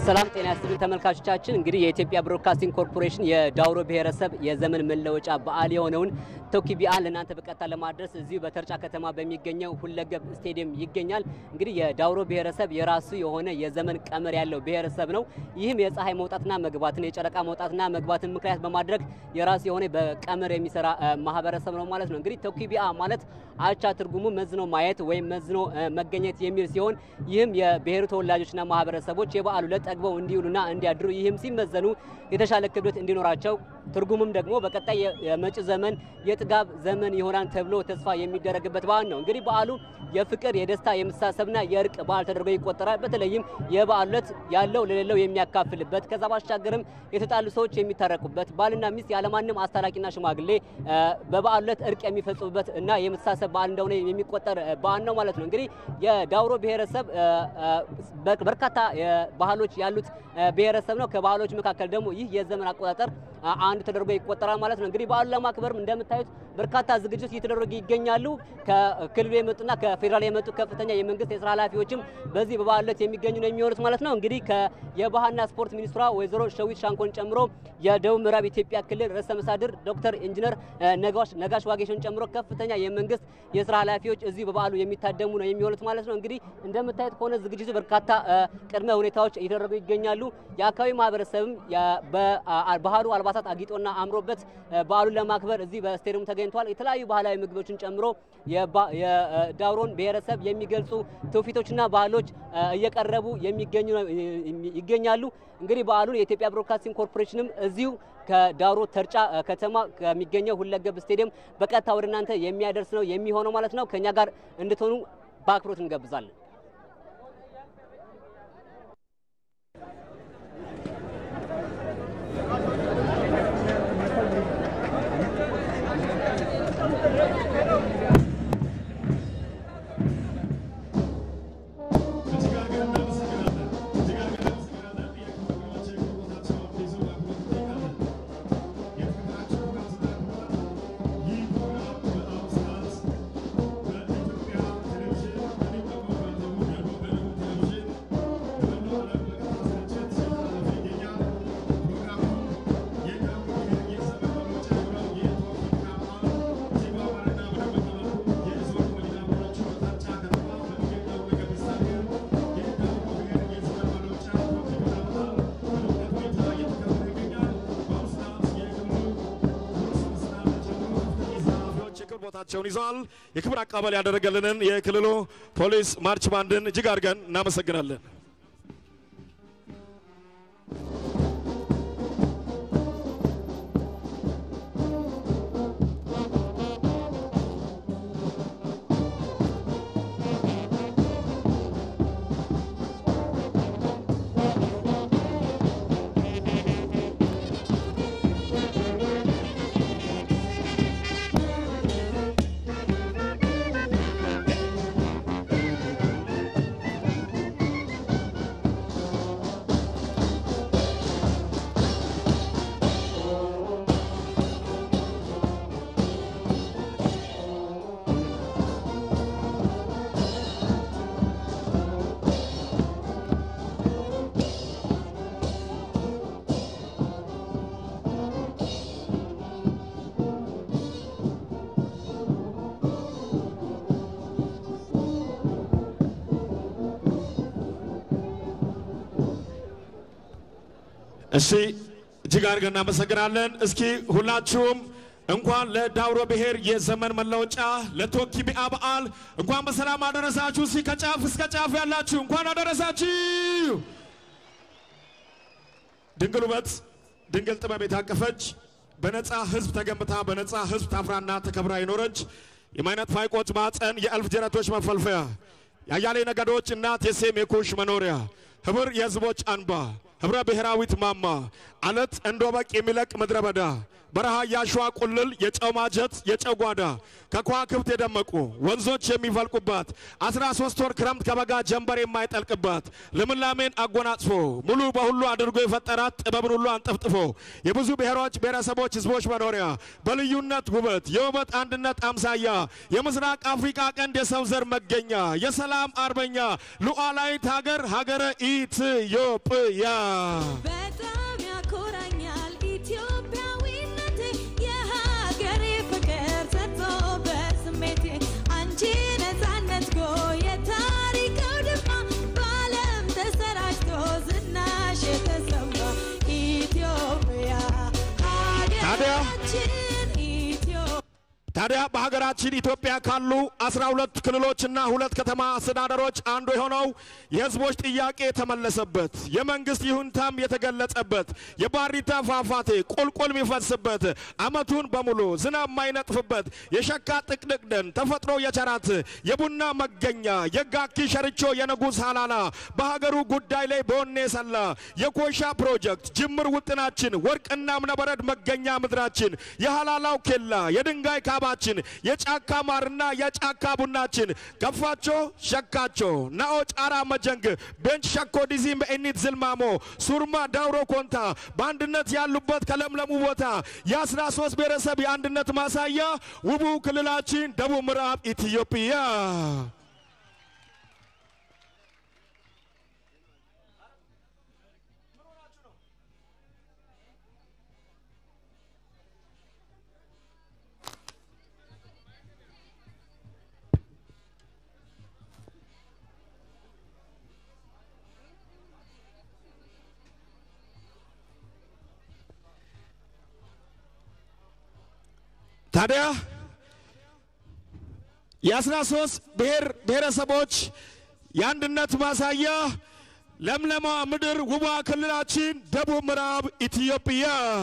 ሰላም ጤና ይስጥልን ተመልካቾቻችን። እንግዲህ የኢትዮጵያ ብሮድካስቲንግ ኮርፖሬሽን የዳውሮ ብሔረሰብ የዘመን መለወጫ በዓል የሆነውን ቶኪ ቢዓል ለእናንተ በቀጥታ ለማድረስ እዚሁ በተርጫ ከተማ በሚገኘው ሁለገብ ስቴዲየም ይገኛል። እንግዲህ የዳውሮ ብሔረሰብ የራሱ የሆነ የዘመን ቀመር ያለው ብሔረሰብ ነው። ይህም የፀሐይ መውጣትና መግባትን የጨረቃ መውጣትና መግባትን ምክንያት በማድረግ የራሱ የሆነ በቀመር የሚሰራ ማህበረሰብ ነው ማለት ነው። እንግዲህ ቶኪ ቢዓ ማለት አቻ ትርጉሙ መዝኖ ማየት ወይም መዝኖ መገኘት የሚል ሲሆን ይህም የብሔሩ ተወላጆችና ማህበረሰቦች የበዓሉ ዕለት ጠግበው እንዲውሉና እንዲያድሩ ይህም ሲመዘኑ የተሻለ ክብደት እንዲኖራቸው ትርጉሙም ደግሞ በቀጣይ የመጪ ዘመን የጥጋብ ዘመን ይሆናል ተብሎ ተስፋ የሚደረግበት በዓል ነው። እንግዲህ በዓሉ የፍቅር፣ የደስታ፣ የመሳሰብና የእርቅ በዓል ተደርጎ ይቆጠራል። በተለይም የበዓሉ ዕለት ያለው ለሌለው የሚያካፍልበት ከዛ ባሻገርም የተጣሉ ሰዎች የሚታረቁበት ባልና ሚስት ያለማንም አስታራቂና ሽማግሌ በበዓሉ ዕለት እርቅ የሚፈጽሙበት እና የመተሳሰብ በዓል እንደሆነ የሚቆጠር በዓል ነው ማለት ነው። እንግዲህ የዳውሮ ብሔረሰብ በርካታ ባህሎች ያሉት ብሔረሰብ ነው። ከባህሎች መካከል ደግሞ ይህ የዘመን አቆጣጠር አንዱ ተደርጎ ይቆጠራል ማለት ነው። እንግዲህ በዓሉን ለማክበር እንደምታዩት በርካታ ዝግጅት እየተደረጉ ይገኛሉ። ከክልሉ የመጡና ከፌዴራል የመጡ ከፍተኛ የመንግስት የስራ ኃላፊዎችም በዚህ በበዓሉ ዕለት የሚገኙ ነው የሚሆኑት ማለት ነው። እንግዲህ የባህልና ስፖርት ሚኒስትሯ ወይዘሮ ሸዊት ሻንኮን ጨምሮ የደቡብ ምዕራብ ኢትዮጵያ ክልል ርዕሰ መስተዳድር ዶክተር ኢንጂነር ነጋሽ ዋጌሾን ጨምሮ ከፍተኛ የመንግስት የስራ ኃላፊዎች እዚህ በበዓሉ የሚታደሙ ነው የሚሆኑት ማለት ነው። እንግዲህ እንደምታዩት ከሆነ ዝግጅቱ በርካታ ቅድመ ሁኔታዎች እየተደረጉ ይገኛሉ። የአካባቢ ማህበረሰብም በባህሉ አልባሳት አጊጦና አምሮበት በዓሉን ለማክበር እዚህ በስቴዲየሙ ተገኝቷል። የተለያዩ ባህላዊ ምግቦችን ጨምሮ የዳውሮን ብሔረሰብ የሚገልጹ ትውፊቶችና ባህሎች እየቀረቡ የሚገኙ ይገኛሉ። እንግዲህ በዓሉን የኢትዮጵያ ብሮድካስቲንግ ኮርፖሬሽንም እዚሁ ከዳውሮ ተርጫ ከተማ ከሚገኘው ሁለገብ ስቴዲየም በቀጥታ ወደ እናንተ የሚያደርስ ነው የሚሆነው ማለት ነው። ከእኛ ጋር እንድትሆኑ በአክብሮት እንጋብዛለን። ቦታቸውን ይዘዋል። የክብር አቀባበል ያደረገልንን የክልሉ ፖሊስ ማርች ባንድን እጅግ አድርገን እናመሰግናለን። እሺ እጅግ አድርገን እናመሰግናለን። እስኪ ሁላችሁም እንኳን ለዳውሮ ብሔር የዘመን መለወጫ ለቶኪ ቢዓ በዓል እንኳን በሰላም አደረሳችሁ። እስኪ ከጫፍ እስከ ጫፍ ያላችሁ እንኳን አደረሳችሁ። ድንግል ውበት ድንግል ጥበብ የታቀፈች በነፃ ሕዝብ ተገንብታ በነፃ ሕዝብ ታፍራና ተከብራ የኖረች የማይነት ፋይቆች ማፀን የእልፍ ጀነቶች መፈልፈያ የአያሌ ነገዶች እናት የሴም የኩሽ መኖሪያ ህብር የህዝቦች አንባ ህብረ ብሔራዊት ማማ አለት እንደ ወበቅ የሚለቅ ምድረ በዳ በረሃ ያሸዋ ቁልል የጨው ማጀት የጨው ጓዳ ከከዋክብት የደመቁ ወንዞች የሚፈልቁባት አስራ ሶስት ወር ክረምት ከበጋ ጀንበር የማይጠልቅባት ልምላሜን አጎናጽፎ ሙሉ በሁሉ አድርጎ የፈጠራት ጥበብን ሁሉ አንጠፍጥፎ የብዙ ብሔሮች ብሔረሰቦች ህዝቦች መኖሪያ በልዩነት ውበት የውበት አንድነት አምሳያ የምስራቅ አፍሪካ ቀንድ የሰው ዘር መገኛ የሰላም አርበኛ ሉዓላዊት ሀገር ሀገረ ኢትዮጵያ በጣም ያኮራኛል ኢትዮጵያዊነቴ የሀገሬ ፍቅር ሰጥቶ በስሜቴ አንቺ ነፃነት ጎ የታሪክ አውድማ በዓለም ተሰራጭቶ ዝናሽ የተሰማ ኢትዮጵያ ሀገራችን ኢትዮጵያ ታዲያ በሀገራችን ኢትዮጵያ ካሉ አስራ ሁለት ክልሎችና ሁለት ከተማ አስተዳደሮች አንዱ የሆነው የህዝቦች ጥያቄ የተመለሰበት የመንግስት ይሁንታም የተገለጸበት የባሪታ ፏፏቴ ቁልቁል የሚፈስበት አመቱን በሙሉ ዝናብ የማይነጥፍበት የሸካ ጥቅጥቅ ደን ተፈጥሮ የቸራት የቡና መገኛ የጋኪ ሸርቾ የንጉሥ ሀላላ በሀገሩ ጉዳይ ላይ በወኔ ሰላ የኮሻ ፕሮጀክት ጅምር ውጥናችን ወርቅና እምነበረድ መገኛ ምድራችን የሀላላው ኬላ የድንጋይ ካባችን የጫካ ማርና የጫካ ቡናችን ከፋቾ ሸካቾ ናኦ ጫራ መጀንግ ቤንች ሸኮ ዲዚም በእኒት ዝልማሞ ሱርማ ዳውሮ ኮንታ በአንድነት ያሉበት ከለምለሙ ቦታ የአስራ ሶስት ብሔረሰብ የአንድነት ማሳያ ውቡ ክልላችን ደቡብ ምዕራብ ኢትዮጵያ ታዲያ የአስራ ሶስት ብሔር ብሔረሰቦች የአንድነት ማሳያ ለምለማ ምድር ውቧ ክልላችን ደቡብ ምዕራብ ኢትዮጵያ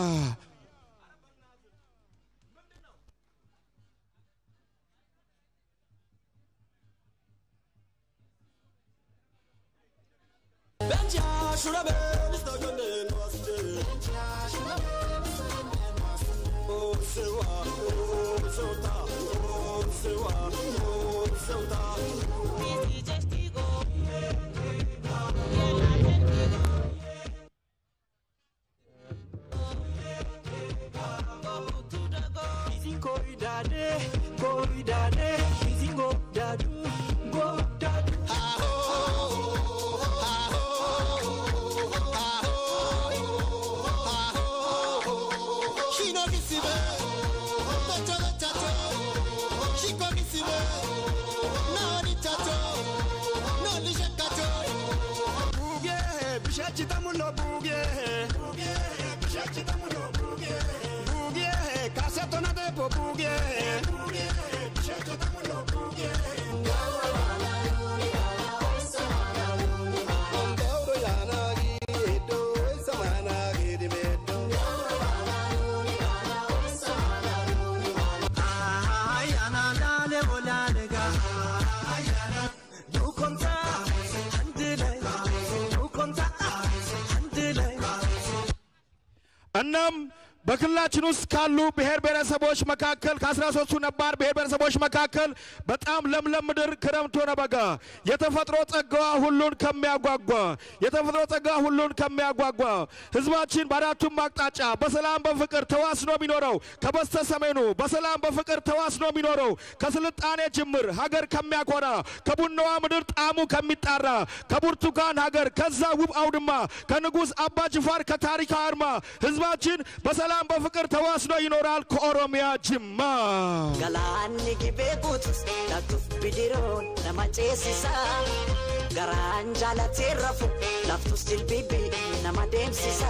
እናም በክልላችን ውስጥ ካሉ ብሔር ብሔረሰቦች መካከል ከአስራ ሶስቱ ነባር ብሔር ብሔረሰቦች መካከል በጣም ለምለም ምድር ክረምት ሆነ በጋ የተፈጥሮ ጸጋዋ ሁሉን ከሚያጓጓ የተፈጥሮ ጸጋዋ ሁሉን ከሚያጓጓ ህዝባችን በአራቱም አቅጣጫ በሰላም በፍቅር ተዋስኖ የሚኖረው ከበስተ ሰሜኑ በሰላም በፍቅር ተዋስኖ የሚኖረው ከስልጣኔ ጅምር ሀገር ከሚያኮራ ከቡናዋ ምድር ጣዕሙ ከሚጣራ ከብርቱካን ሀገር ከዛ ውብ አውድማ ከንጉሥ አባ ጅፋር ከታሪካዊ አርማ ህዝባችን በሰላም በፍቅር ተዋስኖ ይኖራል ከኦሮሚያ ጅማ Galaanni gibee guutus laftuuf bidiroon nama ceesisa. Garaan jaalatee rafu laftus jilbibii nama deemsisa.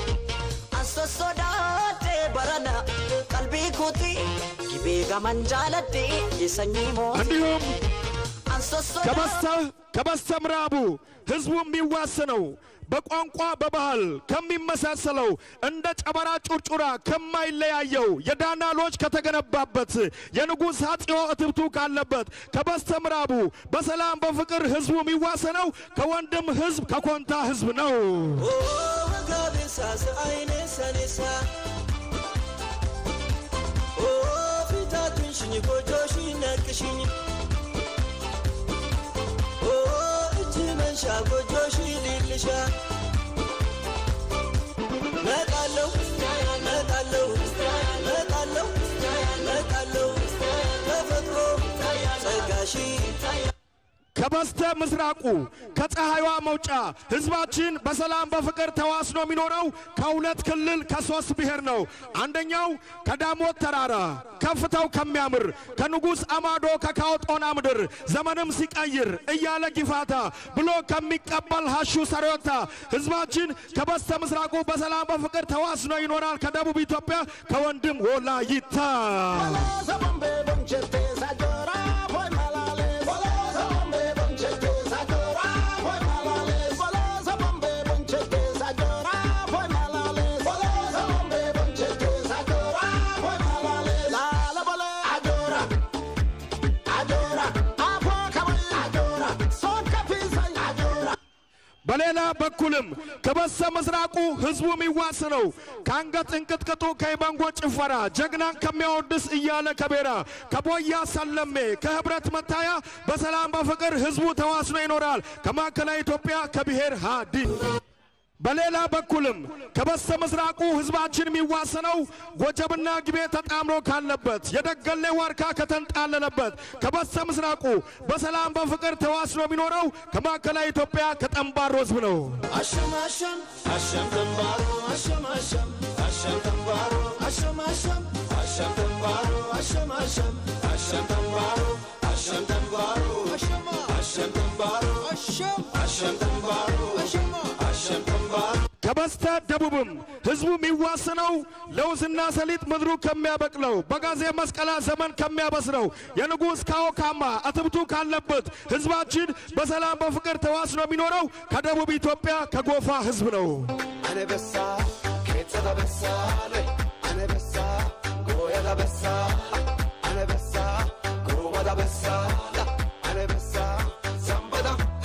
An sossodaatee barana qalbii kooti gibee gaman jaaladhee sanyii mootii. እንዲሁም An sossodaatee. ከበስተ ከበስተ ምዕራቡ ህዝቡ የሚዋስነው በቋንቋ በባህል ከሚመሳሰለው እንደ ጨበራ ጩርጩራ ከማይለያየው የዳና ሎጅ ከተገነባበት የንጉሥ አፄዎ እትብቱ ካለበት ከበስተ ምዕራቡ በሰላም በፍቅር ህዝቡ የሚዋሰነው ከወንድም ህዝብ ከኮንታ ህዝብ ነው። ወጋቤሳ አይኔ ሰኔሳ ፊታቱን ሽኝ ጎጆሽ ነቅሽኝ እጅ መንሻ ጎጆሽ ሊልሻ መጣለው መጣለው መጣለው መጣለው ተፈጥሮ ጸጋሺ ከበስተ ምስራቁ ከፀሐይዋ መውጫ ህዝባችን በሰላም በፍቅር ተዋስኖ የሚኖረው ከሁለት ክልል ከሶስት ብሔር ነው። አንደኛው ከዳሞት ተራራ ከፍታው ከሚያምር ከንጉሥ አማዶ ከካውጦና ምድር ዘመንም ሲቀይር እያለ ጊፋታ ብሎ ከሚቀበል ሀሹ ሰሪዮታ ህዝባችን ከበስተ ምስራቁ በሰላም በፍቅር ተዋስኖ ይኖራል። ከደቡብ ኢትዮጵያ ከወንድም ወላይታ በሌላ በኩልም ከበስተ ምስራቁ ህዝቡ የሚዋስነው ከአንገት እንቅጥቅጡ ከኢባንጎ ጭፈራ ጀግናን ከሚያወድስ እያለ ከቤራ ከቦያ ሰለሜ ከህብረት መታያ በሰላም በፍቅር ህዝቡ ተዋስኖ ይኖራል። ከማዕከላዊ ኢትዮጵያ ከብሔር ሃዲን በሌላ በኩልም ከበስተ ምስራቁ ህዝባችን የሚዋሰነው ጎጀብና ግቤ ተጣምሮ ካለበት የደገሌ ዋርካ ከተንጣለለበት ከበስተ ምስራቁ በሰላም በፍቅር ተዋስኖ የሚኖረው ከማዕከላዊ ኢትዮጵያ ከጠምባሮ ህዝብ ነው። አሸም አሸም አሸም ተንባሮ አሸም አሸም አሸም ተንባሮ አሸም አሸም አሸም ተንባሮ አሸም አሸም አሸም ተንባሮ አሸም ተንባሮ አሸም አሸም ተንባሮ አሸም አሸም ተንባሮ አሸም አሸም ተንባሮ ከበስተ ደቡብም ህዝቡ የሚዋስነው ለውዝና ሰሊጥ ምድሩ ከሚያበቅለው በጋዜ መስቀላ ዘመን ከሚያበስረው የንጉሥ ካኦካማ እትብቱ ካለበት ህዝባችን በሰላም በፍቅር ተዋስኖ የሚኖረው ከደቡብ ኢትዮጵያ ከጎፋ ህዝብ ነው። አነበሳ ኬጸ በሳ አነበሳ ጎየዳ በሳ አነበሳ ጎበዳ በሳ አነበሳ ዘንበዳ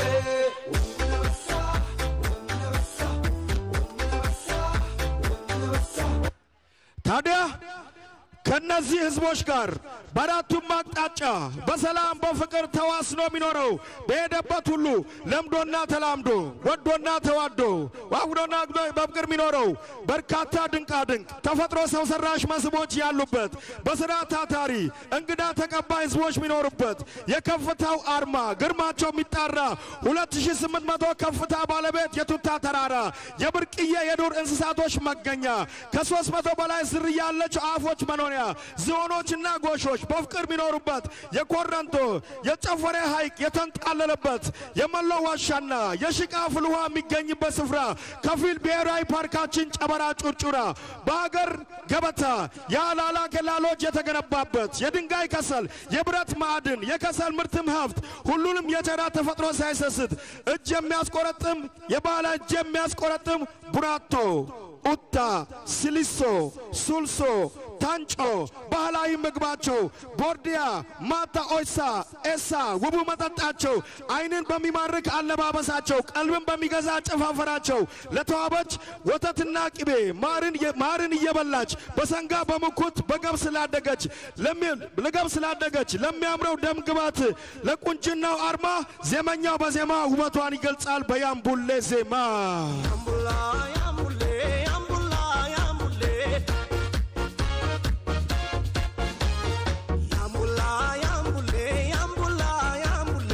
ወነበሳ ወነበሳ ወነበሳ ወነበሳ ታዲያ ከነዚህ ህዝቦች ጋር በአራቱም አቅጣጫ በሰላም በፍቅር ተዋስኖ የሚኖረው በሄደበት ሁሉ ለምዶና ተላምዶ ወዶና ተዋዶ ዋግዶና ግዶ በፍቅር የሚኖረው በርካታ ድንቃ ድንቅ ተፈጥሮ ሰው ሰራሽ መስህቦች ያሉበት በስራ ታታሪ እንግዳ ተቀባይ ህዝቦች የሚኖሩበት የከፍታው አርማ ግርማቸው የሚጣራ 2800 ከፍታ ባለቤት የቱታ ተራራ የብርቅዬ የዱር እንስሳቶች መገኛ ከ300 በላይ ዝርያ ያላቸው አፎች መኖሪያ ዝሆኖችና ጎሾች በፍቅር የሚኖሩበት የኮረንቶ የጨፈሬ ሐይቅ የተንጣለለበት የመሎ ዋሻና የሽቃ ፍል ውሃ የሚገኝበት ስፍራ ከፊል ብሔራዊ ፓርካችን ጨበራ ጩርጩራ በሀገር ገበታ የአላላ ኬላሎጅ የተገነባበት የድንጋይ ከሰል የብረት ማዕድን የከሰል ምርትም ሀብት ሁሉንም የቸራ ተፈጥሮ ሳይሰስት እጅ የሚያስቆረጥም የባለ እጅ የሚያስቆረጥም ቡራቶ ኡታ ሲሊሶ ሱልሶ ታንጮ ባህላዊ ምግባቸው ቦርዲያ ማታ ኦይሳ ኤሳ ውቡ መጠጣቸው አይንን በሚማርክ አለባበሳቸው ቀልብን በሚገዛ አጨፋፈራቸው ለተዋበች ወተትና ቅቤ ማርን ማርን እየበላች በሰንጋ በምኩት በገብስ ስላደገች ለገብስ ስላደገች ለሚያምረው ደም ግባት ለቁንጅናው አርማ ዜመኛው በዜማ ውበቷን ይገልጻል በያምቡሌ ዜማ አምቡላ ያምቡሌ አምቡላ ያምቡሌ ያምቡላ ያምቡሌ ያምቡላ ያምቡሌ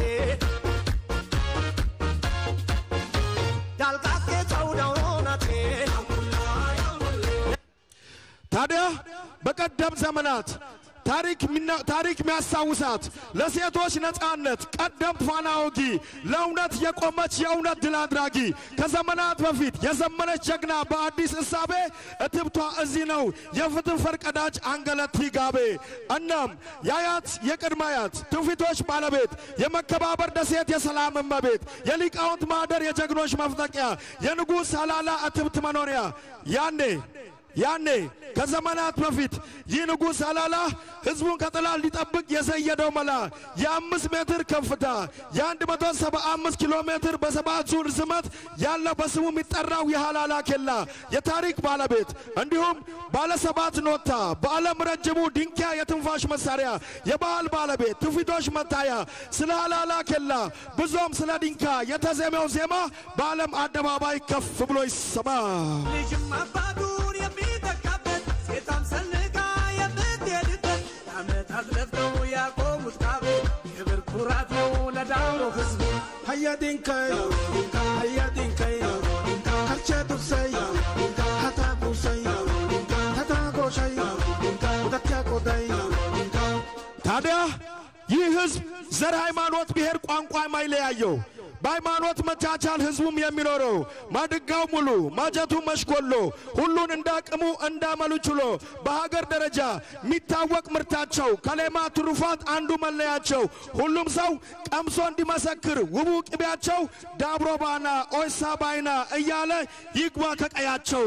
ዳልቃቄ ጨውዳው ናቴ አምቡላ ያምቡሌ ታዲያ በቀደም ዘመናት ታሪክ ሚና- ታሪክ የሚያስታውሳት ለሴቶች ነጻነት ቀደምት ፋና ወጊ ለእውነት የቆመች የእውነት ድል አድራጊ ከዘመናት በፊት የዘመነች ጀግና በአዲስ እሳቤ እትብቷ እዚህ ነው የፍትህ ፈርቀዳጅ አንገለት ጋቤ እናም የአያት የቅድመ አያት ትውፊቶች ባለቤት የመከባበር ደሴት የሰላም እመቤት የሊቃውንት ማህደር የጀግኖች መፍጠቂያ የንጉሥ ሀላላ እትብት መኖሪያ ያኔ ያኔ ከዘመናት በፊት ይህ ንጉሥ ሀላላ ህዝቡን ከጥላት ሊጠብቅ የዘየደው መላ የአምስት ሜትር ከፍታ የአንድ መቶ ሰባ አምስት ኪሎ ሜትር በሰባት ዙር ርዝመት ያለው በስሙ የሚጠራው የሀላላ ኬላ የታሪክ ባለቤት እንዲሁም ባለ ሰባት ኖታ በዓለም ረጅሙ ድንኪያ የትንፋሽ መሳሪያ የባህል ባለቤት ትውፊቶች መታያ ስለ ሀላላ ኬላ ብዙም ስለ ዲንካ የተዜመው ዜማ በዓለም አደባባይ ከፍ ብሎ ይሰማ። ልጅም አባቱን የሚተካበት ሴቷም ሰንጋ የምትሄድበት ለዓመታት ለፍተው ያቆሙት ካብ ክብር ኩራት ነው ለዳውሮ ህዝብ Hayya dinkay, hayya dinkay, kalcha dursay, hata busay, hata goshay, udatya koday. ታዲያ ይህ ህዝብ ዘር፣ ሃይማኖት፣ ብሔር፣ ቋንቋ የማይለያየው በሃይማኖት መቻቻል ህዝቡም የሚኖረው ማድጋው ሙሉ ማጀቱ መሽኮሎ ሁሉን እንዳቅሙ እንዳመሉ ችሎ በሀገር ደረጃ የሚታወቅ ምርታቸው ከሌማ ትሩፋት አንዱ መለያቸው ሁሉም ሰው ቀምሶ እንዲመሰክር ውቡ ቅቤያቸው ዳብሮ ባና ኦይሳ ባይና እያለ ይግባ ከቀያቸው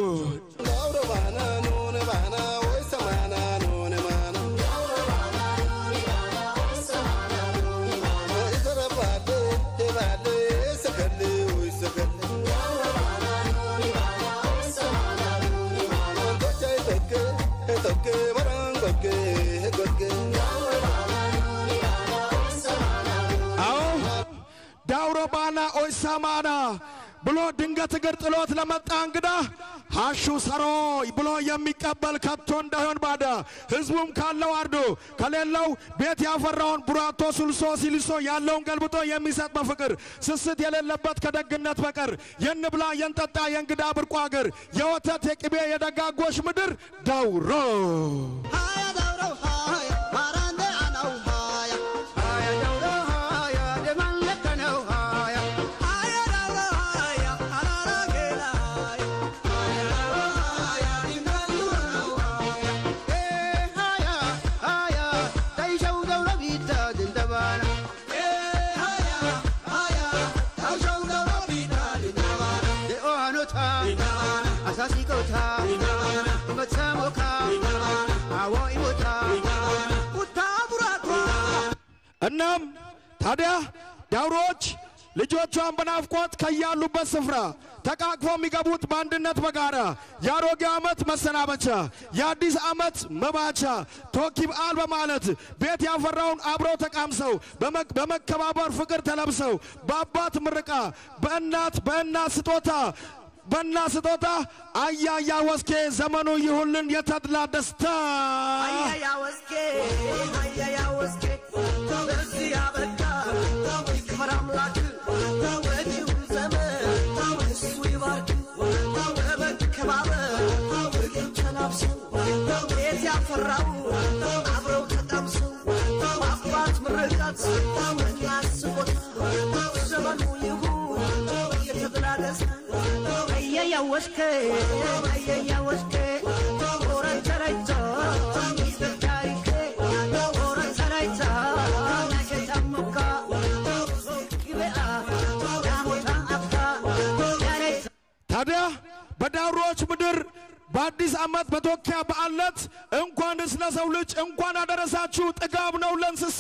አዎ ዳውሮ ባና ኦይሳ ማና ብሎ ድንገት እግር ጥሎት ለመጣ እንግዳ ሀሹ ሰሮ ብሎ የሚቀበል ከቶ እንዳይሆን ባዳ ህዝቡም ካለው አርዶ ከሌለው ቤት ያፈራውን ቡራቶ ሱልሶ ሲልሶ ያለውን ገልብጦ የሚሰጥ በፍቅር ስስት የሌለበት ከደግነት በቀር የንብላ የንጠጣ የእንግዳ ብርቁ አገር የወተት የቅቤ የደጋጎች ምድር ዳውሮ ሃያ ዳውሮ ሃያ ማራንደ አናው ሃያ ሃያ ዳውሮ ሃያ ደማን ለከነው ሃያ ሃያ ዳውሮ ሃያ አራራ ጌላ ሃያ ዳውሮ ሃያ ዲንጋሉ ነው ሃያ ኤ ሃያ ሃያ ታይሸው ዳውሮ ቢታ ድንደባና ኤ ሃያ ሃያ ታይሸው ዳውሮ ቢታ ድንደባና ደኦሃኖታ አሳሲቆታ መተሞካ አዎ ኢሞታ ኡታ ቡራቷ እናም ታዲያ ዳውሮዎች ልጆቿን በናፍቆት ከያሉበት ስፍራ ተቃቅፎ የሚገቡት በአንድነት በጋራ የአሮጌ ዓመት መሰናበቻ የአዲስ ዓመት መባቻ ቶኪ በዓል በማለት ቤት ያፈራውን አብረው ተቃምሰው በመ- በመከባበር ፍቅር ተለብሰው በአባት ምርቃ በእናት በእናት ስጦታ በእናት ስጦታ አያያ ወስኬ ዘመኑ ይሁልን የተድላ ደስታ አያያ ወስኬ አያያ ወስኬ በዚህ ያበቃ ይክበር አምላክ ወዲሁ ዘመን እሱ ይባርክ በመከባበር ፍቅር ተላብሰው ቤት ያፈራው አብረው ተጣምሰው በአባት ምርቃት እናት ስጦታ ዘመኑ ይሁን የተድላ ደስታ አያያ ወስኬ አያያ ወስኬ ኦረን ተረይቶ ሚስጥር ታሪኬ ኦረን ተረይቶ ናሸታሙካ ግቤአ ዳሞታ አካ ያሬታ ታዲያ በዳውሮዎች ምድር በአዲስ ዓመት በቶኪያ በዓለት እንኳንስ ለሰው ልጅ እንኳን አደረሳችሁ ጥጋብ ነው ለእንስሳ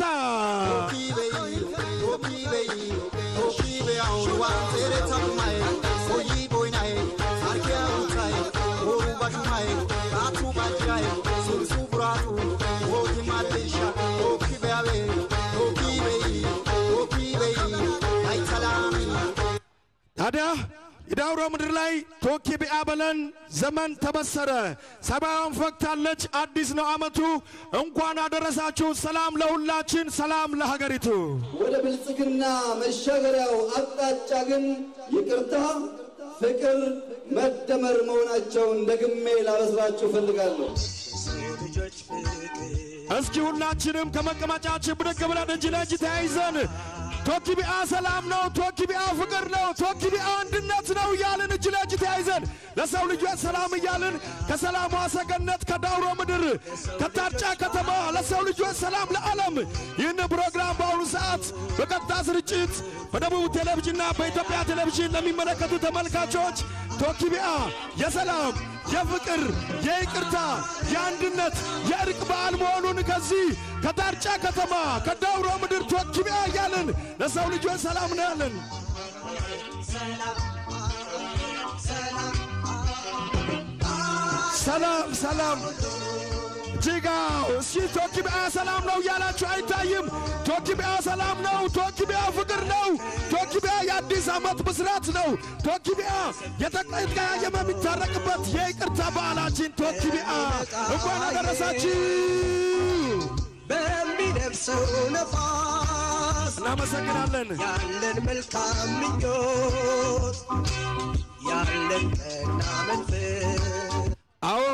ታዲያ የዳውሮ ምድር ላይ ቶኪ ቢአ በለን ዘመን ተበሰረ ሰማያውን ፈክታለች አዲስ ነው ዓመቱ እንኳን አደረሳችሁ ሰላም ለሁላችን ሰላም ለሀገሪቱ ወደ ብልጽግና መሻገሪያው አቅጣጫ ግን ይቅርታ፣ ፍቅር፣ መደመር መሆናቸውን ደግሜ ላበስራችሁ እፈልጋለሁ። ልጆች ፍቅር እስኪ ሁላችንም ከመቀመጫችን ብድግ ብለን እጅ ለእጅ ተያይዘን ቶኪቢአ ሰላም ነው፣ ቶኪቢአ ፍቅር ነው፣ ቶኪቢአ አንድነት ነው እያልን እጅ ለእጅ ተያይዘን ለሰው ልጆች ሰላም እያልን ከሰላሟ ሰገነት ከዳውሮ ምድር ከታርጫ ከተማ ለሰው ልጆች ሰላም ለዓለም ይህን ፕሮግራም በአሁኑ ሰዓት በቀጥታ ስርጭት በደቡብ ቴሌቪዥንና በኢትዮጵያ ቴሌቪዥን ለሚመለከቱ ተመልካቾች ቶኪቢአ የሰላም የፍቅር የይቅርታ የአንድነት የእርቅ በዓል መሆኑን ከዚህ ከዳርጫ ከተማ ከዳውሮ ምድር ቶኪቢያ እያልን ለሰው ልጆች ሰላም ነው ያለን። ሰላም ሰላም ጅጋው እስኪ ቶኪቢያ ሰላም ነው እያላችሁ አይታይም? ቶኪቢያ ሰላም ነው። ቶኪቢያ ፍቅር ነው። ቶኪቢያ የአዲስ ዓመት ብስራት ነው። ቶኪቢያ የተቀያየመ የሚታረቅበት የይቅርታ በዓላችን ቶኪቢያ እንኳን አደረሳችሁ። በሚነፍሰው ነፋስ እናመሰግናለን። ያለን መልካም ምኞት ያለን ቀና መንፈስ አዎ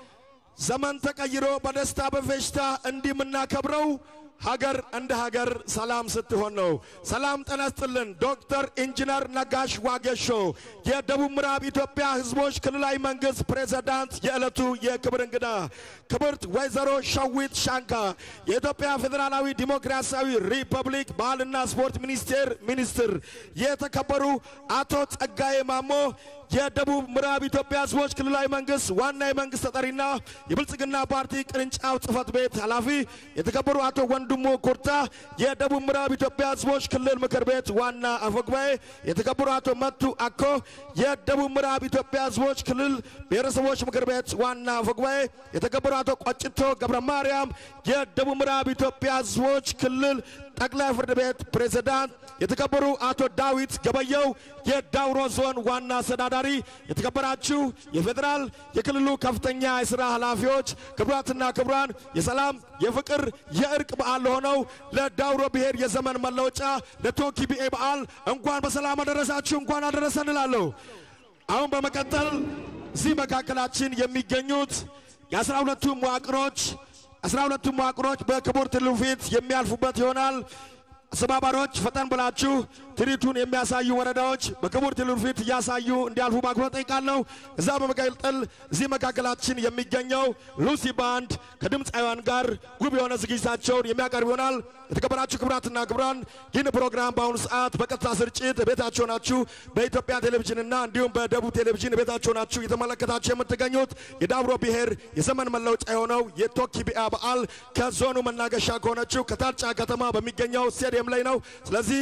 ዘመን ተቀይሮ በደስታ በፌሽታ እንዲህ የምናከብረው ሀገር እንደ ሀገር ሰላም ስትሆን ነው። ሰላም ጤና ይስጥልን። ዶክተር ኢንጂነር ነጋሽ ዋጌሾ የደቡብ ምዕራብ ኢትዮጵያ ሕዝቦች ክልላዊ መንግስት ፕሬዝዳንት፣ የዕለቱ የክብር እንግዳ ክብርት ወይዘሮ ሸዊት ሻንካ የኢትዮጵያ ፌዴራላዊ ዲሞክራሲያዊ ሪፐብሊክ ባህልና ስፖርት ሚኒስቴር ሚኒስትር፣ የተከበሩ አቶ ጸጋዬ ማሞ የደቡብ ምዕራብ ኢትዮጵያ ህዝቦች ክልላዊ መንግስት ዋና የመንግስት ተጠሪና የብልጽግና ፓርቲ ቅርንጫፍ ጽህፈት ቤት ኃላፊ የተከበሩ አቶ ወንድሙ ኩርታ የደቡብ ምዕራብ ኢትዮጵያ ህዝቦች ክልል ምክር ቤት ዋና አፈጉባኤ የተከበሩ አቶ መቱ አኮ የደቡብ ምዕራብ ኢትዮጵያ ህዝቦች ክልል ብሔረሰቦች ምክር ቤት ዋና አፈጉባኤ የተከበሩ አቶ ቆጭቶ ገብረ ማርያም የደቡብ ምዕራብ ኢትዮጵያ ህዝቦች ክልል ጠቅላይ ፍርድ ቤት ፕሬዝዳንት የተከበሩ አቶ ዳዊት ገበየው የዳውሮ ዞን ዋና አስተዳዳሪ፣ የተከበራችሁ የፌዴራል የክልሉ ከፍተኛ የሥራ ኃላፊዎች፣ ክቡራትና ክቡራን የሰላም የፍቅር የእርቅ በዓል ለሆነው ለዳውሮ ብሔር የዘመን መለወጫ ለቶኪቢኤ በዓል እንኳን በሰላም አደረሳችሁ፣ እንኳን አደረሰን እላለሁ። አሁን በመቀጠል እዚህ መካከላችን የሚገኙት የአስራ ሁለቱ መዋቅሮች አስራ ሁለቱ መዋቅሮች በክቡር ትሉ ፊት የሚያልፉበት ይሆናል። አስተባባሪዎች ፈጠን ብላችሁ ትርኢቱን የሚያሳዩ ወረዳዎች በክቡር ትሉ ፊት እያሳዩ እንዲያልፉ በአክብሮት ጠይቃለሁ። እዛ በመቀጠል እዚህ መካከላችን የሚገኘው ሉሲ ባንድ ከድምፃውያን ጋር ውብ የሆነ ዝግጅታቸውን የሚያቀርብ ይሆናል። የተከበራችሁ ክቡራትና ክቡራን ይህን ፕሮግራም በአሁኑ ሰዓት በቀጥታ ስርጭት ቤታቸው ናችሁ በኢትዮጵያ ቴሌቪዥንና እንዲሁም በደቡብ ቴሌቪዥን ቤታቸው ናችሁ እየተመለከታችሁ የምትገኙት የዳውሮ ብሔር የዘመን መለወጫ የሆነው የቶኪቢያ በዓል ከዞኑ መናገሻ ከሆነችው ከታርጫ ከተማ በሚገኘው ስቴዲየም ላይ ነው። ስለዚህ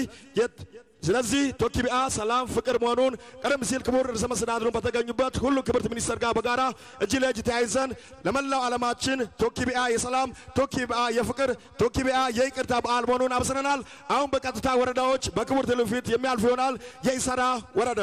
ስለዚህ ቶኪቢአ ሰላም ፍቅር መሆኑን ቀደም ሲል ክቡር ርዕሰ መስተዳድሩን በተገኙበት ሁሉ ክብርት ሚኒስተር ጋር በጋራ እጅ ለእጅ ተያይዘን ለመላው ዓለማችን ቶኪቢአ የሰላም ቶኪቢአ የፍቅር ቶኪቢአ የይቅርታ በዓል መሆኑን አብስረናል። አሁን በቀጥታ ወረዳዎች በክቡር ትሉ ፊት የሚያልፉ ይሆናል። የኢሰራ ወረዳ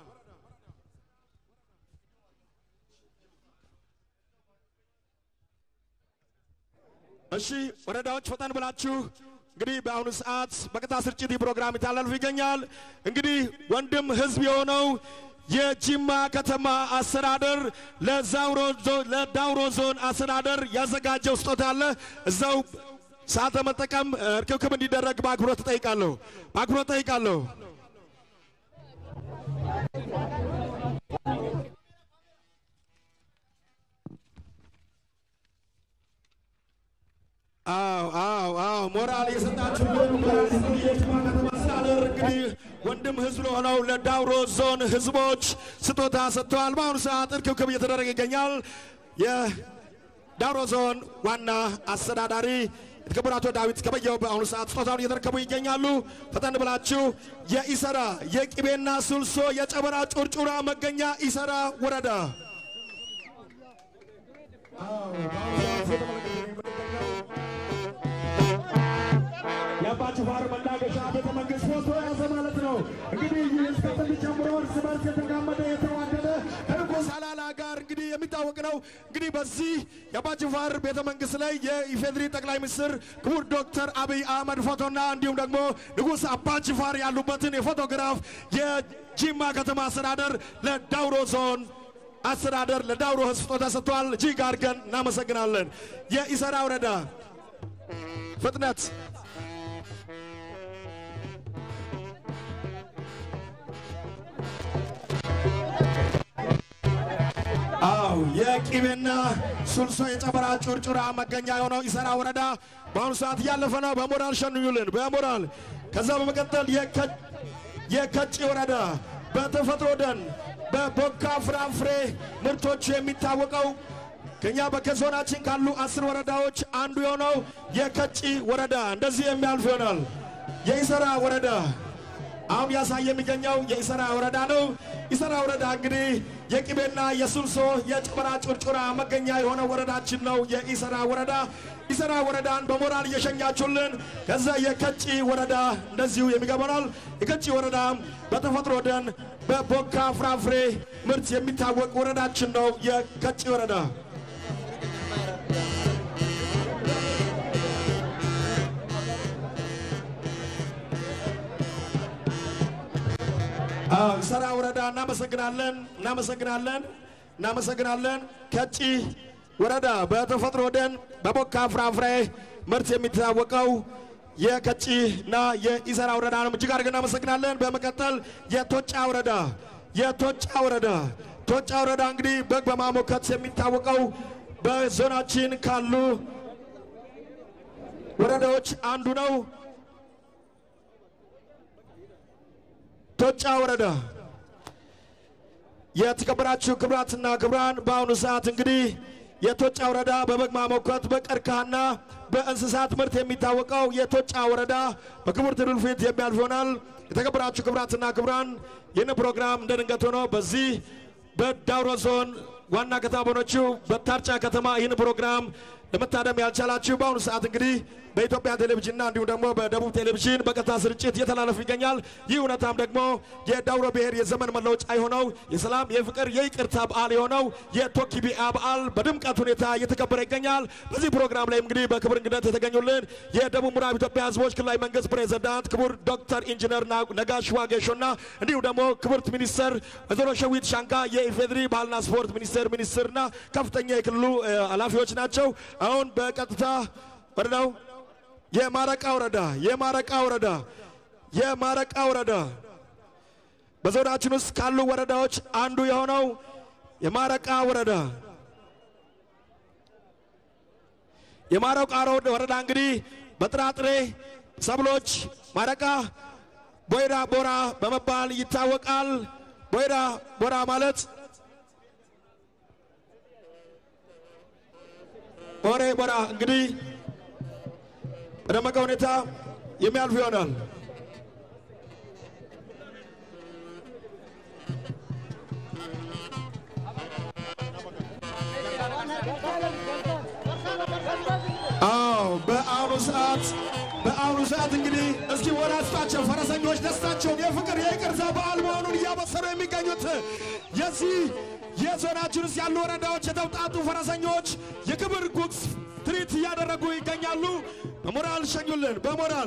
እሺ ወረዳዎች ፈጠን ብላችሁ እንግዲህ በአሁኑ ሰዓት በቀጥታ ስርጭት ይህ ፕሮግራም ይታላልፍ ይገኛል። እንግዲህ ወንድም ህዝብ የሆነው የጂማ ከተማ አስተዳደር ለዳውሮ ዞን አስተዳደር ያዘጋጀው ስጦታ አለ። እዛው ሰዓት ለመጠቀም እርክብክብ እንዲደረግ በአክብሮት እጠይቃለሁ። በአክብሮት እጠይቃለሁ። አዎ አዎ አዎ ሞራል የሰጣችሁ ሞራል የጅማ ከተማ አስተዳደር እንግዲህ ወንድም ህዝብ ለሆነው ለዳውሮ ዞን ህዝቦች ስጦታ ሰጥተዋል። በአሁኑ ሰዓት እርክብክብ እየተደረገ ይገኛል። የዳውሮ ዞን ዋና አስተዳዳሪ የተከበሩ አቶ ዳዊት ገበየው በአሁኑ ሰዓት ስጦታውን እየተረከቡ ይገኛሉ። ፈጠን ብላችሁ የኢሰራ የቅቤና ሱልሶ የጨበራ ጩርጩራ መገኛ ኢሰራ ወረዳ የአባጅፋር መናገሻ ቤተ መንግስት ፎቶ ያዘ ማለት ነው። እንግዲህ ይህ እስከ ጥንት ጀምሮ እርስ በርስ የተጋመደ የተዋደደ ከንጉሥ አላላ ጋር እንግዲህ የሚታወቅ ነው። እንግዲህ በዚህ የአባጅፋር ቤተ መንግስት ላይ የኢፌድሪ ጠቅላይ ሚኒስትር ክቡር ዶክተር አብይ አህመድ ፎቶና እንዲሁም ደግሞ ንጉሥ አባጅፋር ያሉበትን የፎቶግራፍ የጂማ ከተማ አስተዳደር ለዳውሮ ዞን አስተዳደር ለዳውሮ ህዝብ ስጦታ ሰጥተዋል። እጅግ አድርገን እናመሰግናለን። የኢሰራ ወረዳ ፍጥነት አው የቂቤና ሱልሶ የጨበራ ጩርጩራ መገኛ የሆነው ኢሰራ ወረዳ በአሁኑ ሰዓት እያለፈ ነው። በሞራል ሸንዩልን፣ በሞራል ከዛ በመቀጠል የከ- የከጪ ወረዳ በተፈጥሮ ደን በቦካ ፍራፍሬ ምርቶቹ የሚታወቀው ከኛ በከዞናችን ካሉ አስር ወረዳዎች አንዱ የሆነው የከጪ ወረዳ እንደዚህ የሚያልፍ ይሆናል። የኢሰራ ወረዳ አሁን ያሳየ የሚገኘው የኢሰራ ወረዳ ነው። ኢሰራ ወረዳ እንግዲህ የቅቤና የሱልሶ የጨበራ ጩርጩራ መገኛ የሆነ ወረዳችን ነው። የኢሰራ ወረዳ ኢሰራ ወረዳን በሞራል እየሸኛችሁልን፣ ከዛ የከጪ ወረዳ እንደዚሁ የሚገባናል። የከጪ ወረዳ በተፈጥሮ ደን በቦካ ፍራፍሬ ምርት የሚታወቅ ወረዳችን ነው። የከጪ ወረዳ አዎ ሰራ ወረዳ እናመሰግናለን፣ እናመሰግናለን፣ እናመሰግናለን። ከጪ ወረዳ በተፈጥሮ ደን በቦካ ፍራፍሬ ምርት የሚታወቀው የከጪ እና የኢሰራ ወረዳ ነው። እጅግ አድርገን እናመሰግናለን። በመቀጠል የቶጫ ወረዳ የቶጫ ወረዳ ቶጫ ወረዳ እንግዲህ በግ በማሞከት የሚታወቀው በዞናችን ካሉ ወረዳዎች አንዱ ነው። ቶጫ ወረዳ የተከበራችሁ ክብራትና ክብራን፣ በአሁኑ ሰዓት እንግዲህ የቶጫ ወረዳ በበግ ማሞከት በቀርከሃና በእንስሳት ምርት የሚታወቀው የቶጫ ወረዳ በክቡር ትልል ፊት የሚያልፍ ይሆናል። የተከበራችሁ ክብራትና ክብራን፣ ይህን ፕሮግራም እንደ ድንገት ሆኖ በዚህ በዳውሮ ዞን ዋና ከተማ በሆነችው በታርጫ ከተማ ይህን ፕሮግራም ለመታደም ያልቻላችሁ በአሁኑ ሰዓት እንግዲህ በኢትዮጵያ ቴሌቪዥንና እንዲሁም ደግሞ በደቡብ ቴሌቪዥን በቀጥታ ስርጭት እየተላለፉ ይገኛል። ይህ እውነታም ደግሞ የዳውሮ ብሔር የዘመን መለወጫ የሆነው የሰላም የፍቅር የይቅርታ በዓል የሆነው የቶኪቢአ በዓል በድምቀት ሁኔታ እየተከበረ ይገኛል። በዚህ ፕሮግራም ላይ እንግዲህ በክብር እንግድነት የተገኙልን የደቡብ ምዕራብ ኢትዮጵያ ሕዝቦች ክልላዊ መንግስት ፕሬዝዳንት ክቡር ዶክተር ኢንጂነር ና- ነጋሽ ዋጌሾና እንዲሁም ደግሞ ክብርት ሚኒስተር ወይዘሮ ሸዊት ሻንካ የኢፌድሪ ባህልና ስፖርት ሚኒስቴር ሚኒስትርና ከፍተኛ የክልሉ እ፣ ኃላፊዎች ናቸው። አሁን በቀጥታ ወረዳው የማረቃ ወረዳ የማረቃ ወረዳ የማረቃ ወረዳ በዞናችን ውስጥ ካሉ ወረዳዎች አንዱ የሆነው የማረቃ ወረዳ የማረቃ ወረዳ እንግዲህ በጥራጥሬ ሰብሎች ማረቃ ቦይራ ቦራ በመባል ይታወቃል። ቦይራ ቦራ ማለት ቦሬ ቦራ እንግዲህ በደመቀ ሁኔታ የሚያልፍ ይሆናል። አዎ በአሁኑ ሰዓት በአሁኑ ሰዓት እንግዲህ እስኪ ወራስታቸው ፈረሰኞች ደስታቸውን የፍቅር የይቅርታ በዓል መሆኑን እያበሰሩ የሚገኙት የዚህ የዞናችን ውስጥ ያሉ ወረዳዎች የተውጣጡ ፈረሰኞች የክብር ጉግስ ትርኢት እያደረጉ ይገኛሉ። በሞራል ሸኙልን፣ በሞራል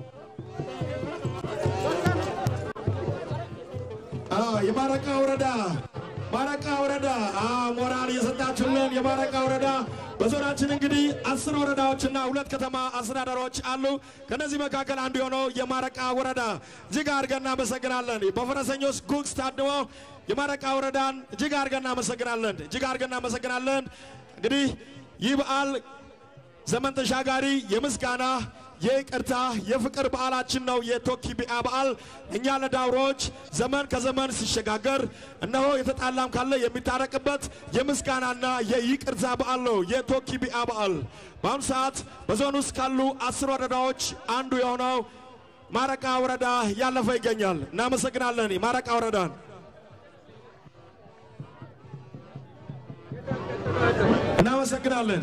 አዎ፣ የማረቃ ወረዳ ማረቃ ወረዳ አዎ፣ ሞራል እየሰጣችሁልን የማረቃ ወረዳ በዞናችን እንግዲህ አስር ወረዳዎችና ሁለት ከተማ አስተዳደሮች አሉ። ከነዚህ መካከል አንዱ የሆነው የማረቃ ወረዳ እጅግ አድርገን እናመሰግናለን። በፈረሰኞች ጉግስ ታድመው የማረቃ ወረዳን እጅግ አድርገን እናመሰግናለን። እጅግ አድርገን እናመሰግናለን። እንግዲህ ይህ በዓል ዘመን ተሻጋሪ የምስጋና የይቅርታ የፍቅር በዓላችን ነው። የቶኪቢአ በዓል እኛ ለዳውሮዎች ዘመን ከዘመን ሲሸጋገር እነሆ የተጣላም ካለ የሚታረቅበት የምስጋናና የይቅርታ በዓል ነው የቶኪቢአ በዓል። በአሁኑ ሰዓት በዞን ውስጥ ካሉ አስር ወረዳዎች አንዱ የሆነው ማረቃ ወረዳ ያለፈ ይገኛል። እናመሰግናለን ማረቃ ወረዳን። እናመሰግናለን።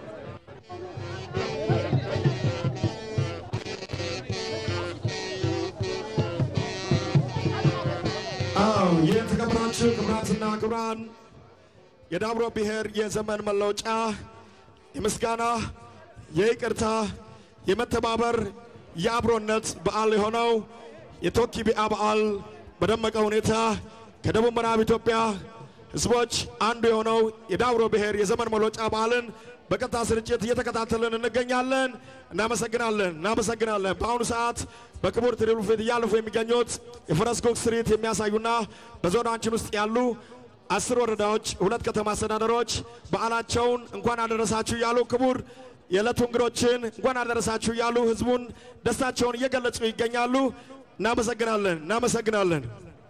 አዎ የተከበራችሁ ክቡራትና ክቡራን የዳውሮ ብሔር የዘመን መለወጫ የምስጋና የይቅርታ የመተባበር የአብሮነት በዓል የሆነው የቶኪቢአ በዓል በደመቀ ሁኔታ ከደቡብ ምዕራብ ኢትዮጵያ ሕዝቦች አንዱ የሆነው የዳውሮ ብሔር የዘመን መለወጫ በዓልን በቀጥታ ስርጭት እየተከታተልን እንገኛለን። እናመሰግናለን፣ እናመሰግናለን። በአሁኑ ሰዓት በክቡር ትሪሉ ፊት እያለፉ የሚገኙት የፈረስ ጉግስ ትርኢት የሚያሳዩና በዞናችን ውስጥ ያሉ አስር ወረዳዎች፣ ሁለት ከተማ አስተዳደሮች በዓላቸውን እንኳን አደረሳችሁ እያሉ ክቡር የዕለቱ እንግዶችን እንኳን አደረሳችሁ እያሉ ህዝቡን ደስታቸውን እየገለጹ ይገኛሉ። እናመሰግናለን፣ እናመሰግናለን።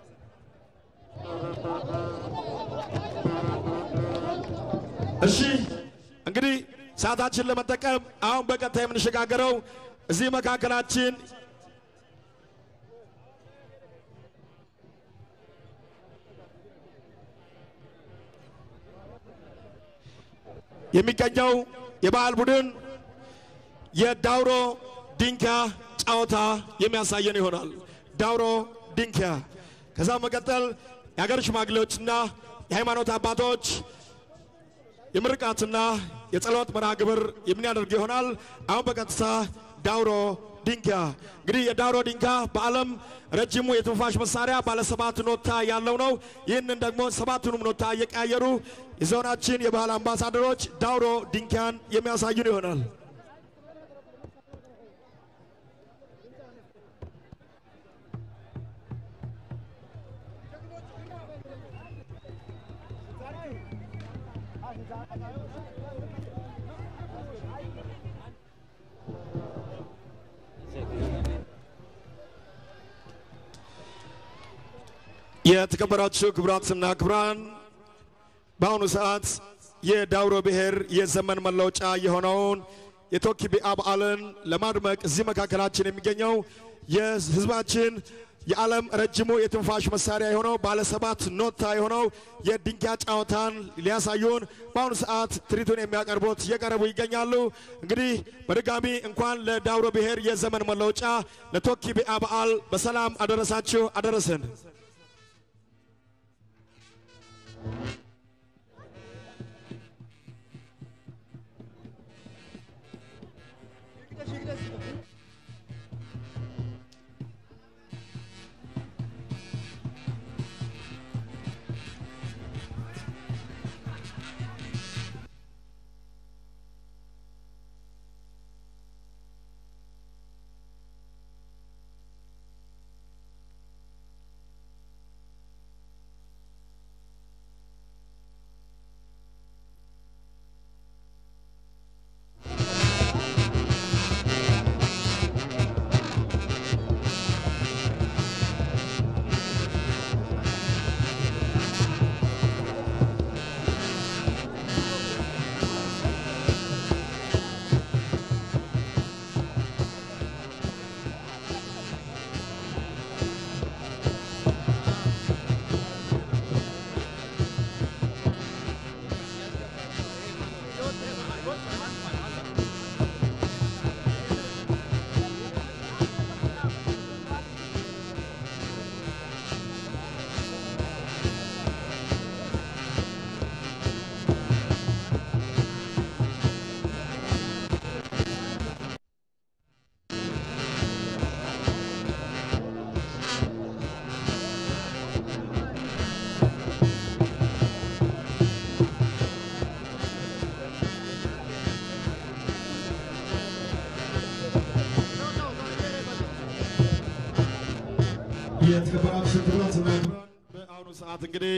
እሺ እንግዲህ ሰዓታችን ለመጠቀም አሁን በቀጥታ የምንሸጋገረው እዚህ መካከላችን የሚገኘው የባህል ቡድን የዳውሮ ዲንካ ጨዋታ የሚያሳየን ይሆናል። ዳውሮ ዲንካ። ከዛ መቀጠል የሀገር ሽማግሌዎችና የሃይማኖት አባቶች የምርቃትና የጸሎት መርሃ ግብር የሚያደርግ ይሆናል። አሁን በቀጥታ ዳውሮ ዲንካ። እንግዲህ የዳውሮ ዲንካ በዓለም ረጅሙ የትንፋሽ መሳሪያ ባለ ሰባት ኖታ ያለው ነው። ይህንን ደግሞ ሰባቱንም ኖታ እየቀያየሩ የዞናችን የባህል አምባሳደሮች ዳውሮ ዲንካን የሚያሳዩን ይሆናል። የተከበራችሁ ክቡራትና ክቡራን በአሁኑ ሰዓት የዳውሮ ብሔር የዘመን መለወጫ የሆነውን የቶኪቢአ በዓልን ለማድመቅ እዚህ መካከላችን የሚገኘው የህዝባችን የዓለም ረጅሙ የትንፋሽ መሳሪያ የሆነው ባለ ሰባት ኖታ የሆነው የድንጋይ ጨዋታን ሊያሳዩን በአሁኑ ሰዓት ትርኢቱን የሚያቀርቡት እየቀረቡ ይገኛሉ። እንግዲህ በድጋሚ እንኳን ለዳውሮ ብሔር የዘመን መለወጫ ለቶኪቢአ በዓል በሰላም አደረሳችሁ አደረሰን። የተከበራችሁ ክቡራትና ክቡራን በአሁኑ ሰዓት እንግዲህ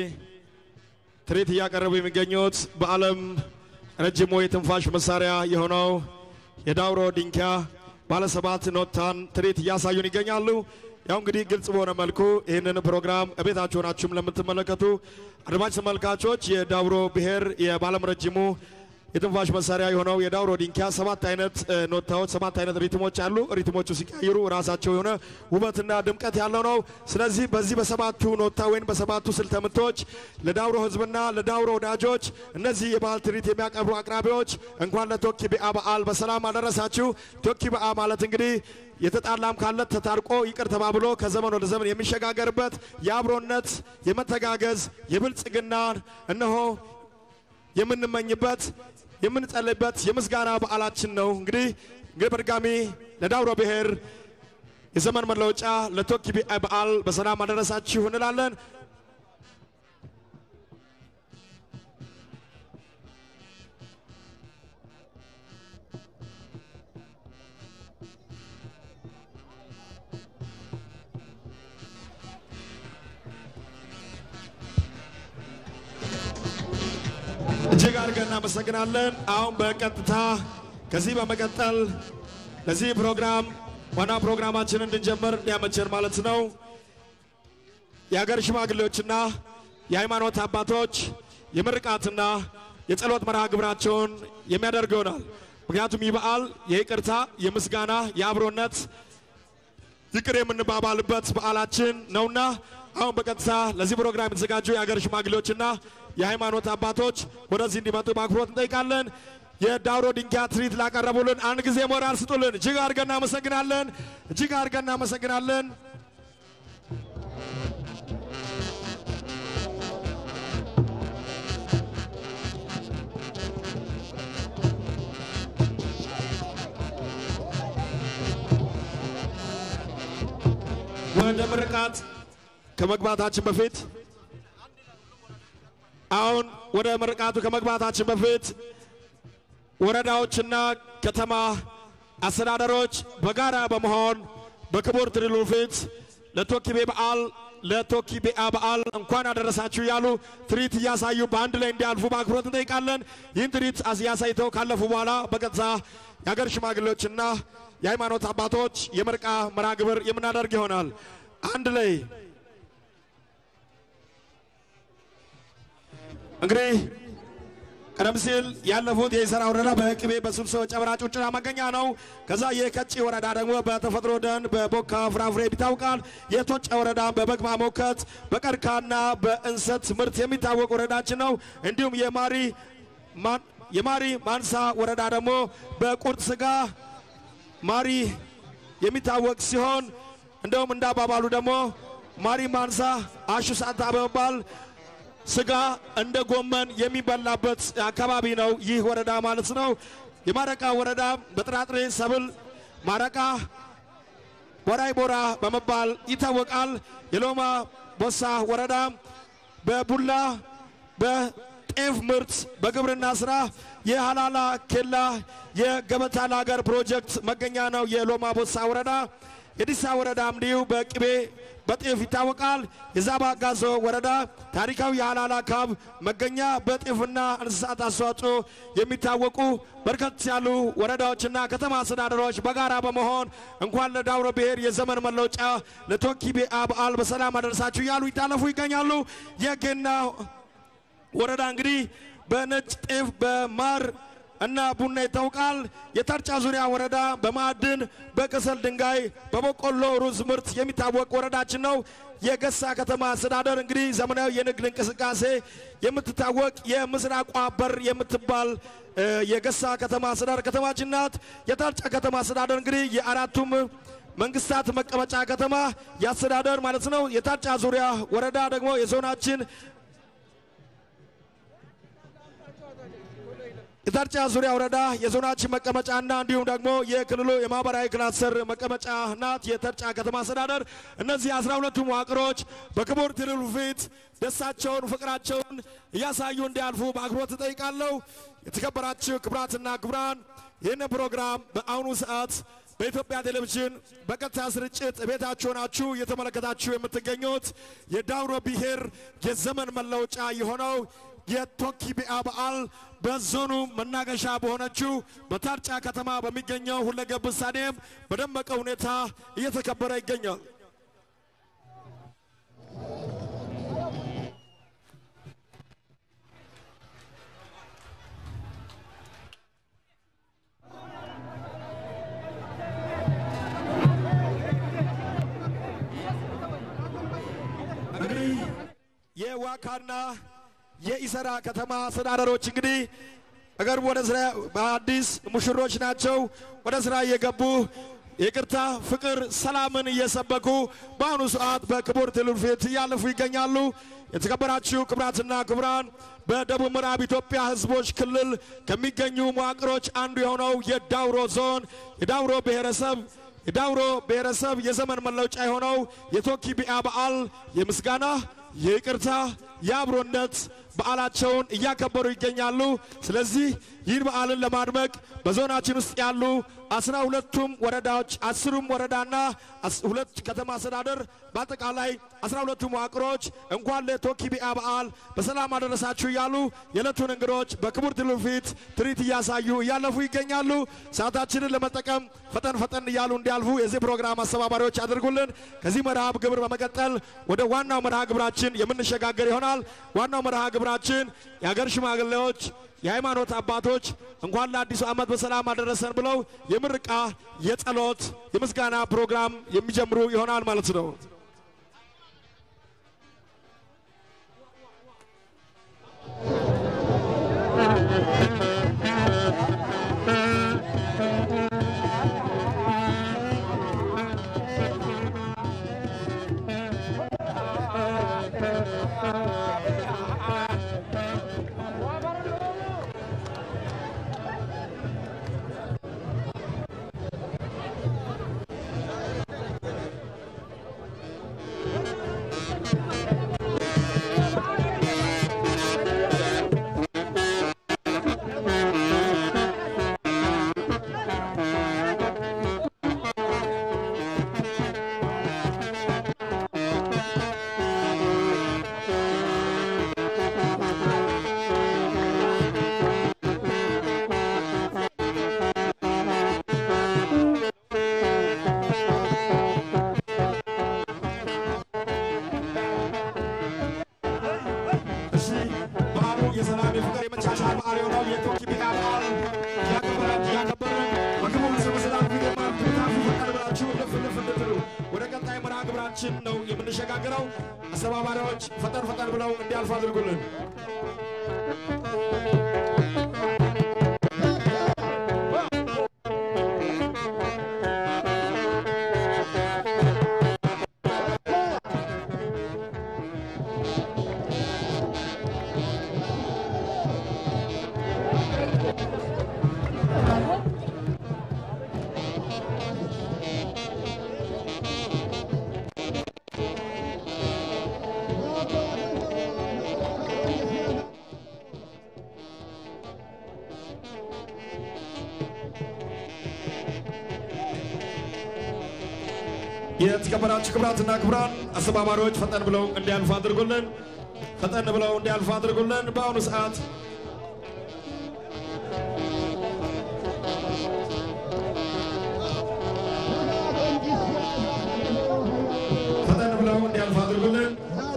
ትርኢት እያቀረቡ የሚገኙት በዓለም ረጅሙ የትንፋሽ መሳሪያ የሆነው የዳውሮ ዲንካ ባለሰባት ኖታን ትርኢት እያሳዩን ይገኛሉ። ያው እንግዲህ ግልጽ በሆነ መልኩ ይህንን ፕሮግራም እቤታችሁ ሆናችሁም ለምትመለከቱ አድማጭ ተመልካቾች የዳውሮ ብሔር የባለም ረጅሙ የትንፋሽ መሳሪያ የሆነው የዳውሮ ዲንካ ሰባት አይነት እ፣ ኖታዎች ሰባት አይነት ሪትሞች አሉ። ሪትሞቹ ሲቀይሩ ራሳቸው የሆነ ውበትና ድምቀት ያለው ነው። ስለዚህ በዚህ በሰባቱ ኖታ ወይም በሰባቱ ስልተ ምቶች ለዳውሮ ሕዝብና ለዳውሮ ወዳጆች እነዚህ የባህል ትርኢት የሚያቀርቡ አቅራቢዎች እንኳን ለቶኪ ቢአ በዓል በሰላም አደረሳችሁ። ቶኪ ቢአ ማለት እንግዲህ የተጣላም ካለ ተታርቆ ይቅር ተባብሎ ከዘመን ወደ ዘመን የሚሸጋገርበት የአብሮነት የመተጋገዝ የብልጽግና እነሆ የምንመኝበት የምንጸልይበት የምስጋና በዓላችን ነው። እንግዲህ እንግዲህ በድጋሚ ለዳውሮ ብሔር የዘመን መለወጫ ለቶኪ ቢአ በዓል በሰላም አደረሳችሁ እንላለን። እጅግ አድርገን እናመሰግናለን። አሁን በቀጥታ ከዚህ በመቀጠል ለዚህ ፕሮግራም ዋና ፕሮግራማችንን እንድንጀምር እንዲያመቸን ማለት ነው የሀገር ሽማግሌዎችና የሃይማኖት አባቶች የምርቃትና የጸሎት መርሃ ግብራቸውን የሚያደርግ ይሆናል። ምክንያቱም ይህ በዓል የይቅርታ፣ የምስጋና፣ የአብሮነት ይቅር የምንባባልበት በዓላችን ነውና አሁን በቀጥታ ለዚህ ፕሮግራም የተዘጋጁ የሀገር ሽማግሌዎችና የሃይማኖት አባቶች ወደዚህ እንዲመጡ በአክብሮት እንጠይቃለን። የዳውሮ ድንጋይ ትርኢት ላቀረቡልን አንድ ጊዜ ሞራል ስጡልን። እጅግ አድርገን እናመሰግናለን። እጅግ አድርገን እናመሰግናለን። ወደ ምርቃት ከመግባታችን በፊት አሁን ወደ ምርቃቱ ከመግባታችን በፊት ወረዳዎችና ከተማ አስተዳደሮች በጋራ በመሆን በክቡር ትልሉ ፊት ለቶኪቤ በዓል ለቶኪቤአ በዓል እንኳን አደረሳችሁ ያሉ ትርኢት እያሳዩ በአንድ ላይ እንዲያልፉ በአክብሮት እንጠይቃለን። ይህን ትርኢት እያሳይተው ካለፉ በኋላ በቀጥታ የሀገር ሽማግሌዎችና የሃይማኖት አባቶች የምርቃ መርሃ ግብር የምናደርግ ይሆናል። አንድ ላይ እንግዲህ ቀደም ሲል ያለፉት የኢሰራ ወረዳ በቅቤ በስብሶ ጨበራ ጩርጩራ መገኛ ነው። ከዛ የከጪ ወረዳ ደግሞ በተፈጥሮ ደን በቦካ ፍራፍሬ ይታወቃል። የቶጫ ወረዳ በበግ ማሞከት በቀርካና በእንሰት ምርት የሚታወቅ ወረዳችን ነው። እንዲሁም የማሪ ማን- የማሪ ማንሳ ወረዳ ደግሞ በቁርጥ ስጋ ማሪ የሚታወቅ ሲሆን እንደውም እንዳባባሉ ደግሞ ማሪ ማንሳ አሹ ሳታ በመባል ስጋ እንደ ጎመን የሚበላበት አካባቢ ነው ይህ ወረዳ ማለት ነው። የማረቃ ወረዳ በጥራጥሬ ሰብል ማረቃ ቦራይ ቦራ በመባል ይታወቃል። የሎማ ቦሳ ወረዳ በቡላ በጤፍ ምርት በግብርና ስራ የሃላላ ኬላ የገበታ ለሀገር ፕሮጀክት መገኛ ነው የሎማ ቦሳ ወረዳ። የዲሳ ወረዳ እንዲሁ በቅቤ በጤፍ ይታወቃል። የዛባ ጋዞ ወረዳ ታሪካዊ የሃላላ ካብ መገኛ በጤፍና እንስሳት አስተዋጽኦ የሚታወቁ በርከት ያሉ ወረዳዎችና ከተማ አስተዳደሮች በጋራ በመሆን እንኳን ለዳውሮ ብሔር የዘመን መለወጫ ለቶኪቤአ በዓል በሰላም አደረሳችሁ እያሉ ይታለፉ ይገኛሉ። የጌና ወረዳ እንግዲህ በነጭ ጤፍ በማር እና ቡና ይታወቃል። የተርጫ ዙሪያ ወረዳ በማዕድን በከሰል ድንጋይ በበቆሎ ሩዝ ምርት የሚታወቅ ወረዳችን ነው። የገሳ ከተማ አስተዳደር እንግዲህ ዘመናዊ የንግድ እንቅስቃሴ የምትታወቅ የምስራቋ በር የምትባል እ፣ የገሳ ከተማ አስተዳደር ከተማችን ናት። የተርጫ ከተማ አስተዳደር እንግዲህ የአራቱም መንግስታት መቀመጫ ከተማ የአስተዳደር ማለት ነው። የታርጫ ዙሪያ ወረዳ ደግሞ የዞናችን የታርጫ ዙሪያ ወረዳ የዞናችን መቀመጫና እንዲሁም ደግሞ የክልሉ የማህበራዊ ክላስተር መቀመጫ ናት የተርጫ ከተማ አስተዳደር። እነዚህ አስራ ሁለቱ መዋቅሮች በክቡር ትልሉ ፊት ደስታቸውን፣ ፍቅራቸውን እያሳዩ እንዲያልፉ በአክብሮት እጠይቃለሁ። የተከበራችሁ ክቡራትና ክቡራን ይህን ፕሮግራም በአሁኑ ሰዓት በኢትዮጵያ ቴሌቪዥን በቀጥታ ስርጭት ቤታችሁ ሆናችሁ እየተመለከታችሁ የምትገኙት የዳውሮ ብሔር የዘመን መለወጫ የሆነው የቶኪቢአ በዓል በዞኑ መናገሻ በሆነችው በታርጫ ከተማ በሚገኘው ሁለገብ ስታዲየም በደመቀ ሁኔታ እየተከበረ ይገኛል። እንግዲህ የዋካና የኢሰራ ከተማ አስተዳደሮች እንግዲህ በቅርቡ ወደ ስራ በአዲስ ሙሽሮች ናቸው። ወደ ስራ እየገቡ ይቅርታ፣ ፍቅር፣ ሰላምን እየሰበኩ በአሁኑ ሰዓት በክቡር ትልሉ ፊት እያለፉ ይገኛሉ። የተከበራችሁ ክቡራትና ክቡራን በደቡብ ምዕራብ ኢትዮጵያ ሕዝቦች ክልል ከሚገኙ መዋቅሮች አንዱ የሆነው የዳውሮ ዞን የዳውሮ ብሔረሰብ የዳውሮ ብሔረሰብ የዘመን መለውጫ የሆነው የቶኪቢአ በዓል የምስጋና፣ የይቅርታ፣ የአብሮነት በዓላቸውን እያከበሩ ይገኛሉ። ስለዚህ ይህን በዓልን ለማድመቅ በዞናችን ውስጥ ያሉ አስራ ሁለቱም ወረዳዎች አስሩም ወረዳና አስ- ሁለት ከተማ አስተዳደር በአጠቃላይ አስራ ሁለቱ መዋቅሮች እንኳን ለቶኪቢአ በዓል በሰላም አደረሳችሁ እያሉ የዕለቱን እንግዶች በክቡር ድሉ ፊት ትርኢት እያሳዩ እያለፉ ይገኛሉ። ሰዓታችንን ለመጠቀም ፈጠን ፈጠን እያሉ እንዲያልፉ የዚህ ፕሮግራም አስተባባሪዎች ያደርጉልን። ከዚህ መርሃ ግብር በመቀጠል ወደ ዋናው መርሃ ግብራችን የምንሸጋገር ይሆናል። ዋናው መርሃ ግብራችን የሀገር ሽማግሌዎች የሃይማኖት አባቶች እንኳን ለአዲሱ ዓመት በሰላም አደረሰን ብለው የምርቃ፣ የጸሎት፣ የምስጋና ፕሮግራም የሚጀምሩ ይሆናል ማለት ነው። እሺ በዓሉ የሰላም የፍቅር የመቻቻል በዓል የሆነው የቶኪቢአ በዓል እያከበራችሁ እያከበርን በክቡር ርዕሰ መስተዳድር ፊት የማትታፉ ፈቃድ ብላችሁ ልፍ ልፍ እንድትሉ ወደ ቀጣይ መርሃ ግብራችን ነው የምንሸጋገረው። አስተባባሪዎች ፈጠን ፈጠን ብለው እንዲያልፉ አድርጉልን። የተከበራችሁ ክብራትና ክብራን አስተባባሪዎች ፈጠን ብለው እንዲያልፉ አድርጉልን። ፈጠን ብለው እንዲያልፉ አድርጉልን። በአሁኑ ሰዓት ፈጠን ብለው እንዲያልፉ አድርጉልን።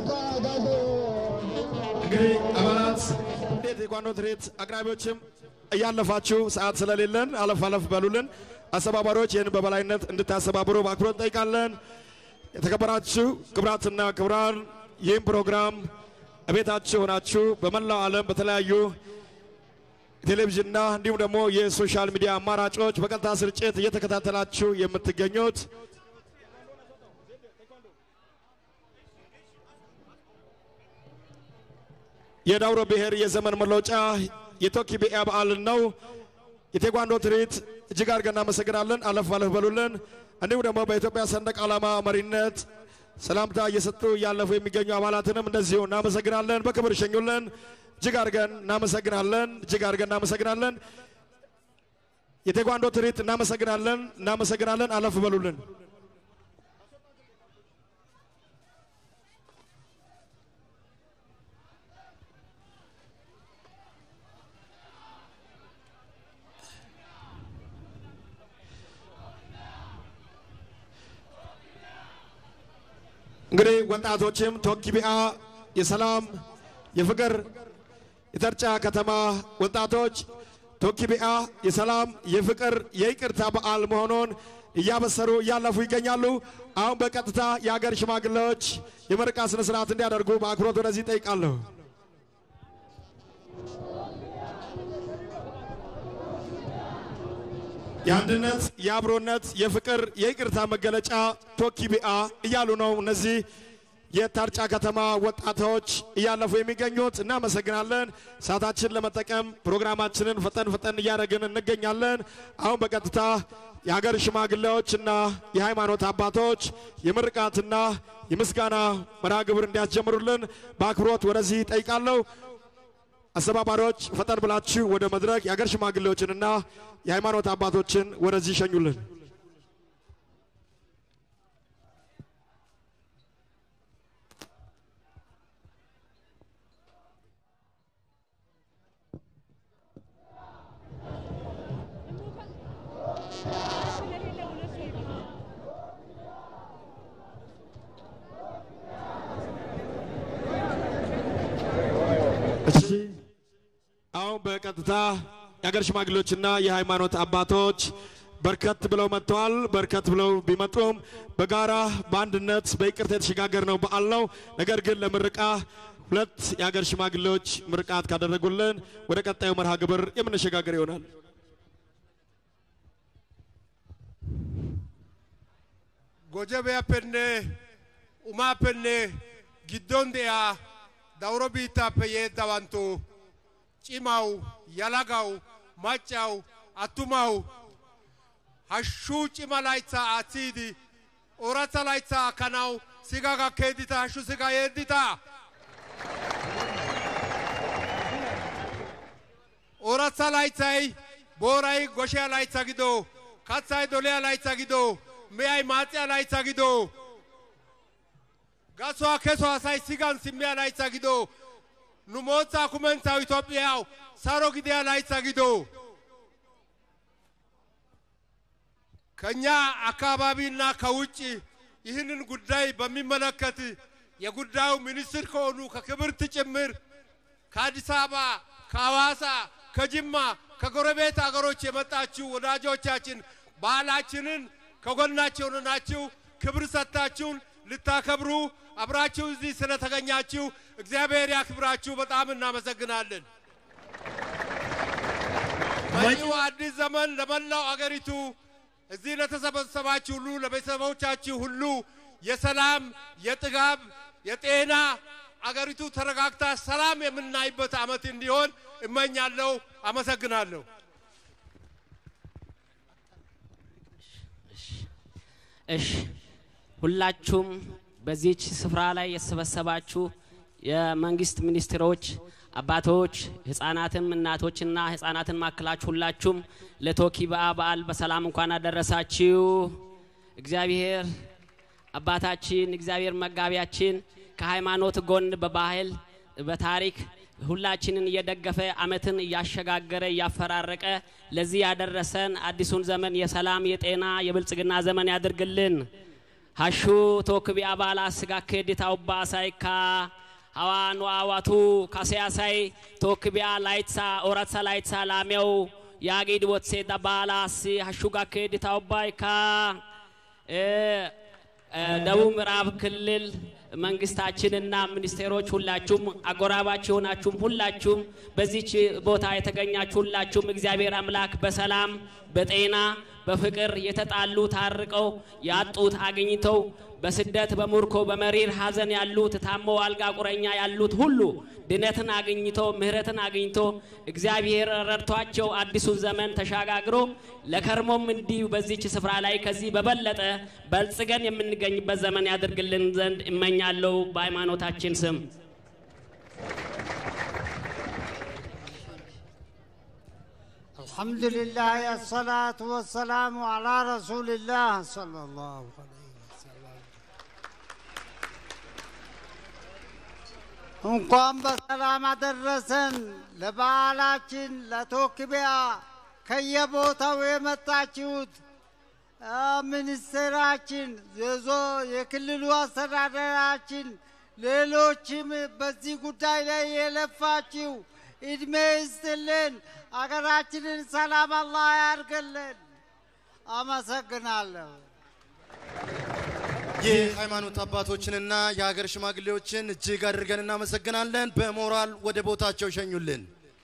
እንግዲህ አባላት እንዴት የኳንዶ ትርኢት አቅራቢዎችም እያለፋችሁ ሰዓት ስለሌለን አለፍ አለፍ በሉልን። አስተባባሪዎች ይህን በበላይነት እንድታስተባብሩ በአክብሮት እንጠይቃለን። የተከበራችሁ ክብራትና ክብራን ይህም ፕሮግራም እቤታችሁ ሆናችሁ በመላው ዓለም በተለያዩ ቴሌቪዥንና እንዲሁም ደግሞ የሶሻል ሚዲያ አማራጮች በቀጥታ ስርጭት እየተከታተላችሁ የምትገኙት የዳውሮ ብሔር የዘመን መለወጫ የቶኪቢአ በዓልን ነው። የቴኳንዶ ትርኢት እጅግ አድርገን እናመሰግናለን። አለፍ አለፍ በሉልን። እንዲሁም ደግሞ በኢትዮጵያ ሰንደቅ ዓላማ መሪነት ሰላምታ እየሰጡ እያለፉ የሚገኙ አባላትንም እንደዚሁ እናመሰግናለን። በክብር ሸኙልን። እጅግ አድርገን እናመሰግናለን። እጅግ አድርገን እናመሰግናለን። የቴኳንዶ ትርኢት እናመሰግናለን። እናመሰግናለን። አለፍ በሉልን። እንግዲህ ወጣቶችም ቶኪቢአ የሰላም የፍቅር የተርጫ ከተማ ወጣቶች ቶኪቢአ የሰላም የፍቅር የይቅርታ በዓል መሆኑን እያበሰሩ እያለፉ ይገኛሉ። አሁን በቀጥታ የሀገር ሽማግሌዎች የምረቃ ስነ ስርዓት እንዲያደርጉ በአክብሮት ወደዚህ ጠይቃለሁ። የአንድነት፣ የአብሮነት፣ የፍቅር፣ የይቅርታ መገለጫ ቶኪቢአ እያሉ ነው እነዚህ የታርጫ ከተማ ወጣቶች እያለፉ የሚገኙት። እናመሰግናለን። ሰዓታችን ለመጠቀም ፕሮግራማችንን ፈጠን ፈጠን እያደረግን እንገኛለን። አሁን በቀጥታ የሀገር ሽማግሌዎችና የሃይማኖት አባቶች የምርቃትና የምስጋና መርሃ ግብር እንዲያስጀምሩልን በአክብሮት ወደዚህ ጠይቃለሁ። አስተባባሪዎች ፈጠን ብላችሁ ወደ መድረክ የአገር ሽማግሌዎችንና የሃይማኖት አባቶችን ወደዚህ ይሸኙልን። እሺ አሁን በቀጥታ የሀገር ሽማግሌዎችና የሃይማኖት አባቶች በርከት ብለው መጥተዋል። በርከት ብለው ቢመጡም በጋራ በአንድነት በይቅርታ የተሸጋገርነው በዓል ነው። ነገር ግን ለምርቃ ሁለት የሀገር ሽማግሌዎች ምርቃት ካደረጉልን ወደ ቀጣዩ መርሃ ግብር የምንሸጋገር ይሆናል። gojabeyappenne umaappenne giddon de'iyaa dawuro biittaappe yeeddawantu cimawu yalagawu maccawu attumawu hashshu cima layttaa aatsiidi ooratha layttaa akkanawu siga gakkeeddita hashshu siga yeeddita ooratha laythay booray goshiya laytha gido kathay doliya laytha gido miyay maaxiya laytha gido gasuwa keso asay sigan simmiya laytha gido nu mootsaa kumentsaw Itoophiyaw saro gidiya laytha gido ከኛ አካባቢና ከውጭ ይህንን ጉዳይ በሚመለከት የጉዳዩ ሚኒስትር ከሆኑ ከክብርት ጭምር ከአዲስ አበባ፣ ከሐዋሳ፣ ከጅማ፣ ከጎረቤት አገሮች የመጣችሁ ወዳጆቻችን ባህላችንን ከጎናቸው ሆናችሁ ክብር ሰጥታችሁን ልታከብሩ አብራችሁ እዚህ ስለተገኛችሁ እግዚአብሔር ያክብራችሁ። በጣም እናመሰግናለን። መጪው አዲስ ዘመን ለመላው አገሪቱ እዚህ ለተሰበሰባችሁ ሁሉ ለቤተሰቦቻችሁ ሁሉ የሰላም፣ የጥጋብ፣ የጤና አገሪቱ ተረጋግታ ሰላም የምናይበት ዓመት እንዲሆን እመኛለሁ። አመሰግናለሁ። እሺ ሁላችሁም በዚች ስፍራ ላይ የተሰበሰባችሁ የመንግስት ሚኒስትሮች፣ አባቶች፣ ህፃናትም እናቶችና ህፃናትን ማክላችሁ ሁላችሁም ለቶኪባ በዓል በሰላም እንኳን አደረሳችሁ። እግዚአብሔር አባታችን እግዚአብሔር መጋቢያችን ከሃይማኖት ጎን በባህል በታሪክ ሁላችንን እየደገፈ አመትን እያሸጋገረ እያፈራረቀ ለዚህ ያደረሰን አዲሱን ዘመን የሰላም የጤና የብልጽግና ዘመን ያድርግልን። ሀሹ ቶክቢ አባላ ስጋ ኬዲታ ውባ ሳይካ ሀዋኑ አዋቱ ካሴያሳይ ቶክቢያ ላይትሳ ኦራትሳ ላይትሳ ላሜው ያጊድ ወትሴ ዳባላስ ሀሹጋ ኬዲታ ውባይካ ደቡብ ምዕራብ ክልል መንግስታችንና ሚኒስቴሮች ሁላችሁም አጎራባች የሆናችሁም ሁላችሁም በዚች ቦታ የተገኛችሁ ሁላችሁም እግዚአብሔር አምላክ በሰላም በጤና በፍቅር የተጣሉ ታርቀው ያጡት አግኝተው በስደት በሙርኮ በመሪር ሀዘን ያሉት ታሞ አልጋ ቁረኛ ያሉት ሁሉ ድነትን አግኝቶ ምህረትን አግኝቶ እግዚአብሔር ረድቷቸው አዲሱን ዘመን ተሻጋግሮ ለከርሞም እንዲሁ በዚች ስፍራ ላይ ከዚህ በበለጠ በልጽገን የምንገኝበት ዘመን ያድርግልን ዘንድ እመኛለሁ በሃይማኖታችን ስም። الحمد لله الصلاة والسلام على رسول الله صلى الله عليه وسلم እንኳን በሰላም አደረሰን ለበዓላችን ለቶክቢያ ከየቦታው የመጣችሁት አ፣ ሚኒስቴራችን የዞ የክልሉ አስተዳደራችን ሌሎችም በዚህ ጉዳይ ላይ የለፋችሁ እድሜ ይስጥልን። አገራችንን ሰላም አላህ ያርግልን። አመሰግናለሁ። የሃይማኖት አባቶችንና የሀገር ሽማግሌዎችን እጅግ አድርገን እናመሰግናለን። በሞራል ወደ ቦታቸው ሸኙልን።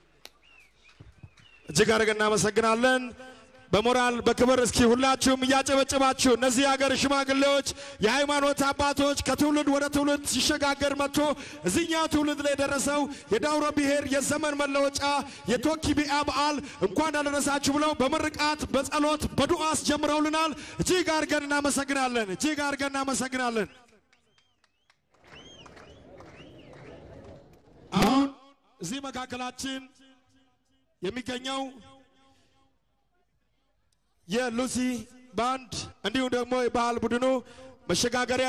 እጅግ አድርገን እናመሰግናለን። በሞራል በክብር እስኪ ሁላችሁም እያጨበጨባችሁ እነዚህ የሀገር ሽማግሌዎች፣ የሃይማኖት አባቶች ከትውልድ ወደ ትውልድ ሲሸጋገር መጥቶ እዚህኛው ትውልድ ላይ የደረሰው የዳውሮ ብሔር የዘመን መለወጫ የቶኪቢያ በዓል እንኳን አደረሳችሁ ብለው በምርቃት በጸሎት በዱዓ አስጀምረውልናል። እጅግ አድርገን እናመሰግናለን። እጅግ አድርገን እናመሰግናለን። አሁን እዚህ መካከላችን የሚገኘው የሉሲ ባንድ እንዲሁም ደግሞ የባህል ቡድኑ መሸጋገሪያ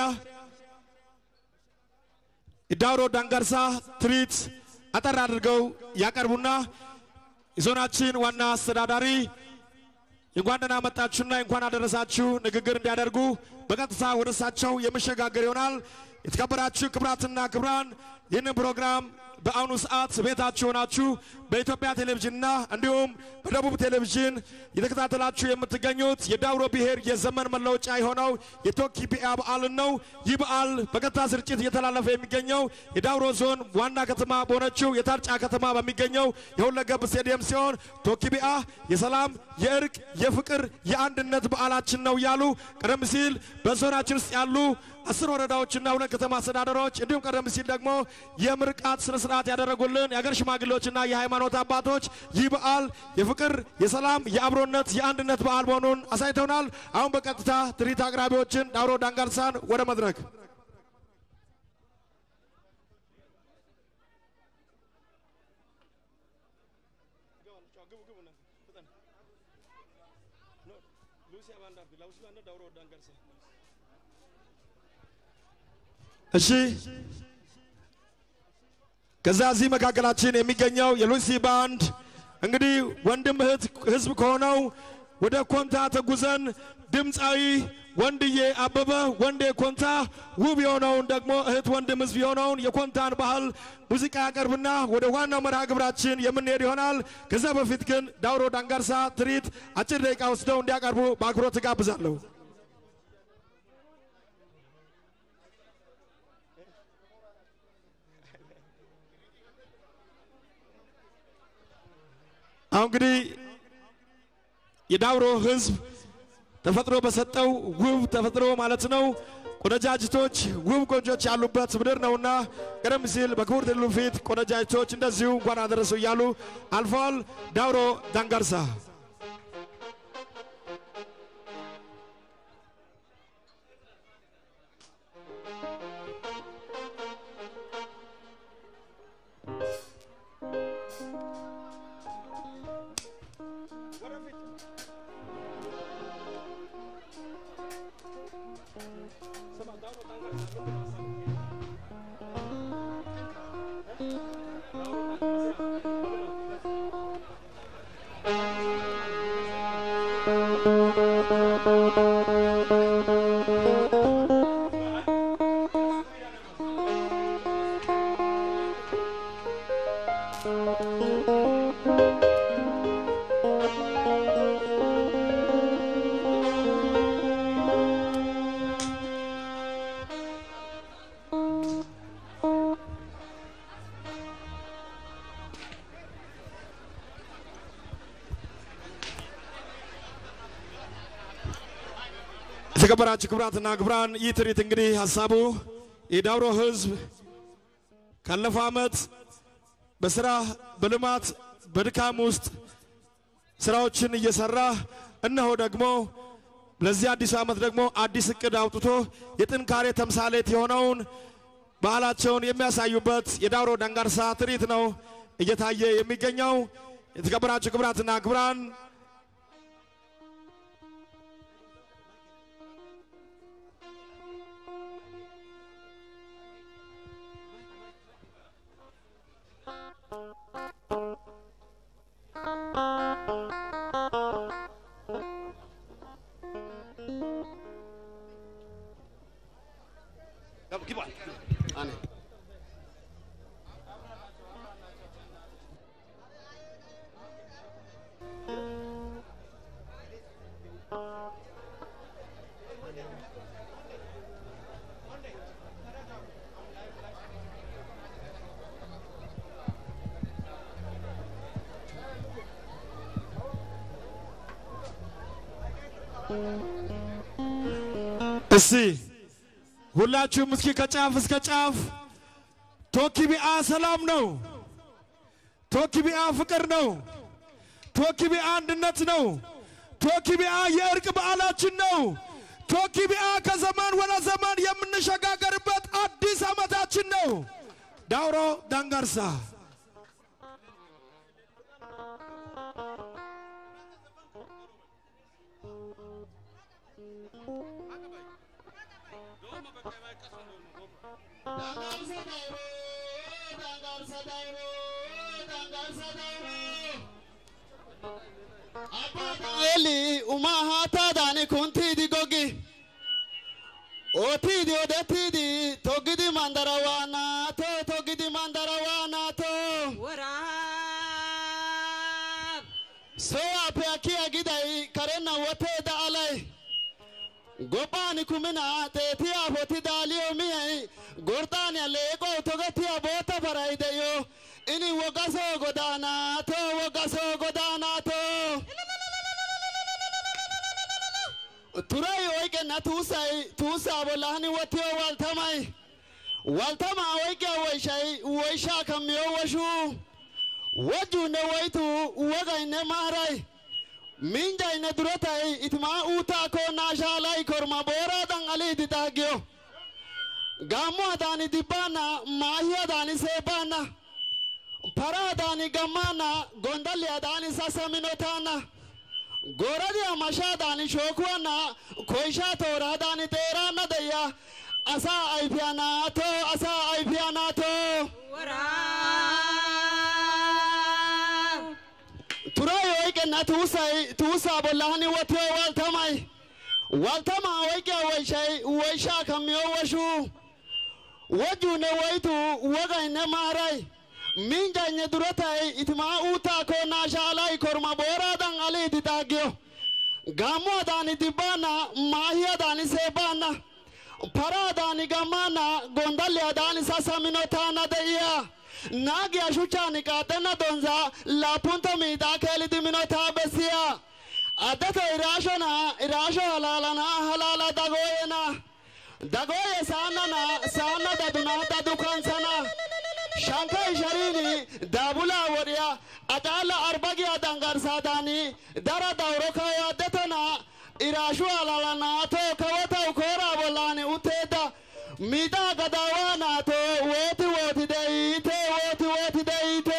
የዳውሮ ዳንጋርሳ ትርኢት አጠር አድርገው ያቀርቡና የዞናችን ዋና አስተዳዳሪ እንኳን ደህና መጣችሁና እንኳን አደረሳችሁ ንግግር እንዲያደርጉ በቀጥታ ወደ እሳቸው የመሸጋገር ይሆናል። የተከበራችሁ ክብራትና ክብራን ይህንን ፕሮግራም በአሁኑ ሰዓት ቤታችሁ ሆናችሁ በኢትዮጵያ ቴሌቪዥንና እንዲሁም በደቡብ ቴሌቪዥን የተከታተላችሁ የምትገኙት የዳውሮ ብሔር የዘመን መለወጫ የሆነው የቶኪቢያ በዓልን ነው። ይህ በዓል በቀጥታ ስርጭት እየተላለፈ የሚገኘው የዳውሮ ዞን ዋና ከተማ በሆነችው የታርጫ ከተማ በሚገኘው የሁለገብ ስቴዲየም ሲሆን ቶኪቢያ የሰላም፣ የእርቅ፣ የፍቅር፣ የአንድነት በዓላችን ነው እያሉ ቀደም ሲል በዞናችን ውስጥ ያሉ አስር ወረዳዎችና ሁለት ከተማ አስተዳደሮች እንዲሁም ቀደም ሲል ደግሞ የምርቃት ስነ ስርዓት ያደረጉልን የአገር ሽማግሌዎችና የሃይማኖት አባቶች ይህ በዓል የፍቅር፣ የሰላም፣ የአብሮነት፣ የአንድነት በዓል መሆኑን አሳይተውናል። አሁን በቀጥታ ትርኢት አቅራቢዎችን ዳውሮ ዳንጋርሳን ወደ መድረክ እሺ ከዛ እዚህ መካከላችን የሚገኘው የሉሲ ባንድ እንግዲህ ወንድም እህት ህዝብ ከሆነው ወደ ኮንታ ተጉዘን ድምፃዊ ወንድዬ አበበ ወንዴ ኮንታ ውብ የሆነውን ደግሞ እህት ወንድም ህዝብ የሆነውን የኮንታን ባህል ሙዚቃ ያቀርብና ወደ ዋናው መርሃ ግብራችን የምንሄድ ይሆናል። ከዛ በፊት ግን ዳውሮ ዳንጋርሳ ትርኢት አጭር ደቂቃ ወስደው እንዲያቀርቡ በአክብሮት እጋብዛለሁ። አሁን እንግዲህ የዳውሮ ህዝብ ተፈጥሮ በሰጠው ውብ ተፈጥሮ ማለት ነው ቆነጃጅቶች ውብ ቆንጆች ያሉበት ምድር ነውና ቀደም ሲል በክቡር ትሉ ፊት ቆነጃጅቶች እንደዚሁ እንኳን አደረሱ እያሉ አልፈዋል። ዳውሮ ዳንጋርሳ የተከበራችሁ ክቡራትና ክቡራን ይህ ትርኢት እንግዲህ ሀሳቡ የዳውሮ ህዝብ ካለፈው ዓመት በስራ በልማት በድካም ውስጥ ስራዎችን እየሰራ እነሆ ደግሞ ለዚህ አዲሱ ዓመት ደግሞ አዲስ እቅድ አውጥቶ የጥንካሬ ተምሳሌት የሆነውን ባህላቸውን የሚያሳዩበት የዳውሮ ዳንጋርሳ ትርኢት ነው እየታየ የሚገኘው። የተከበራችሁ ክቡራትና ክቡራን እስቲ ሁላችሁም እስኪ ከጫፍ እስከ ጫፍ ቶኪቢአ ሰላም ነው። ቶኪቢአ ፍቅር ነው። ቶኪቢአ አንድነት ነው። ቶኪቢአ የእርቅ በዓላችን ነው። ቶኪቢአ ከዘመን ወደ ዘመን የምንሸጋገርበት አዲስ ዓመታችን ነው። ዳውሮ ዳንጋርሳ eli uma haataadani kuntiidi gogi ootiidi odettiidi toggidi mandara waanaato toggidi mandara waanaato sowappe akkiya giday karenna woteeda alay gophaani kumina xeetiya foti daaliyo miyay gordaaniya leeqow togetiya boota faray deyo ini wogasoo godaanaato wogasoo godaanaato turay oyqenna tuusay tuusaa bollahani wotiyo waltamay waltama oyqiya woyshay woyshaa kammiyo woshu wajjuunne woytu wogaynne maaray minjayne durotay itmaa uutaako naashaalay korma booraadan aliidi daaggiyo gaammuwadaani dibbaanna maahiyadaani seebbaanna paraadaani gammaanna gondalliyadaani sasaminotaanna goradiya mashaadaani shookuwanna koyshaa tooraadaani xeeraanna deya asaa ayfiyanaato asaa ayfiyanaato turay oyqenna tuusay tuusaa bollahani wotiyo waltamay waltama oyqiya woyshay woyshaa kammiyo woshu wajjuunne woytu wogaynne maaray minjayne durotay itmaa uutaako naashaalay korma booraadan aliidi daaggiyo gaammuwadaani dibbaanna maahiyadaani seebbaanna paraadaani gammaanna gondalliyadaani sasaminotaana de'iya naagiya shuchchaani qaaxenna donza laapunta miidhaa keelidi minotaa bessiya addato iraashona iraasho halaalana halaala dagooyena dagooye saannana saanna daduna dadukansana shankay sharini daabulaa wodhiya acaala arbagiya dangarsaadaani dara dawro kayo addetona iraashu halalanaato kawotau kooraa bollaani utteedda miidhaa gadaawaanaato wooti wooti deyiite wooti wooti deyiite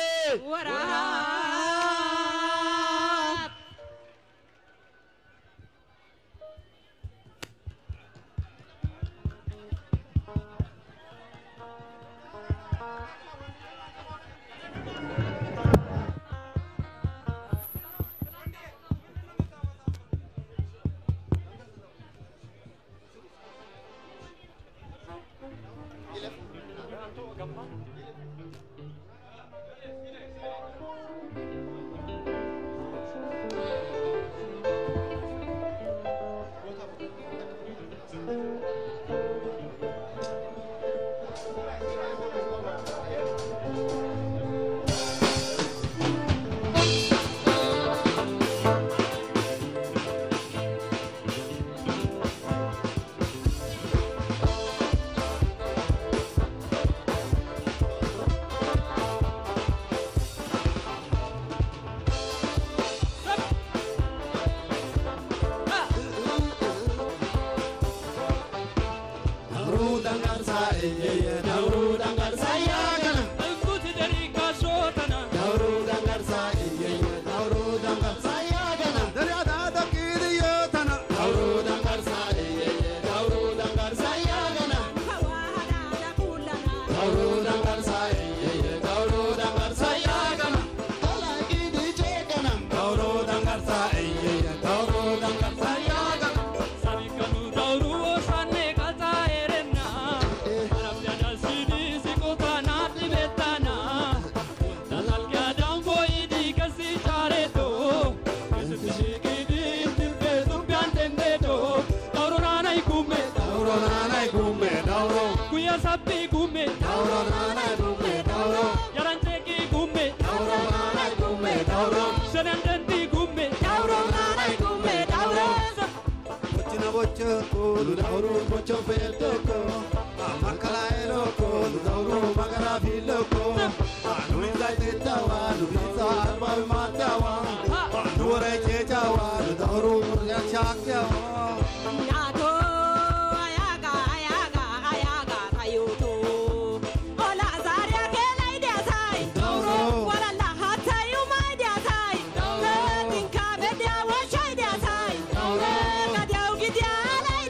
Dauro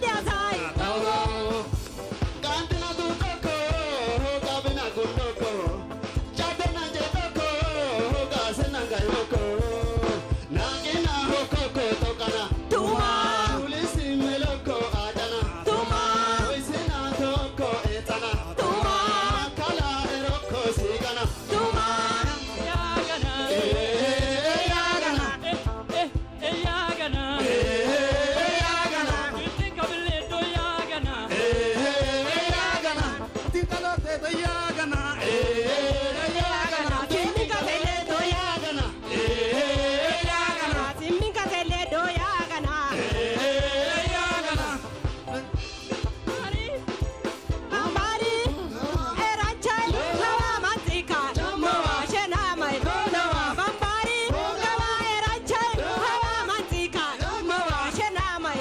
roko nagina hokoko tokana Tuma. ulisi meloko adana Tuma. oisina toko etana Tuma. kala eroko sigana Tuma. Eh, yagana Kimika bele do yagana. Simika bele do yagana. Amari, erachai, hawa matika, shena mai, bambari, hawa erachai, hawa matika, shena mai,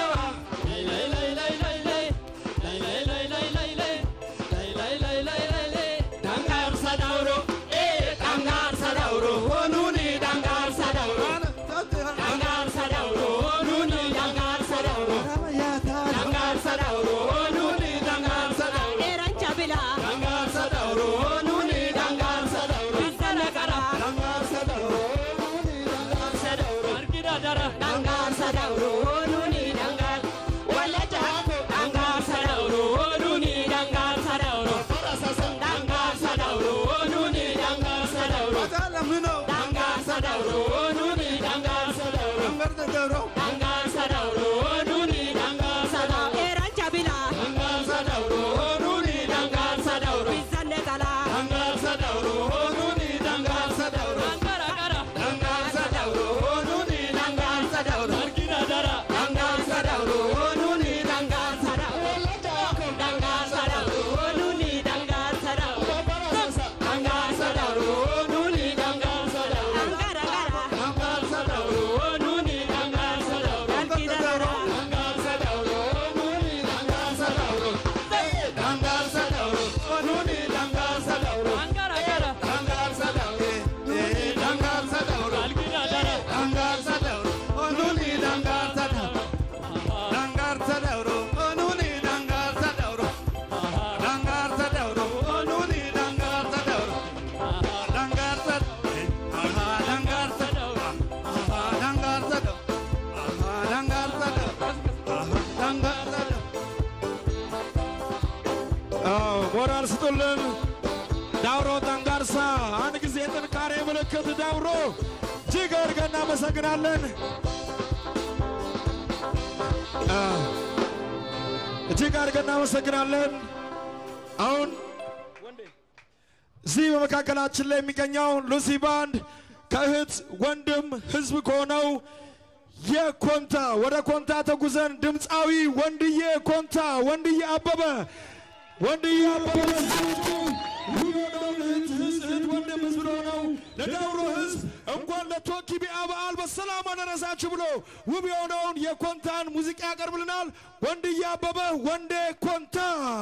dangar sadauro eh dangar sadauro onuni dangar sadauro dangar sadauro onuni dangar sadauro dangar sadauro onuni dangar sadauro erancha bila, dangar sadauro onuni dangar sadauro bisana kara, dangar sadauro onuni dangar sadauro arkida dara dangar sadauro, nuni dangar, walaja, dangar sadauro onuni dangar sadauro dangar sadauro onuni dangar sadauro dangar sadauro onuni dangar sadauro dangar sadauro onuni dangar sadauro erancha bila, dangar sadauro onuni dangar sadauro bisana kara, dangar sadauro onuni dangar sadauro angara gara dangar sadauro onuni dangar sadauro arkida dara dangar sadauro onuni dangar sadauro dangar sadauro onuni dangar sadauro dangar sadauro onuni dangar sadauro angara gara, dangar sadauro onuni dangar sadauro arkida dara, dangar sadauro onuni dangar sadauro dangar sadauro onuni dangar sadauro angara gara dangar sadauro eh dangar sadauro alkira dara dangar sadauro onuni dangar sadauro dangar sadauro onuni dangar sadauro dangar sadauro onuni dangar sadauro dangar sadauro aha dangar sadauro aha dangar sadauro aha dangar sadauro aha dangar sadauro አዎ ሞራል ስጡልን። ዳውሮ ዳንጋርሳ አንድ ጊዜ የጥንካሬ ምልክት ዳውሮ እጅግ አድርገን እናመሰግናለን። አ፣ እጅግ አድርገን እናመሰግናለን። አሁን እዚህ በመካከላችን ላይ የሚገኘው ሉሲ ባንድ ከእህት ወንድም ህዝብ ከሆነው የኮንታ ወደ ኮንታ ተጉዘን ድምፃዊ ወንድዬ ኮንታ ወንድዬ አበበ ወንድዬ አበበ እህት ወንድም ህዝብ ለሆነው ለዳውሮ ህዝብ እንኳን ለቶኪቢያ በዓል በሰላም አደረሳችሁ ብሎ ውብ የሆነውን የኮንታን ሙዚቃ ያቀርብልናል። ወንድዬ አበበ ወንዴ ኮንታ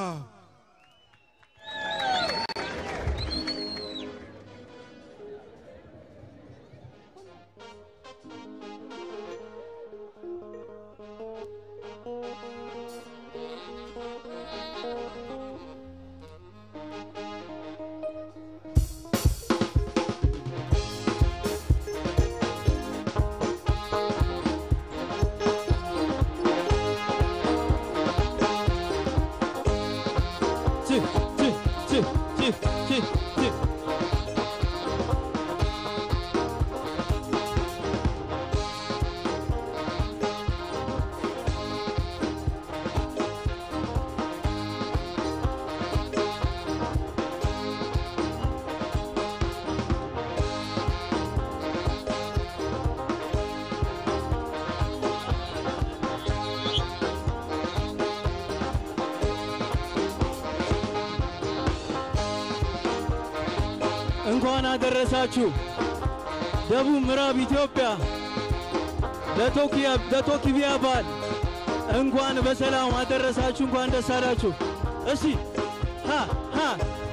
እንኳን አደረሳችሁ። ደቡብ ምዕራብ ኢትዮጵያ ለቶኪያ- ለቶኪቢያ በዓል እንኳን በሰላም አደረሳችሁ፣ እንኳን ደስ አላችሁ። እስቲ ሃ ሃ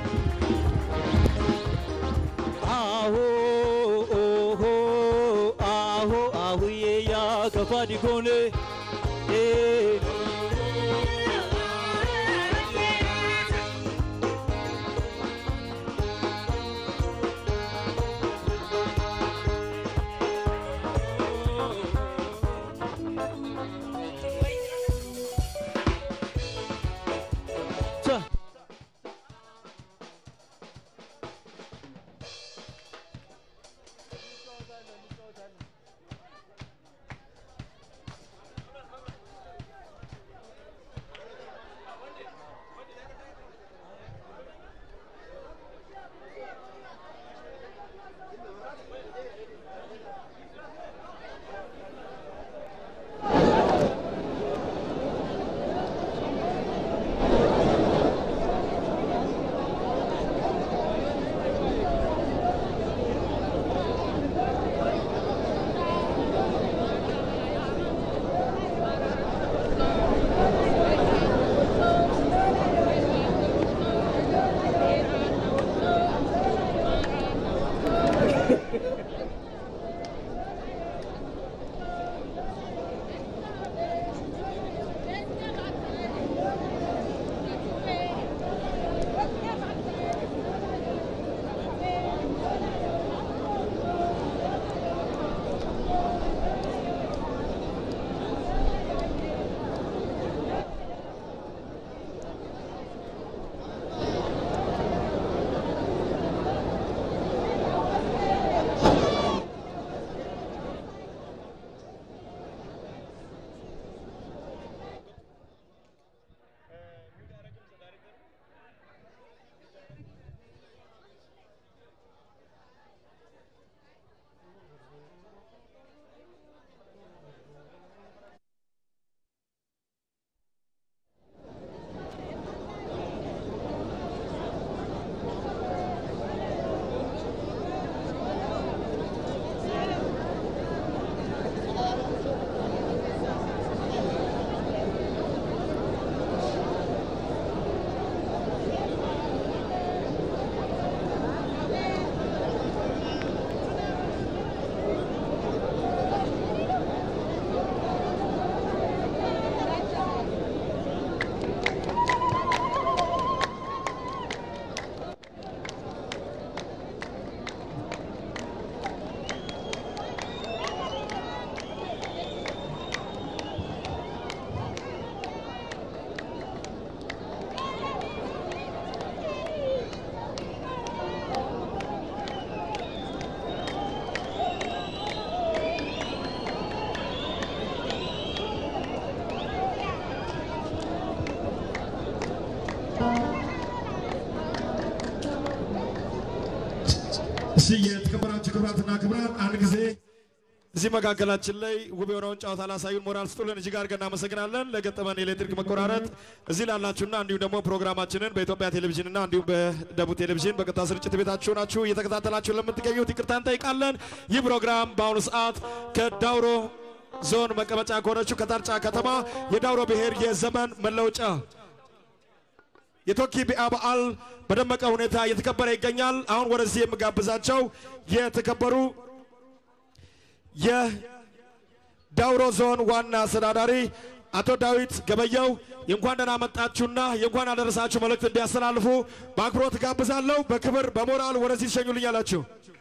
አሆ ኦሆ አሆ አሁዬ ያ ከፋዲኮኔ ኤ እሺ የተከበራችሁ ክብራትና ክብራን አንድ ጊዜ እዚህ መካከላችን ላይ ውብ የሆነውን ጨዋታ ላሳዩን ሞራል ስጡልን እጅግ አድርገን እናመሰግናለን። ለገጠመን የኤሌክትሪክ መቆራረጥ እዚህ ላላችሁና እንዲሁም ደግሞ ፕሮግራማችንን በኢትዮጵያ ቴሌቪዥንና እንዲሁም በደቡብ ቴሌቪዥን በቀጥታ ስርጭት ቤታችሁ ናችሁ እየተከታተላችሁ ለምትገኙት ይቅርታ እንጠይቃለን። ይህ ፕሮግራም በአሁኑ ሰዓት ከዳውሮ ዞን መቀመጫ ከሆነችው ከታርጫ ከተማ የዳውሮ ብሔር የዘመን መለወጫ የቶኪ ቢአ በዓል በደመቀ ሁኔታ እየተከበረ ይገኛል። አሁን ወደዚህ የምጋብዛቸው የተከበሩ የዳውሮ ዞን ዋና አስተዳዳሪ አቶ ዳዊት ገበየው የእንኳን ደህና መጣችሁና የእንኳን አደረሳችሁ መልእክት እንዲያስተላልፉ በአክብሮት ጋብዛለሁ። በክብር በሞራል ወደዚህ ትሸኙልኛላችሁ።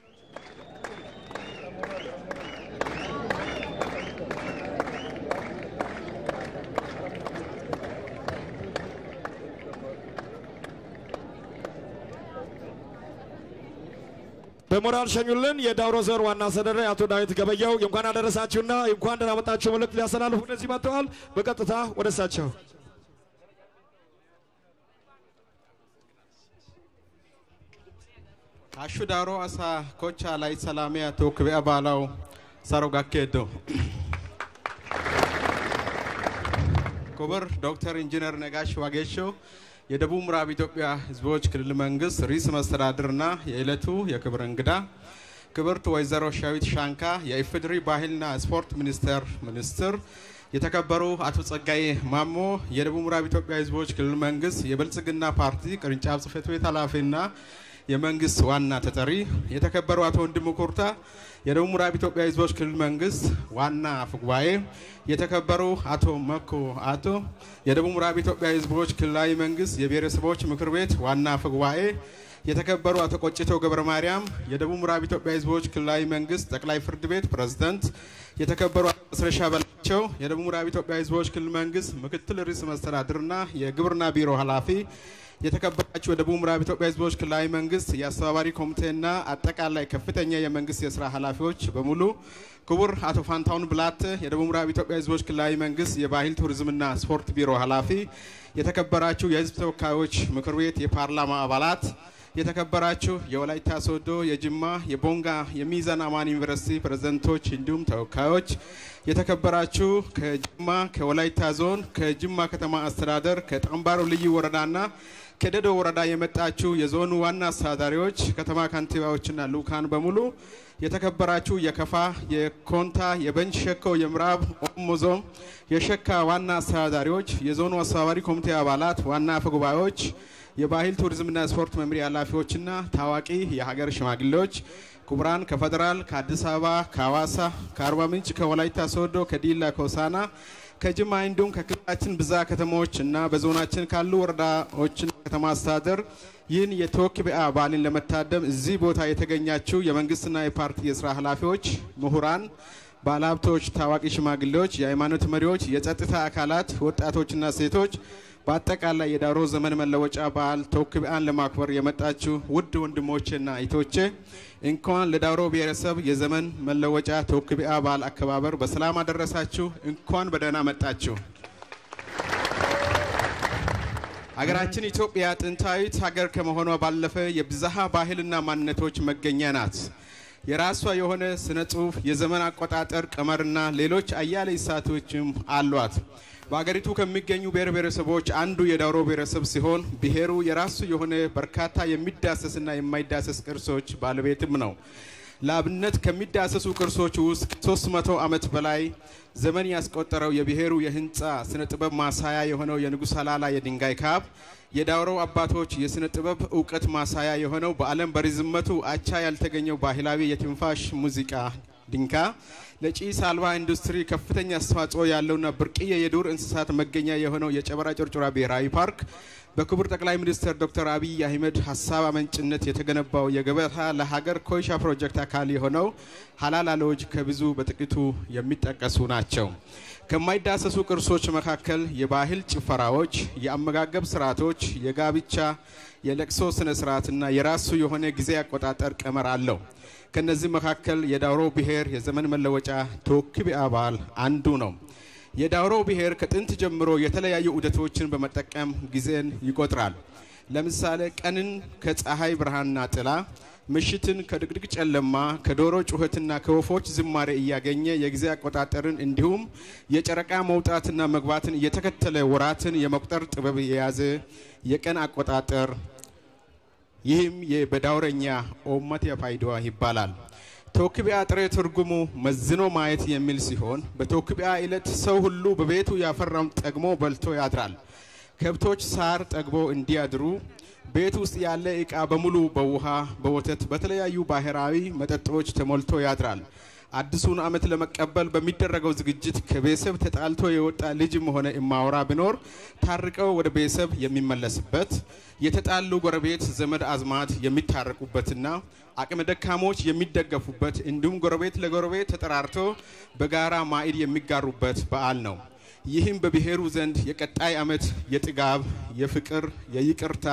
በሞራል ሸኙልን። የዳውሮ ዞን ዋና አስተዳዳሪ አቶ ዳዊት ገበየው የእንኳን አደረሳችሁና የእንኳን ደህና መጣችሁ መልእክት ሊያስተላልፉ ወደዚህ መጥተዋል። በቀጥታ ወደ እሳቸው Hashshu daaro asaa kochchaa layt salaamiyaa tookki be'a baalawu saro gakkeeddo. ክቡር ዶክተር ኢንጂነር ነጋሽ ዋጌሾ የደቡብ ምዕራብ ኢትዮጵያ ሕዝቦች ክልል መንግስት ርዕሰ መስተዳድርና የዕለቱ የክብር እንግዳ ክብርት ወይዘሮ ሻዊት ሻንካ የኢፌዴሪ ባህልና ስፖርት ሚኒስቴር ሚኒስትር፣ የተከበሩ አቶ ጸጋዬ ማሞ የደቡብ ምዕራብ ኢትዮጵያ ሕዝቦች ክልል መንግስት የብልጽግና ፓርቲ ቅርንጫፍ ጽህፈት ቤት ኃላፊና የመንግስት ዋና ተጠሪ፣ የተከበሩ አቶ ወንድሙ ኩርታ የደቡብ ምዕራብ ኢትዮጵያ ሕዝቦች ክልል መንግስት ዋና አፈ ጉባኤ፣ የተከበሩ አቶ መኩ አቶ የደቡብ ምዕራብ ኢትዮጵያ ሕዝቦች ክልላዊ መንግስት የብሔረሰቦች ምክር ቤት ዋና አፈ ጉባኤ፣ የተከበሩ አቶ ቆጭቶ ገብረ ማርያም የደቡብ ምዕራብ ኢትዮጵያ ሕዝቦች ክልላዊ መንግስት ጠቅላይ ፍርድ ቤት ፕሬዝዳንት፣ የተከበሩ አቶ መስረሻ በላቸው የደቡብ ምዕራብ ኢትዮጵያ ሕዝቦች ክልል መንግስት ምክትል ርዕሰ መስተዳድርና የግብርና ቢሮ ኃላፊ የተከበራችሁ የደቡብ ምዕራብ ኢትዮጵያ ህዝቦች ክልላዊ መንግስት የአስተባባሪ ኮሚቴና አጠቃላይ ከፍተኛ የመንግስት የስራ ኃላፊዎች በሙሉ ክቡር አቶ ፋንታውን ብላት የደቡብ ምዕራብ ኢትዮጵያ ህዝቦች ክልላዊ መንግስት የባህል ቱሪዝምና ስፖርት ቢሮ ኃላፊ፣ የተከበራችሁ የህዝብ ተወካዮች ምክር ቤት የፓርላማ አባላት፣ የተከበራችሁ የወላይታ ሶዶ፣ የጅማ፣ የቦንጋ፣ የሚዛን አማን ዩኒቨርሲቲ ፕሬዝደንቶች እንዲሁም ተወካዮች፣ የተከበራችሁ ከጅማ ከወላይታ ዞን ከጅማ ከተማ አስተዳደር ከጠምባሮ ልዩ ወረዳና ከደዶ ወረዳ የመጣችሁ የዞኑ ዋና አስተዳዳሪዎች፣ ከተማ ከንቲባዎችና ልኡካን በሙሉ የተከበራችሁ የከፋ፣ የኮንታ፣ የቤንች ሸኮ፣ የምዕራብ ኦሞ ዞን የሸካ ዋና አስተዳዳሪዎች፣ የዞኑ አስተባባሪ ኮሚቴ አባላት፣ ዋና አፈ ጉባኤዎች፣ የባህል ቱሪዝምና ስፖርት መምሪያ ኃላፊዎችና ታዋቂ የሀገር ሽማግሌዎች፣ ክቡራን ከፌዴራል፣ ከአዲስ አበባ፣ ከሐዋሳ፣ ከአርባ ምንጭ፣ ከወላይታ ሶዶ፣ ከዲላ፣ ከሆሳና፣ ከጅማ እንዲሁም ከክልላችን ብዛ ከተሞች እና በዞናችን ካሉ ወረዳዎችና ከተማ አስተዳደር ይህን የቶክቢያ በዓልን ለመታደም እዚህ ቦታ የተገኛችው የመንግስትና የፓርቲ የስራ ኃላፊዎች፣ ምሁራን፣ ባለሀብቶች፣ ታዋቂ ሽማግሌዎች፣ የሃይማኖት መሪዎች፣ የጸጥታ አካላት፣ ወጣቶችና ሴቶች በአጠቃላይ የዳውሮ ዘመን መለወጫ በዓል ቶክቢያን ለማክበር የመጣችሁ ውድ ወንድሞቼና እህቶቼ እንኳን ለዳውሮ ብሔረሰብ የዘመን መለወጫ ቶክቢያ በዓል አከባበር በሰላም አደረሳችሁ። እንኳን በደህና መጣችሁ። ሀገራችን ኢትዮጵያ ጥንታዊት ሀገር ከመሆኗ ባለፈ የብዝሃ ባህልና ማንነቶች መገኛ ናት። የራሷ የሆነ ስነ ጽሁፍ፣ የዘመን አቆጣጠር ቀመርና ሌሎች አያሌ እሳቶችም አሏት። በሀገሪቱ ከሚገኙ ብሔር ብሔረሰቦች አንዱ የዳውሮ ብሔረሰብ ሲሆን ብሔሩ የራሱ የሆነ በርካታ የሚዳሰስና የማይዳሰስ ቅርሶች ባለቤትም ነው። ለአብነት ከሚዳሰሱ ቅርሶች ውስጥ 300 ዓመት በላይ ዘመን ያስቆጠረው የብሔሩ የህንፃ ስነ ጥበብ ማሳያ የሆነው የንጉሥ ሀላላ የድንጋይ ካብ፣ የዳውሮ አባቶች የስነ ጥበብ እውቀት ማሳያ የሆነው በዓለም በርዝመቱ አቻ ያልተገኘው ባህላዊ የትንፋሽ ሙዚቃ ድንካ፣ ለጭስ አልባ ኢንዱስትሪ ከፍተኛ አስተዋጽኦ ያለውና ብርቅዬ የዱር እንስሳት መገኛ የሆነው የጨበራ ጩርጩራ ብሔራዊ ፓርክ በክቡር ጠቅላይ ሚኒስትር ዶክተር አብይ አህመድ ሀሳብ አመንጭነት የተገነባው የገበታ ለሀገር ኮይሻ ፕሮጀክት አካል የሆነው ሀላላ ሎጅ ከብዙ በጥቂቱ የሚጠቀሱ ናቸው። ከማይዳሰሱ ቅርሶች መካከል የባህል ጭፈራዎች፣ የአመጋገብ ስርዓቶች፣ የጋብቻ የለቅሶ ስነ ስርዓትና የራሱ የሆነ ጊዜ አቆጣጠር ቀመር አለው። ከነዚህ መካከል የዳውሮ ብሔር የዘመን መለወጫ ቶክቢያ በዓል አንዱ ነው። የዳውሮ ብሔር ከጥንት ጀምሮ የተለያዩ ዑደቶችን በመጠቀም ጊዜን ይቆጥራል። ለምሳሌ ቀንን ከፀሐይ ብርሃንና ጥላ፣ ምሽትን ከድቅድቅ ጨለማ፣ ከዶሮ ጩኸትና ከወፎች ዝማሬ እያገኘ የጊዜ አቆጣጠርን እንዲሁም የጨረቃ መውጣትና መግባትን እየተከተለ ወራትን የመቁጠር ጥበብ የያዘ የቀን አቆጣጠር ይህም በዳውረኛ ኦመት የፋይዳዋ ይባላል። ቶክቢያ ጥሬ ትርጉሙ መዝኖ ማየት የሚል ሲሆን በቶክቢያ ዕለት ሰው ሁሉ በቤቱ ያፈራውን ጠግሞ በልቶ ያድራል። ከብቶች ሳር ጠግቦ እንዲያድሩ ቤት ውስጥ ያለ ዕቃ በሙሉ በውሃ፣ በወተት፣ በተለያዩ ባህላዊ መጠጦች ተሞልቶ ያድራል። አዲሱን ዓመት ለመቀበል በሚደረገው ዝግጅት ከቤተሰብ ተጣልቶ የወጣ ልጅም ሆነ እማወራ ቢኖር ታርቀው ወደ ቤተሰብ የሚመለስበት፣ የተጣሉ ጎረቤት ዘመድ አዝማድ የሚታረቁበትና አቅመ ደካሞች የሚደገፉበት እንዲሁም ጎረቤት ለጎረቤት ተጠራርቶ በጋራ ማዕድ የሚጋሩበት በዓል ነው። ይህም በብሔሩ ዘንድ የቀጣይ ዓመት የጥጋብ፣ የፍቅር፣ የይቅርታ፣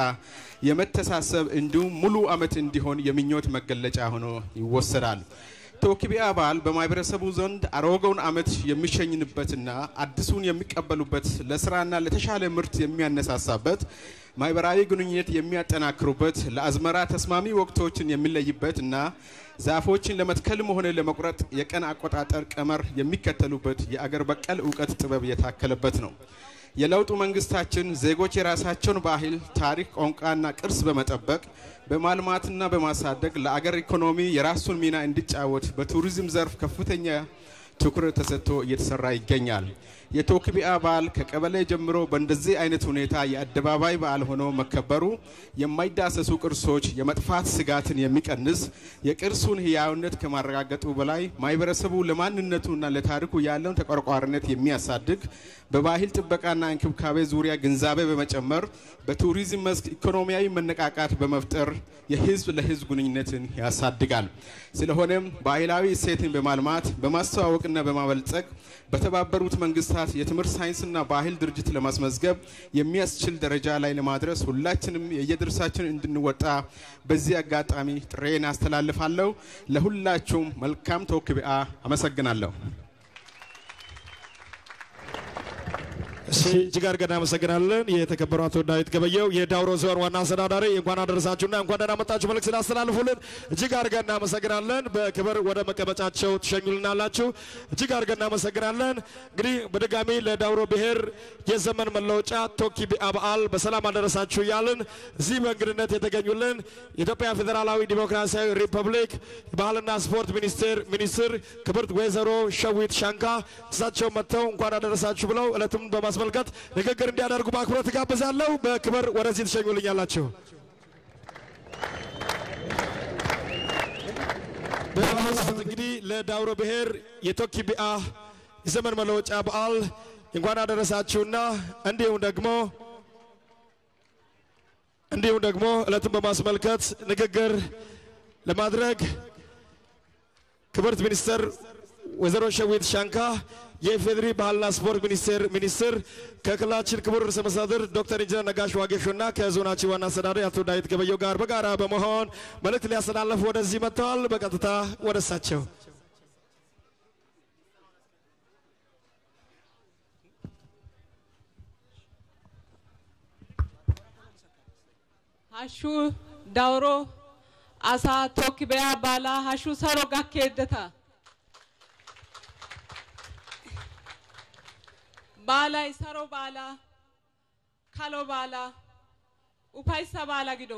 የመተሳሰብ እንዲሁም ሙሉ ዓመት እንዲሆን የምኞት መገለጫ ሆኖ ይወሰዳል። ቶክቢያ በዓል በማህበረሰቡ ዘንድ አሮጌውን ዓመት የሚሸኝንበትና አዲሱን የሚቀበሉበት ለስራና ለተሻለ ምርት የሚያነሳሳበት ማህበራዊ ግንኙነት የሚያጠናክሩበት ለአዝመራ ተስማሚ ወቅቶችን የሚለይበት እና ዛፎችን ለመትከልም ሆነ ለመቁረጥ የቀን አቆጣጠር ቀመር የሚከተሉበት የአገር በቀል እውቀት ጥበብ የታከለበት ነው። የለውጡ መንግስታችን ዜጎች የራሳቸውን ባህል፣ ታሪክ፣ ቋንቋና ቅርስ በመጠበቅ በማልማትና በማሳደግ ለአገር ኢኮኖሚ የራሱን ሚና እንዲጫወት በቱሪዝም ዘርፍ ከፍተኛ ትኩረት ተሰጥቶ እየተሰራ ይገኛል። የቶክቢያ በዓል ከቀበሌ ጀምሮ በእንደዚህ አይነት ሁኔታ የአደባባይ በዓል ሆኖ መከበሩ የማይዳሰሱ ቅርሶች የመጥፋት ስጋትን የሚቀንስ የቅርሱን ህያውነት ከማረጋገጡ በላይ ማህበረሰቡ ለማንነቱና ለታሪኩ ያለውን ተቆርቋሪነት የሚያሳድግ በባህል ጥበቃና እንክብካቤ ዙሪያ ግንዛቤ በመጨመር በቱሪዝም መስክ ኢኮኖሚያዊ መነቃቃት በመፍጠር የህዝብ ለህዝብ ግንኙነትን ያሳድጋል። ስለሆነም ባህላዊ እሴትን በማልማት በማስተዋወቅና በማበልጸግ በተባበሩት መንግስታት የትምህርት ሳይንስና ባህል ድርጅት ለማስመዝገብ የሚያስችል ደረጃ ላይ ለማድረስ ሁላችንም የየድርሳችን እንድንወጣ በዚህ አጋጣሚ ጥሬን አስተላልፋለሁ። ለሁላችሁም መልካም ቶክቢያ። አመሰግናለሁ። እሺ እጅግ አድርገን እናመሰግናለን። የተከበሩ አቶ ዳዊት ገበየው የዳውሮ ዞን ዋና አስተዳዳሪ እንኳን አደረሳችሁና እንኳን ደህና መጣችሁ መልእክት ስላስተላልፉልን እጅግ አድርገን እናመሰግናለን። በክብር ወደ መቀመጫቸው ትሸኙልናላችሁ። እጅግ አድርገን እናመሰግናለን። እንግዲህ በድጋሚ ለዳውሮ ብሔር የዘመን መለወጫ ቶክቢያ በዓል በሰላም አደረሳችሁ እያልን እዚህ በእንግድነት የተገኙልን የኢትዮጵያ ፌዴራላዊ ዲሞክራሲያዊ ሪፐብሊክ ባህልና ስፖርት ሚኒስቴር ሚኒስትር ክብርት ወይዘሮ ሸዊት ሻንካ እሳቸው መጥተው እንኳን አደረሳችሁ ብለው እለቱን በማስመልከት ንግግር እንዲያደርጉ በአክብሮት ጋብዛለሁ። በክብር ወደዚህ ትሸኙልኛላችሁ። በአሁኑ ሰዓት እንግዲህ ለዳውሮ ብሔር የቶኪ ቢአ የዘመን መለወጫ በዓል እንኳን አደረሳችሁና እንዲሁም ደግሞ እንዲሁም ደግሞ ዕለቱን በማስመልከት ንግግር ለማድረግ ክብርት ሚኒስትር ወይዘሮ ሸዊት ሻንካ የኢፌዴሪ ባህልና ስፖርት ሚኒስቴር ሚኒስትር ከክልላችን ክቡር ርዕሰ መስተዳድር ዶክተር ኢንጂነር ነጋሽ ዋጌሾና ከዞናችን ዋና አስተዳዳሪ አቶ ዳዊት ገበየው ጋር በጋራ በመሆን መልእክት ሊያስተላልፉ ወደዚህ መጥተዋል። በቀጥታ ወደ እሳቸው ሀሹ ዳውሮ አሳ ቶክ በያ ባላ ሀሹ ሰሮ ጋኬደታ ባላይ ሰሮ ባላ ካሎ ባላ ኡፓይሳ ባላ ጊዶ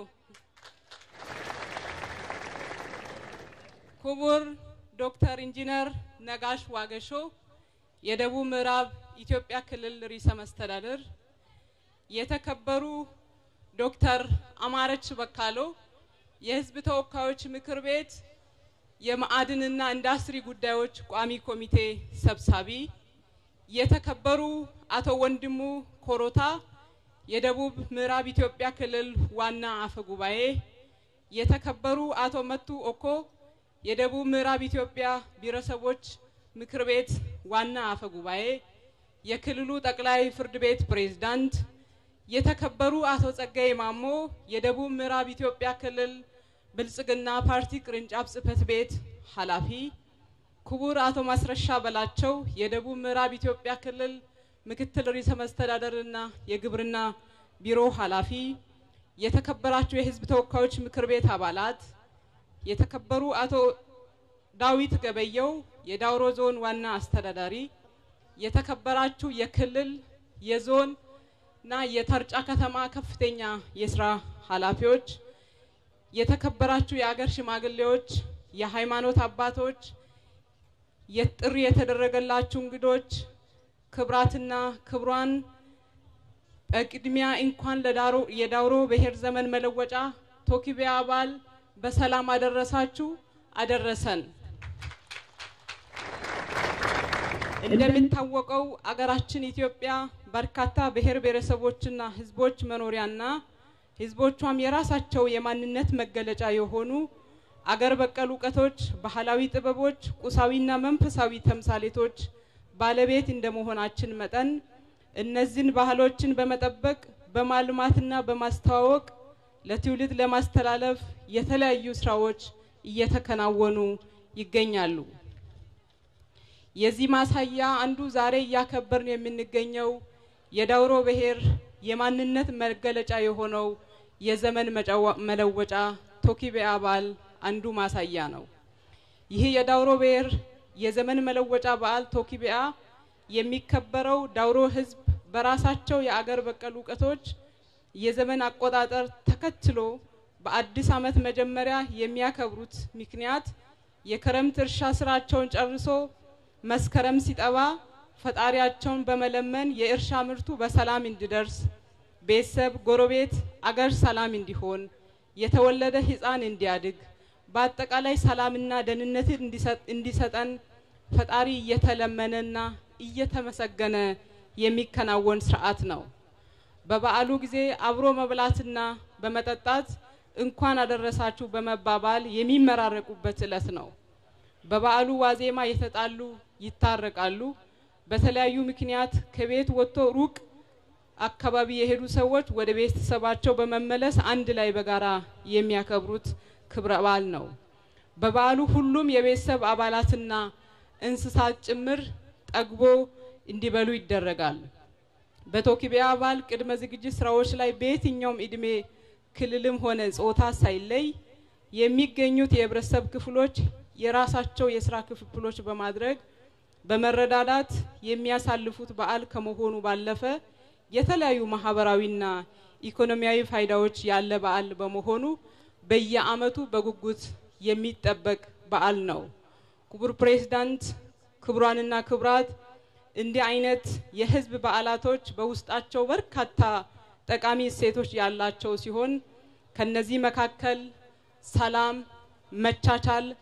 ክቡር ዶክተር ኢንጂነር ነጋሽ ዋገሾ የደቡብ ምዕራብ ኢትዮጵያ ክልል ርዕሰ መስተዳድር፣ የተከበሩ ዶክተር አማረች በካሎ የሕዝብ ተወካዮች ምክር ቤት የማዕድንና ኢንዱስትሪ ጉዳዮች ቋሚ ኮሚቴ ሰብሳቢ፣ የተከበሩ አቶ ወንድሙ ኮሮታ የደቡብ ምዕራብ ኢትዮጵያ ክልል ዋና አፈ ጉባኤ፣ የተከበሩ አቶ መቱ ኦኮ የደቡብ ምዕራብ ኢትዮጵያ ብሔረሰቦች ምክር ቤት ዋና አፈ ጉባኤ፣ የክልሉ ጠቅላይ ፍርድ ቤት ፕሬዝዳንት፣ የተከበሩ አቶ ጸጋዬ ማሞ የደቡብ ምዕራብ ኢትዮጵያ ክልል ብልጽግና ፓርቲ ቅርንጫፍ ጽህፈት ቤት ኃላፊ፣ ክቡር አቶ ማስረሻ በላቸው የደቡብ ምዕራብ ኢትዮጵያ ክልል ምክትል ርዕሰ መስተዳደርና የግብርና ቢሮ ኃላፊ፣ የተከበራችሁ የህዝብ ተወካዮች ምክር ቤት አባላት፣ የተከበሩ አቶ ዳዊት ገበየው የዳውሮ ዞን ዋና አስተዳዳሪ፣ የተከበራችሁ የክልል የዞን እና የተርጫ ከተማ ከፍተኛ የስራ ኃላፊዎች፣ የተከበራችሁ የአገር ሽማግሌዎች፣ የሃይማኖት አባቶች፣ የጥሪ የተደረገላችሁ እንግዶች፣ ክብራትና ክብሯን በቅድሚያ እንኳን ለዳሮ የዳውሮ ብሔር ዘመን መለወጫ ቶኪቢያ በዓል በሰላም አደረሳችሁ አደረሰን። እንደሚታወቀው አገራችን ኢትዮጵያ በርካታ ብሔር ብሔረሰቦችና ህዝቦች መኖሪያና ህዝቦቿም የራሳቸው የማንነት መገለጫ የሆኑ አገር በቀል እውቀቶች፣ ባህላዊ ጥበቦች፣ ቁሳዊና መንፈሳዊ ተምሳሌቶች ባለቤት እንደመሆናችን መጠን እነዚህን ባህሎችን በመጠበቅ በማልማትና በማስተዋወቅ ለትውልድ ለማስተላለፍ የተለያዩ ስራዎች እየተከናወኑ ይገኛሉ። የዚህ ማሳያ አንዱ ዛሬ እያከበርን የምንገኘው የዳውሮ ብሔር የማንነት መገለጫ የሆነው የዘመን መለወጫ ቶኪቢያ በዓል አንዱ ማሳያ ነው። ይህ የዳውሮ ብሔር የዘመን መለወጫ በዓል ቶኪቢያ የሚከበረው ዳውሮ ህዝብ በራሳቸው የአገር በቀል እውቀቶች የዘመን አቆጣጠር ተከትሎ በአዲስ ዓመት መጀመሪያ የሚያከብሩት ምክንያት የክረምት እርሻ ስራቸውን ጨርሶ መስከረም ሲጠባ ፈጣሪያቸውን በመለመን የእርሻ ምርቱ በሰላም እንዲደርስ ቤተሰብ፣ ጎረቤት፣ አገር ሰላም እንዲሆን የተወለደ ህፃን እንዲያድግ በአጠቃላይ ሰላምና ደህንነትን እንዲሰጠን ፈጣሪ እየተለመነና እየተመሰገነ የሚከናወን ስርዓት ነው። በበዓሉ ጊዜ አብሮ መብላትና በመጠጣት እንኳን አደረሳችሁ በመባባል የሚመራረቁበት ዕለት ነው። በበዓሉ ዋዜማ የተጣሉ ይታረቃሉ። በተለያዩ ምክንያት ከቤት ወጥቶ ሩቅ አካባቢ የሄዱ ሰዎች ወደ ቤተሰባቸው በመመለስ አንድ ላይ በጋራ የሚያከብሩት ክብረ በዓል ነው። በበዓሉ ሁሉም የቤተሰብ አባላትና እንስሳት ጭምር ጠግቦ እንዲበሉ ይደረጋል። በቶኪቢያ በዓል ቅድመ ዝግጅት ስራዎች ላይ በየትኛውም እድሜ ክልልም ሆነ ጾታ ሳይለይ የሚገኙት የህብረተሰብ ክፍሎች የራሳቸው የስራ ክፍፍሎች በማድረግ በመረዳዳት የሚያሳልፉት በዓል ከመሆኑ ባለፈ የተለያዩ ማህበራዊና ኢኮኖሚያዊ ፋይዳዎች ያለ በዓል በመሆኑ በየአመቱ በጉጉት የሚጠበቅ በዓል ነው። ክቡር ፕሬዝዳንት፣ ክቡራንና ክቡራት እንዲህ አይነት የህዝብ በዓላቶች በውስጣቸው በርካታ ጠቃሚ እሴቶች ያላቸው ሲሆን ከነዚህ መካከል ሰላም፣ መቻቻል፣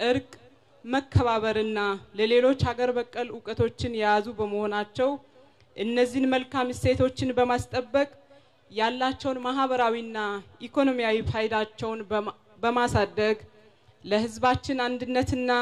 እርቅ፣ መከባበርና ለሌሎች ሀገር በቀል እውቀቶችን የያዙ በመሆናቸው እነዚህን መልካም እሴቶችን በማስጠበቅ ያላቸውን ማህበራዊና ኢኮኖሚያዊ ፋይዳቸውን በማ- በማሳደግ ለህዝባችን አንድነትና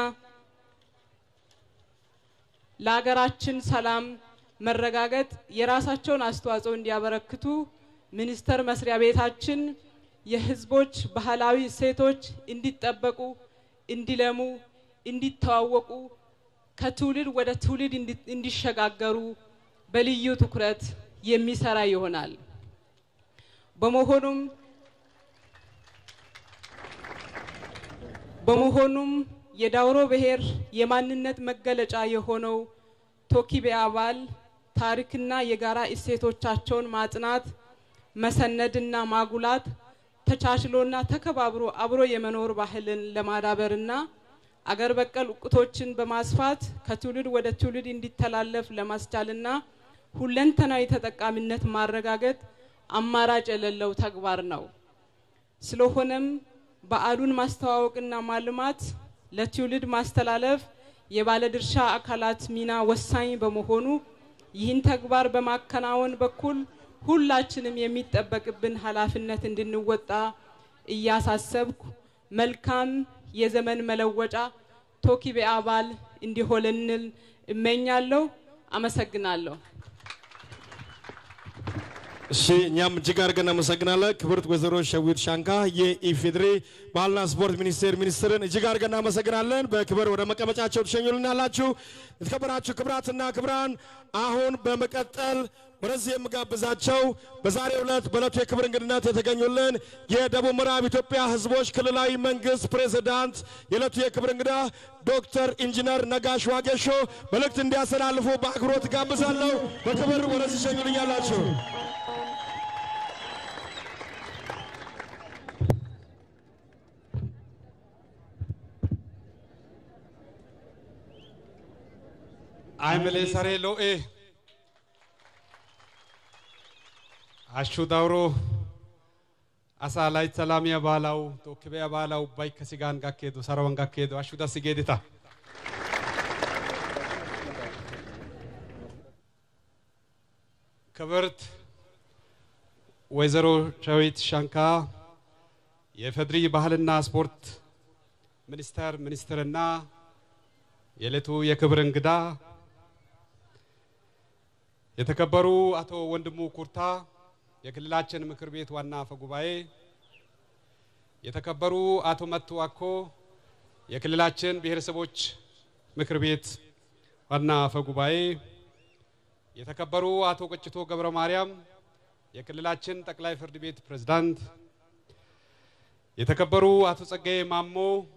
ለሀገራችን ሰላም መረጋገጥ የራሳቸውን አስተዋጽኦ እንዲያበረክቱ ሚኒስቴር መስሪያ ቤታችን የህዝቦች ባህላዊ እሴቶች እንዲጠበቁ፣ እንዲለሙ፣ እንዲተዋወቁ ከትውልድ ወደ ትውልድ እንዲ- እንዲሸጋገሩ በልዩ ትኩረት የሚሰራ ይሆናል። በመሆኑም በመሆኑም የዳውሮ ብሔር የማንነት መገለጫ የሆነው ቶኪቤ አባል ታሪክና የጋራ እሴቶቻቸውን ማጽናት፣ መሰነድና ማጉላት ተቻችሎና ተከባብሮ አብሮ የመኖር ባህልን ለማዳበርና አገር በቀል እውቀቶችን በማስፋት ከትውልድ ወደ ትውልድ እንዲተላለፍ ለማስቻልና ሁለንተናዊ ተጠቃሚነት ማረጋገጥ አማራጭ የሌለው ተግባር ነው። ስለሆነም በዓሉን ማስተዋወቅና ማልማት ለትውልድ ማስተላለፍ የባለድርሻ አካላት ሚና ወሳኝ በመሆኑ ይህን ተግባር በማከናወን በኩል ሁላችንም የሚጠበቅብን ኃላፊነት እንድንወጣ እያሳሰብኩ መልካም የዘመን መለወጫ ቶኪቤ አባል እንዲሆንልን እመኛለሁ። አመሰግናለሁ። እሺ እኛም እጅግ አድርገን እናመሰግናለን። ክብርት ወይዘሮ ሸዊት ሻንካ የኢፌዴሪ ባህልና ስፖርት ሚኒስቴር ሚኒስትርን እጅግ አድርገን እናመሰግናለን። በክብር ወደ መቀመጫቸው ትሸኙልናላችሁ። የተከበራችሁ ክብራትና ክብራን፣ አሁን በመቀጠል ወደዚህ የምጋብዛቸው በዛሬው ዕለት በዕለቱ የክብር እንግድነት የተገኙልን የደቡብ ምዕራብ ኢትዮጵያ ሕዝቦች ክልላዊ መንግስት ፕሬዝዳንት የዕለቱ የክብር እንግዳ ዶክተር ኢንጂነር ነጋሽ ዋጌሾ መልእክት እንዲያስተላልፉ በአክብሮት ጋብዛለሁ። በክብር ወደዚህ ሸኙልኛላችሁ። አይምሌ ሰሬ ሎኤ አሹ ዳውሮ አሳ ላይ ሰላሚያ ባላው ቶክቢያ ባላው ባይ ከሲጋን ጋኬዱ ሰረወን ጋኬዱ አሹ ዳስ ጌዲታ ክብርት ወይዘሮ ሸዊት ሻንካ የፌድሪ ባህልና ስፖርት ሚኒስቴር ሚኒስትርና የዕለቱ የክብር እንግዳ የተከበሩ አቶ ወንድሙ ኩርታ የክልላችን ምክር ቤት ዋና አፈ ጉባኤ፣ የተከበሩ አቶ መቱ አኮ የክልላችን ብሔረሰቦች ምክር ቤት ዋና አፈ ጉባኤ፣ የተከበሩ አቶ ቀጭቶ ገብረ ማርያም የክልላችን ጠቅላይ ፍርድ ቤት ፕሬዝዳንት፣ የተከበሩ አቶ ጸጋዬ ማሞ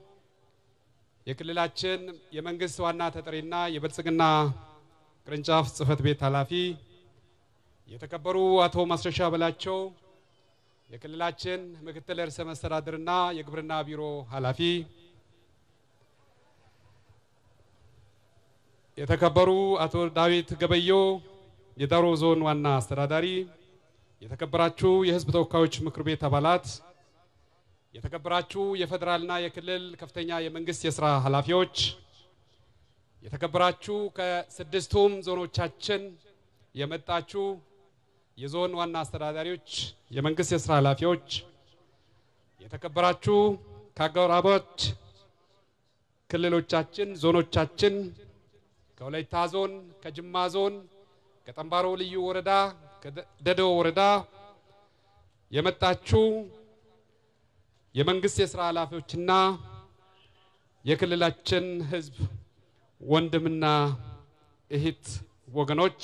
የክልላችን የመንግስት ዋና ተጠሪና የብልጽግና ቅርንጫፍ ጽህፈት ቤት ኃላፊ፣ የተከበሩ አቶ ማስረሻ በላቸው የክልላችን ምክትል ርዕሰ መስተዳድርና የግብርና ቢሮ ኃላፊ፣ የተከበሩ አቶ ዳዊት ገበዮ የዳውሮ ዞን ዋና አስተዳዳሪ፣ የተከበራችሁ የህዝብ ተወካዮች ምክር ቤት አባላት፣ የተከበራችሁ የፌዴራልና የክልል ከፍተኛ የመንግስት የስራ ኃላፊዎች፣ የተከበራችሁ ከስድስቱም ዞኖቻችን የመጣችሁ የዞን ዋና አስተዳዳሪዎች፣ የመንግስት የስራ ኃላፊዎች፣ የተከበራችሁ ከአጎራባች ክልሎቻችን፣ ዞኖቻችን ከወላይታ ዞን፣ ከጅማ ዞን፣ ከጠንባሮ ልዩ ወረዳ፣ ከደዶ ወረዳ የመጣችሁ የመንግስት የስራ ኃላፊዎችና የክልላችን ህዝብ ወንድምና እህት ወገኖች፣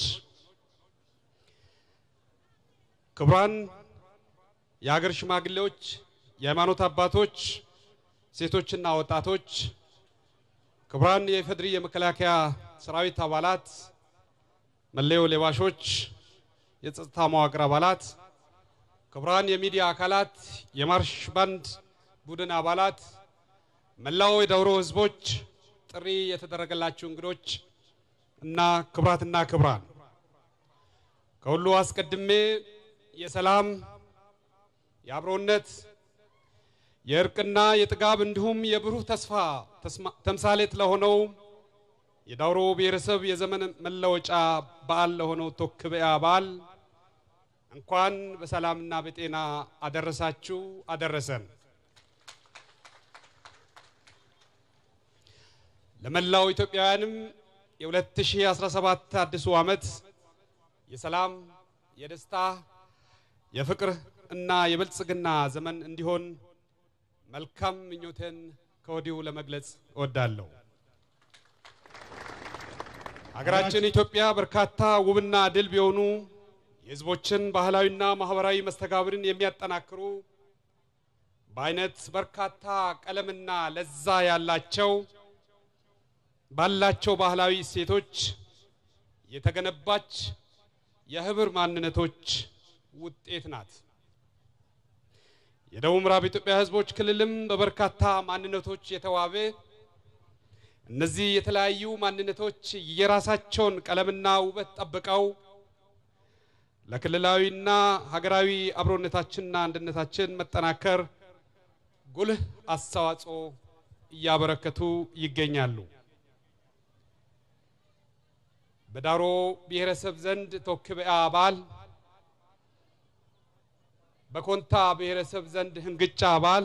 ክቡራን የሀገር ሽማግሌዎች፣ የሃይማኖት አባቶች፣ ሴቶችና ወጣቶች፣ ክቡራን የኢፌዴሪ የመከላከያ ሰራዊት አባላት፣ መለዮ ለባሾች፣ የጸጥታ መዋቅር አባላት፣ ክቡራን የሚዲያ አካላት፣ የማርሽ ባንድ ቡድን አባላት፣ መላው የዳውሮ ህዝቦች፣ ጥሪ የተደረገላችሁ እንግዶች እና ክቡራትና ክቡራን ከሁሉ አስቀድሜ የሰላም፣ የአብሮነት፣ የእርቅና የጥጋብ እንዲሁም የብሩህ ተስፋ ተስማ- ተምሳሌት ለሆነው የዳውሮ ብሔረሰብ የዘመን መለወጫ በዓል ለሆነው ቶክበያ በዓል እንኳን በሰላምና በጤና አደረሳችሁ አደረሰን። ለመላው ኢትዮጵያውያንም የ2017 አዲሱ ዓመት የሰላም፣ የደስታ፣ የፍቅር እና የብልጽግና ዘመን እንዲሆን መልካም ምኞቴን ከወዲሁ ለመግለጽ እወዳለሁ። ሀገራችን ኢትዮጵያ በርካታ ውብና ድልብ የሆኑ የሕዝቦችን ባህላዊና ማህበራዊ መስተጋብርን የሚያጠናክሩ በአይነት በርካታ ቀለምና ለዛ ያላቸው ባላቸው ባህላዊ እሴቶች የተገነባች የህብር ማንነቶች ውጤት ናት። የደቡብ ምዕራብ ኢትዮጵያ ህዝቦች ክልልም በበርካታ ማንነቶች የተዋበ እነዚህ የተለያዩ ማንነቶች የራሳቸውን ቀለምና ውበት ጠብቀው ለክልላዊና ሀገራዊ አብሮነታችንና አንድነታችን መጠናከር ጉልህ አስተዋጽኦ እያበረከቱ ይገኛሉ። በዳሮ ብሔረሰብ ዘንድ ቶክበያ በዓል፣ በኮንታ ብሔረሰብ ዘንድ ህንግጫ በዓል፣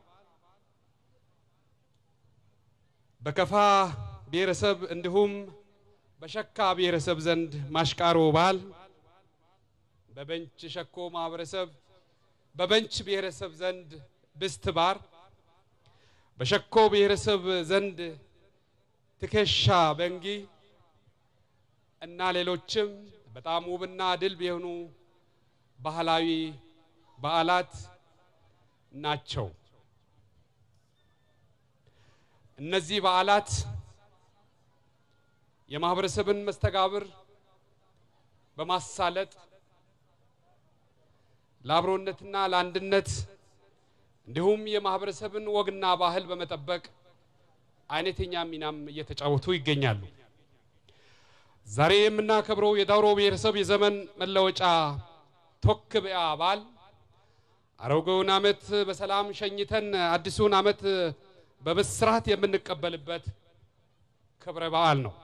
በከፋ ብሔረሰብ እንዲሁም በሸካ ብሔረሰብ ዘንድ ማሽቃሮ በዓል፣ በበንች ሸኮ ማህበረሰብ በበንች ብሔረሰብ ዘንድ ብስት ባር፣ በሸኮ ብሔረሰብ ዘንድ ትከሻ በንጊ እና ሌሎችም በጣም ውብና ድልብ የሆኑ ባህላዊ በዓላት ናቸው። እነዚህ በዓላት የማህበረሰብን መስተጋብር በማሳለጥ ለአብሮነትና ለአንድነት እንዲሁም የማህበረሰብን ወግና ባህል በመጠበቅ አይነተኛ ሚናም እየተጫወቱ ይገኛሉ። ዛሬ የምናከብረው የዳውሮ ብሔረሰብ የዘመን መለወጫ ቶክበያ በዓል አሮጌውን ዓመት በሰላም ሸኝተን አዲሱን ዓመት በብስራት የምንቀበልበት ክብረ በዓል ነው።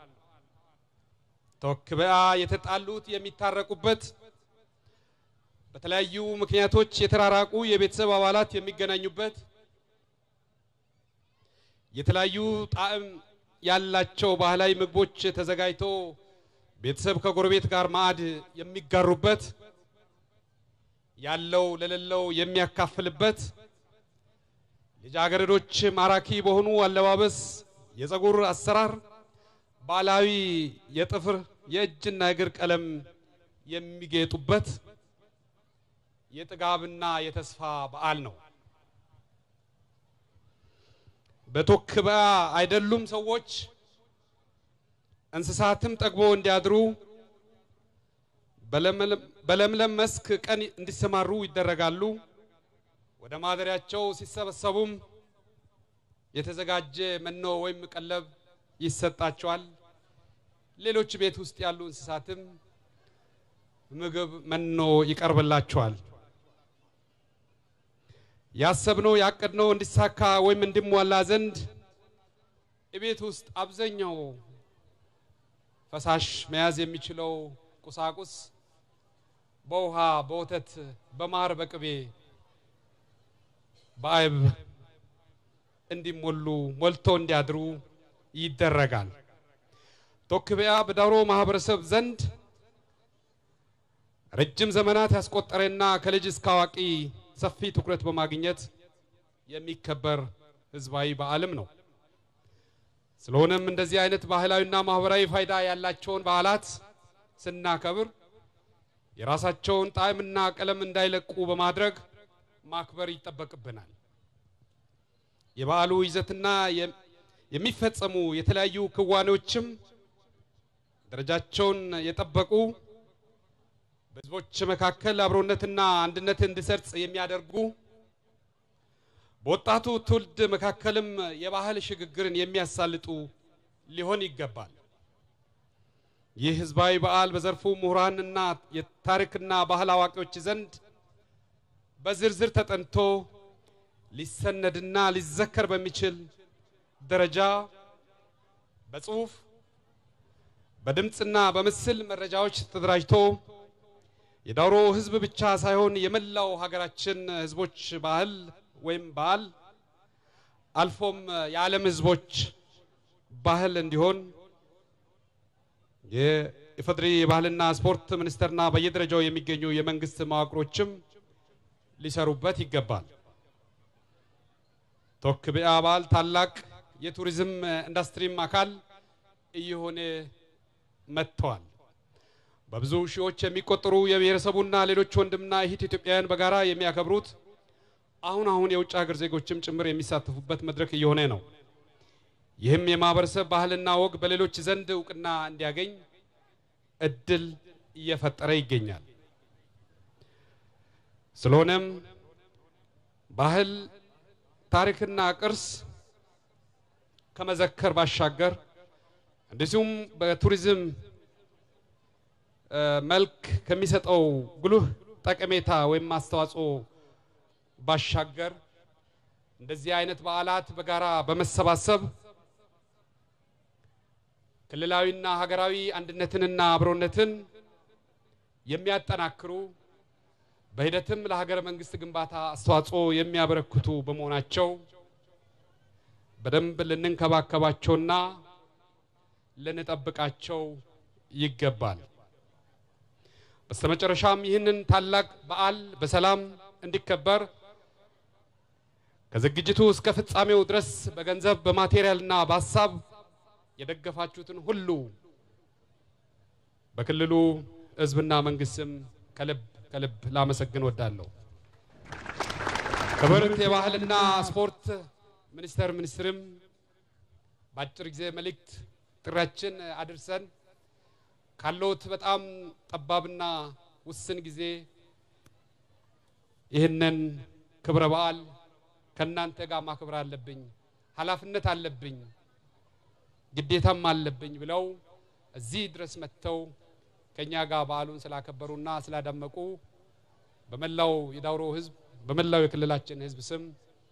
ቶክበያ የተጣሉት የሚታረቁበት፣ በተለያዩ ምክንያቶች የተራራቁ የቤተሰብ አባላት የሚገናኙበት፣ የተለያዩ ጣዕም ያላቸው ባህላዊ ምግቦች ተዘጋጅቶ ቤተሰብ ከጎረቤት ጋር ማዕድ የሚጋሩበት ያለው ለሌለው የሚያካፍልበት ልጃገረዶች ማራኪ በሆኑ አለባበስ፣ የፀጉር አሰራር፣ ባህላዊ የጥፍር የእጅና እግር ቀለም የሚጌጡበት የጥጋብና የተስፋ በዓል ነው። በቶክበያ አይደሉም ሰዎች እንስሳትም ጠግቦ እንዲያድሩ በለምለም መስክ ቀን እንዲሰማሩ ይደረጋሉ። ወደ ማደሪያቸው ሲሰበሰቡም የተዘጋጀ መኖ ወይም ቀለብ ይሰጣቸዋል። ሌሎች ቤት ውስጥ ያሉ እንስሳትም ምግብ መኖ ይቀርብላቸዋል። ያሰብነው ያቀድነው እንዲሳካ ወይም እንዲሟላ ዘንድ ቤት ውስጥ አብዛኛው ፈሳሽ መያዝ የሚችለው ቁሳቁስ በውሃ፣ በወተት፣ በማር፣ በቅቤ፣ በአይብ እንዲሞሉ ሞልቶ እንዲያድሩ ይደረጋል። ቶክበያ በዳውሮ ማህበረሰብ ዘንድ ረጅም ዘመናት ያስቆጠረና ከልጅ እስከ አዋቂ ሰፊ ትኩረት በማግኘት የሚከበር ህዝባዊ በዓልም ነው። ስለሆነም እንደዚህ አይነት ባህላዊና ማህበራዊ ፋይዳ ያላቸውን በዓላት ስናከብር የራሳቸውን ጣዕምና ቀለም እንዳይለቁ በማድረግ ማክበር ይጠበቅብናል። የበዓሉ ይዘትና የሚፈጸሙ የተለያዩ ክዋኔዎችም ደረጃቸውን የጠበቁ በህዝቦች መካከል አብሮነትና አንድነት እንዲሰርጽ የሚያደርጉ በወጣቱ ትውልድ መካከልም የባህል ሽግግርን የሚያሳልጡ ሊሆን ይገባል። ይህ ህዝባዊ በዓል በዘርፉ ምሁራንና የታሪክና ባህል አዋቂዎች ዘንድ በዝርዝር ተጠንቶ ሊሰነድና ሊዘከር በሚችል ደረጃ በጽሁፍ በድምፅና በምስል መረጃዎች ተደራጅቶ የዳውሮ ህዝብ ብቻ ሳይሆን የመላው ሀገራችን ህዝቦች ባህል ወይም በዓል አልፎም የዓለም ህዝቦች ባህል እንዲሆን የኢፌዴሪ የባህልና ስፖርት ሚኒስቴርና በየደረጃው የሚገኙ የመንግስት መዋቅሮችም ሊሰሩበት ይገባል። ቶክቢያ በዓል ታላቅ የቱሪዝም ኢንዱስትሪም አካል እየሆነ መጥተዋል። በብዙ ሺዎች የሚቆጠሩ የብሔረሰቡና ሌሎች ወንድምና እህት ኢትዮጵያውያን በጋራ የሚያከብሩት አሁን አሁን የውጭ ሀገር ዜጎችም ጭምር የሚሳተፉበት መድረክ እየሆነ ነው። ይህም የማህበረሰብ ባህልና ወግ በሌሎች ዘንድ እውቅና እንዲያገኝ እድል እየፈጠረ ይገኛል። ስለሆነም ባህል፣ ታሪክና ቅርስ ከመዘከር ባሻገር እንደዚሁም በቱሪዝም መልክ ከሚሰጠው ጉልህ ጠቀሜታ ወይም አስተዋጽኦ ባሻገር እንደዚህ አይነት በዓላት በጋራ በመሰባሰብ ክልላዊና ሀገራዊ አንድነትንና አብሮነትን የሚያጠናክሩ በሂደትም ለሀገረ መንግስት ግንባታ አስተዋጽኦ የሚያበረክቱ በመሆናቸው በደንብ ልንንከባከባቸውና ልንጠብቃቸው ይገባል። በስተመጨረሻም ይህንን ታላቅ በዓል በሰላም እንዲከበር ከዝግጅቱ እስከ ፍጻሜው ድረስ በገንዘብ በማቴሪያልና በሀሳብ የደገፋችሁትን ሁሉ በክልሉ ሕዝብና መንግስትም ከልብ ከልብ ላመሰግን ወዳለሁ። ክብርት የባህልና ስፖርት ሚኒስቴር ሚኒስትርም በአጭር ጊዜ መልእክት ጥሪያችን አድርሰን ካለውት በጣም ጠባብና ውስን ጊዜ ይህንን ክብረ በዓል ከእናንተ ጋር ማክበር አለብኝ፣ ኃላፊነት አለብኝ፣ ግዴታም አለብኝ ብለው እዚህ ድረስ መጥተው ከኛ ጋር በዓሉን ስላከበሩና ስላደመቁ በመላው የዳውሮ ህዝብ በመላው የክልላችን ህዝብ ስም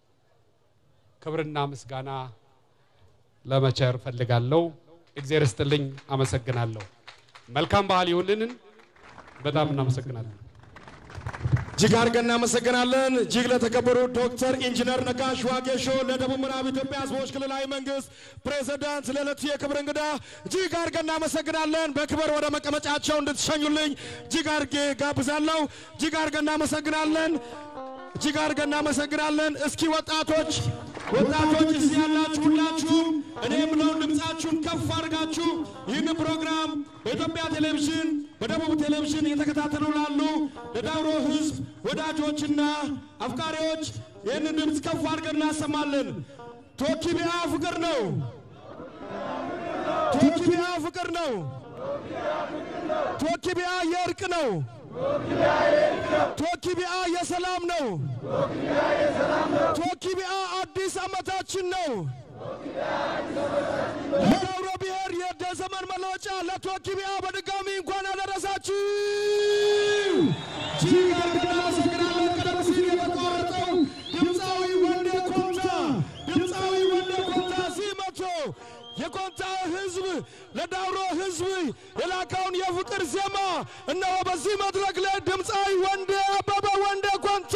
ክብርና ምስጋና ለመቸር ፈልጋለሁ። እግዚአብሔር ይስጥልኝ። አመሰግናለሁ። መልካም ባህል ይሁንልን። በጣም እናመሰግናለን። እጅግ አድርገን እናመሰግናለን። እጅግ ለተከበሩ ዶክተር ኢንጂነር ነጋሽ ዋጌሾ ለደቡብ ምዕራብ ኢትዮጵያ ህዝቦች ክልላዊ መንግስት ፕሬዝዳንት ለዕለቱ የክብር እንግዳ እጅግ አድርገን እናመሰግናለን። በክብር ወደ መቀመጫቸው እንድትሸኙልኝ እጅግ አድርጌ ጋብዛለሁ። እጅግ አድርገን እናመሰግናለን። እጅግ አድርገን እናመሰግናለን። እስኪ ወጣቶች ወጣቶች እዚህ ያላችሁ ሁላችሁም እኔ የምለውን ድምፃችሁን ከፍ አድርጋችሁ ይህን ፕሮግራም በኢትዮጵያ ቴሌቪዥን በደቡብ ቴሌቪዥን እየተከታተሉ ላሉ ለዳውሮ ህዝብ ወዳጆችና አፍቃሪዎች ይህንን ድምፅ ከፍ አድርገን እናሰማለን። ቶኪቢያ ፍቅር ነው። ቶኪቢያ ፍቅር ነው። ቶኪቢያ የእርቅ ነው። ቶኪቢያ የሰላም ነው። ቶኪቢያ አዲስ ዓመታችን ነው። ለዳውሮ ብሔር የዘመን መለወጫ ለቶኪቢያ በድጋሚ እንኳን አደረሳችሁ። እጅግ አድርገን እናመሰግናለን። ቀደም ሲል የተቋረጠው ድምፃዊ ወንዴ ኮንታ ድምፃዊ ወንዴ ኮንታ እዚህ መጥቶ የኮንታ ህዝብ ለዳውሮ ህዝብ የላከውን የፍቅር ዜማ እነሆ በዚህ መድረክ ላይ ድምፃዊ ወንዴ አበበ ወንዴ ኮንታ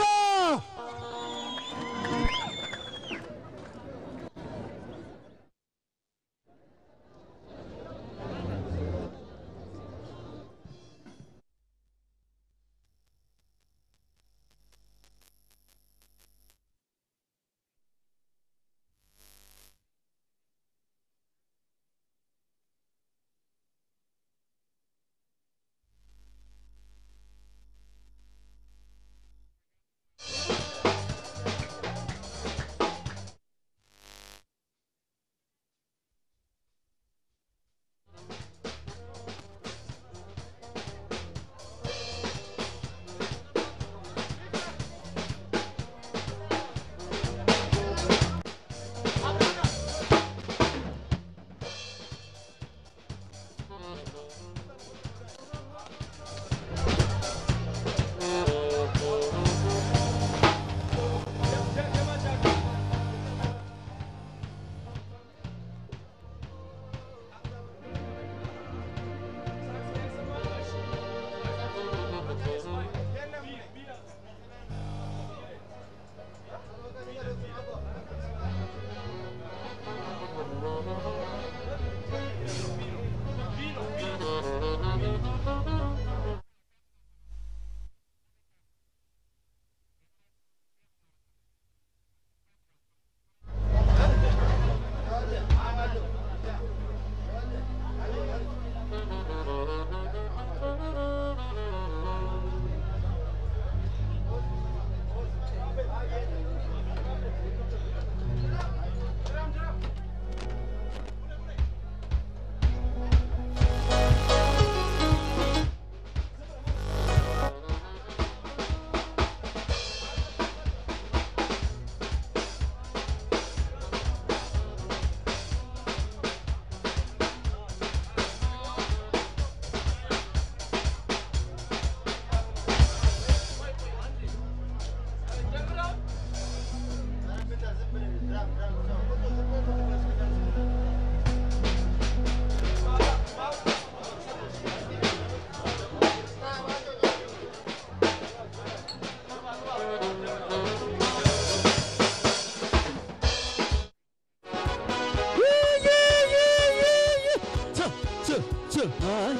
አይ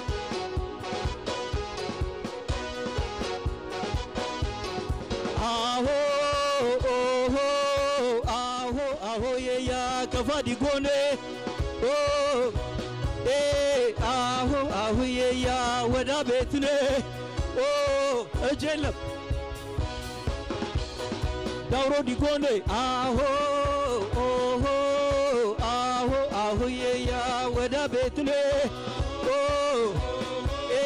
አሆ ኦሆ አሆ አሆ የያ ከፋዲ ጎኔ ኦ ኤ አሆ አሁ የያ ወዳ ቤትኔ ኦ እጅ የለም ዳውሮ ዲጎኔ አሆ ኦሆ አሆ አሁ የያ ወዳ ቤትኔ ኦ ኤ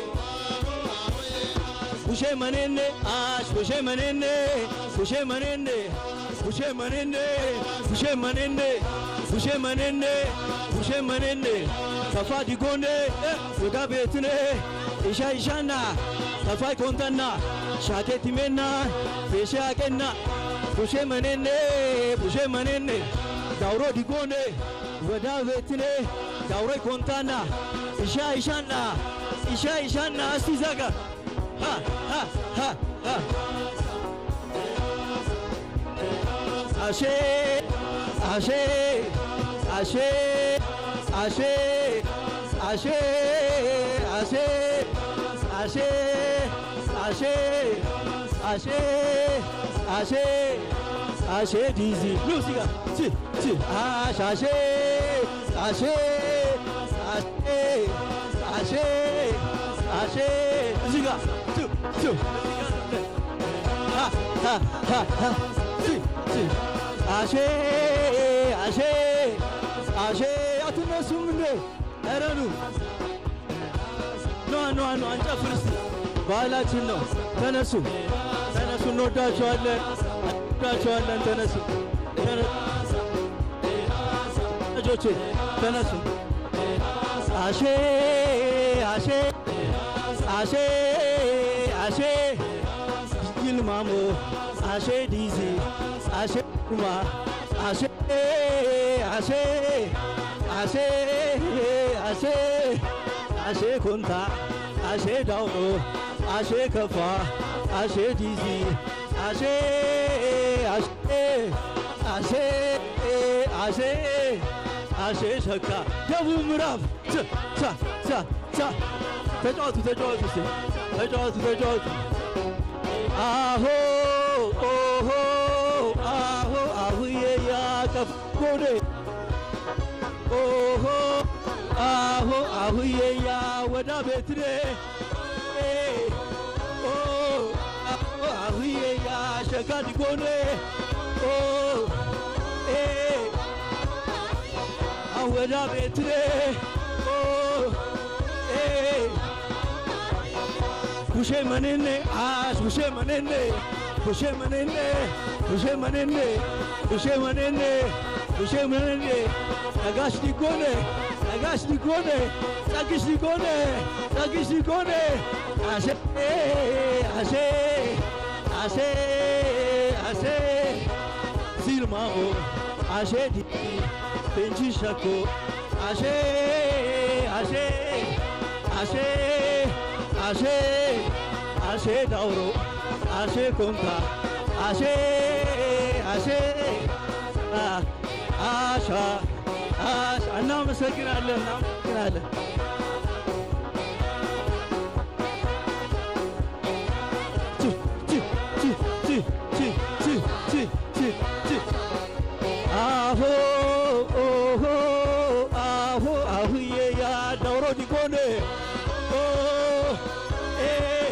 ቡሼ መኔኔ አሽ ቡሼ መኔኔ ቡሼ መኔኔ ቡሼ መኔኔ ቡሼ መኔኔ ቡሼ መኔኔ ቡሼ መኔኔ ሰፋ ዲጎኔ ወዳ ቤትኔ ኢሻ ኢሻና ሰፋይ ኮንተና ሻቴ ቲሜና ፌሼ አቄና ቡሼ መኔኔ ቡሼ መኔኔ ዳውሮ ዲጎኔ ወዳ ቤትኔ ዳውሮይ ኮንታና ኢሻ ኢሻና ኢሻ ኢሻና እስቲ ዘጋ ha ha ha ha Ashe, ashe, ashe, ashe, ashe, ashe, ashe, ashe, ashe, ashe, ashe, dizi. Luciga, si, si, ash, ashe, ashe, ashe, ashe, ashe, ziga, tu, tu, ha, ha, ha, ha, si, si, ashe, ashe, ashe, አትነሱም እንዴ? ኧረ ኑ ኗ ኗ ኗ እንጨፍር እስቲ ባህላችን ነው። ተነሱ ተነሱ፣ እንወዳቸዋለን እንወዳቸዋለን። ተነሱ ተነሱ ልጆቼ ተነሱ። አሼ አሼ አሼ አሼ ይልማሞ አሼ ዲዚ አሼ ኩማ አሼ አሼ አሼ አሼ አሼ ኮንታ አሼ ዳውሮ አሼ ከፋ አሼ ዲዚ አሼ አሼ አሼ አሼ አሼ ሸካ ደቡብ ምዕራብ ቻ ቻ ቻ ቻ ተጫወቱ ተጫወቱ እስቲ ተጫወቱ ተጫወቱ አሆ ኦሆ አሆ አሁዬ ያቀፍ ጎዴ ኦሆ አሆ አሁዬ ያ ወዳ ቤትኔ ኦ አሆ አሁዬ ያ ሸካ ዲጎኔ ኦ ኤ አወዳ ቤትኔ ኦ ኤ ቡሼ መኔኔ አስ ቡሼ መኔኔ ቡሼ መኔኔ ቡሼ መኔኔ ቡሼ መኔኔ ቡሼ መኔኔ ነጋሽ ዲጎኔ ነጋሽ ዲጎኔ ጸግሽ ዲጎኔ ጸግሽ ዲጎኔ አሴ አሴ አሴ አሴ ሲልማኦ አሼ ዲ ቤንቺ ሸኮ አሼ አሼ አሼ አሼ አሼ ዳውሮ አሼ ኮንታ አሼ አሼ አ- አሻ አሻ እናመሰግናለን እናመሰግናለን። ቺ ቺ ቺ ቺ ቺ ቺ ቺ ቺ ቺ አሆ ኦሆ አሆ አሁዬ ያ ዳውሮ ዲጎኔ ኦ ኤ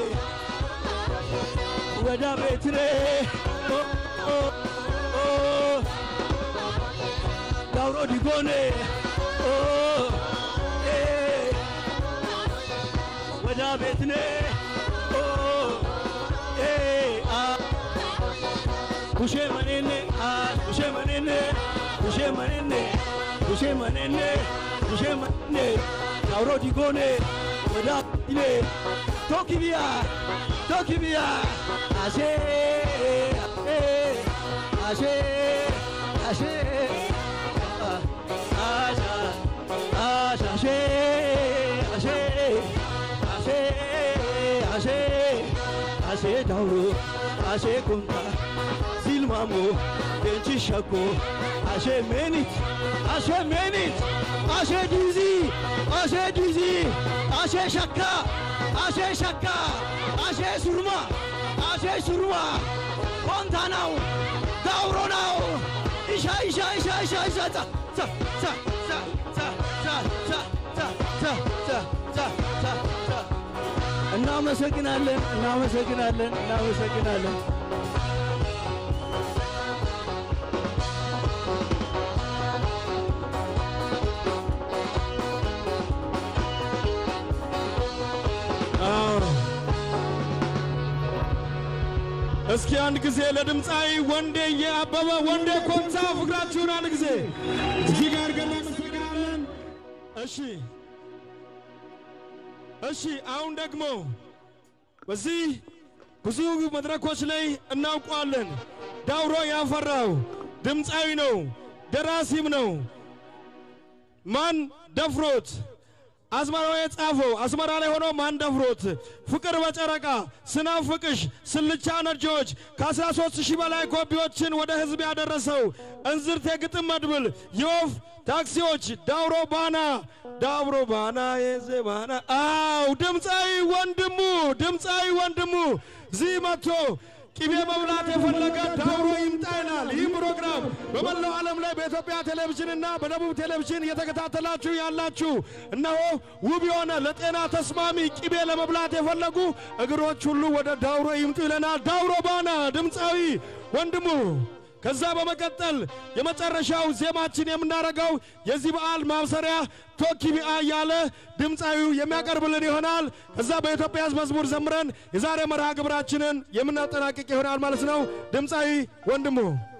ወዳ ቤትኔ ኦ ኦ ኦ ዳውሮ ዲጎኔ ኦ ኤ ወዳ ቤትኔ ኦ ኤ አ ቡሼ መኔኔ አ ቡሼ መኔኔ ቡሼ መኔኔ ቡሼ መኔኔ ቡሼ መኔኔ ዳውሮ ዲጎኔ ወዳ ኢኔ ቶኪቢያ ቶኪቢያ አሼ አሼ አሼ አ- አሻ አሻ አሼ አሼ አሼ አሼ አሼ ዳውሮ አሼ ኩንታ ሲልማሞ ቤንቺ ሸኮ አሼ ሜኒት አሼ ሜኒት አሼ ዲዚ ashee diizii ashee shakkaa ashee shakkaa ashee surmaa ashee surmaa kontaanaa'u daawuronaa'u isha isha isha isha isha ца ца ца ца ца ца ца ца ца ца ца ца ца እናመሰግናለን እናመሰግናለን እናመሰግናለን እስኪ አንድ ጊዜ ለድምፃዊ ወንዴ የአበበ ወንዴ ኮንታ ፍቅራችሁን አንድ ጊዜ እጅግ አድርገን እናመሰግናለን። እሺ እሺ፣ አሁን ደግሞ በዚህ ብዙ መድረኮች ላይ እናውቀዋለን። ዳውሮ ያፈራው ድምፃዊ ነው፣ ደራሲም ነው። ማን ደፍሮት አዝመራ የጻፈው አስመራ ላይ ሆኖ ማን ደፍሮት ፍቅር በጨረቃ ስናፍቅሽ ስልቻ ነጆች ከ13 ሺህ በላይ ኮፒዎችን ወደ ህዝብ ያደረሰው እንዝርት የግጥም መድብል የወፍ ታክሲዎች ዳውሮ ባና ዳውሮ ባና የዜ ባና አው ድምፃዊ ወንድሙ ድምፃዊ ወንድሙ እዚህ መጥቶ ቅቤ መብላት የፈለገ ዳውሮ ይምጣ ይላል። ይህ ፕሮግራም በመላው ዓለም ላይ በኢትዮጵያ ቴሌቪዥንና በደቡብ ቴሌቪዥን እየተከታተላችሁ ያላችሁ እነሆ ውብ የሆነ ለጤና ተስማሚ ቅቤ ለመብላት የፈለጉ እግሮች ሁሉ ወደ ዳውሮ ይምጡ ይለናል። ዳውሮ ባና ድምፃዊ ወንድሙ ከዛ በመቀጠል የመጨረሻው ዜማችን የምናደርገው የዚህ በዓል ማብሰሪያ ቶኪቢአ እያለ ድምፃዊው የሚያቀርብልን ይሆናል። ከዛ በኢትዮጵያ ሕዝብ መዝሙር ዘምረን የዛሬ መርሃ ግብራችንን የምናጠናቅቅ ይሆናል ማለት ነው። ድምፃዊ ወንድሙ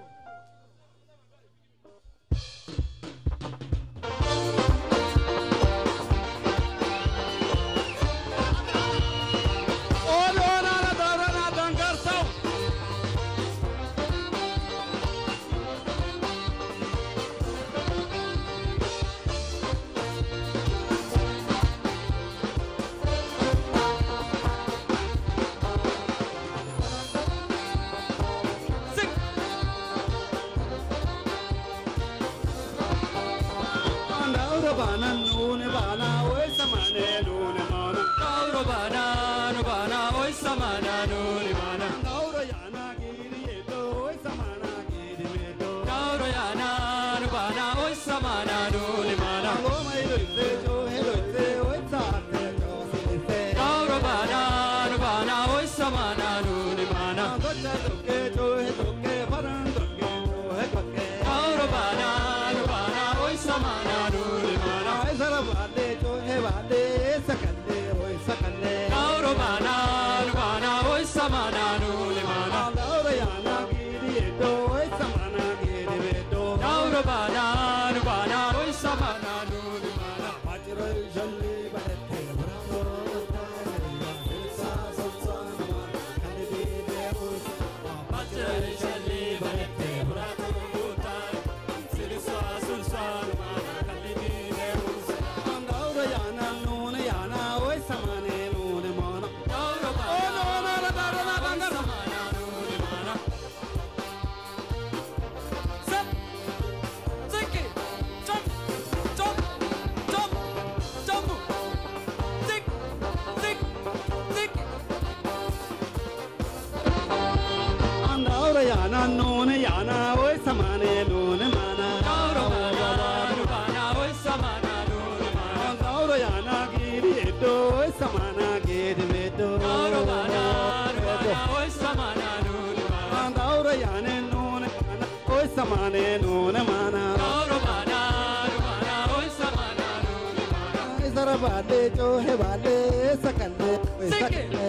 yana nune yana oi samane nune mana gauro mana bana oi samana nune mana gauro yana giri edo oi samana giri medo gauro mana bana oi samana nune mana gauro yana nune mana oi samane nune mana gauro mana bana oi samana nune mana zara bale jo he bale sakale sakale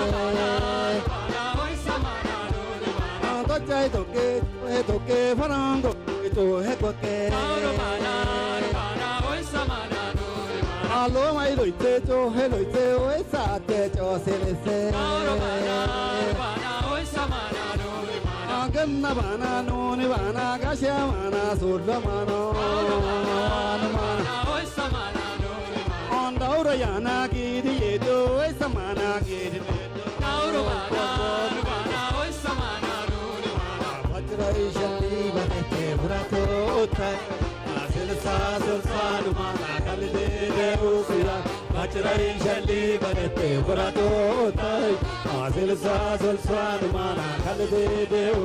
chai to ke he to ke farang go to he ko ke alo mai loi te cho he loi te oi sa te cho se le se ganna bana no ni bana ga sha mana so la mana na mana on daura yana gi di ye do oi samana gi di daura bana bana oi samana Vajraishali banete burato utai Asil sa sul salu mana kalide deus Abachirai shalli balete buratotai Asilsa sulswan mana kalbe deu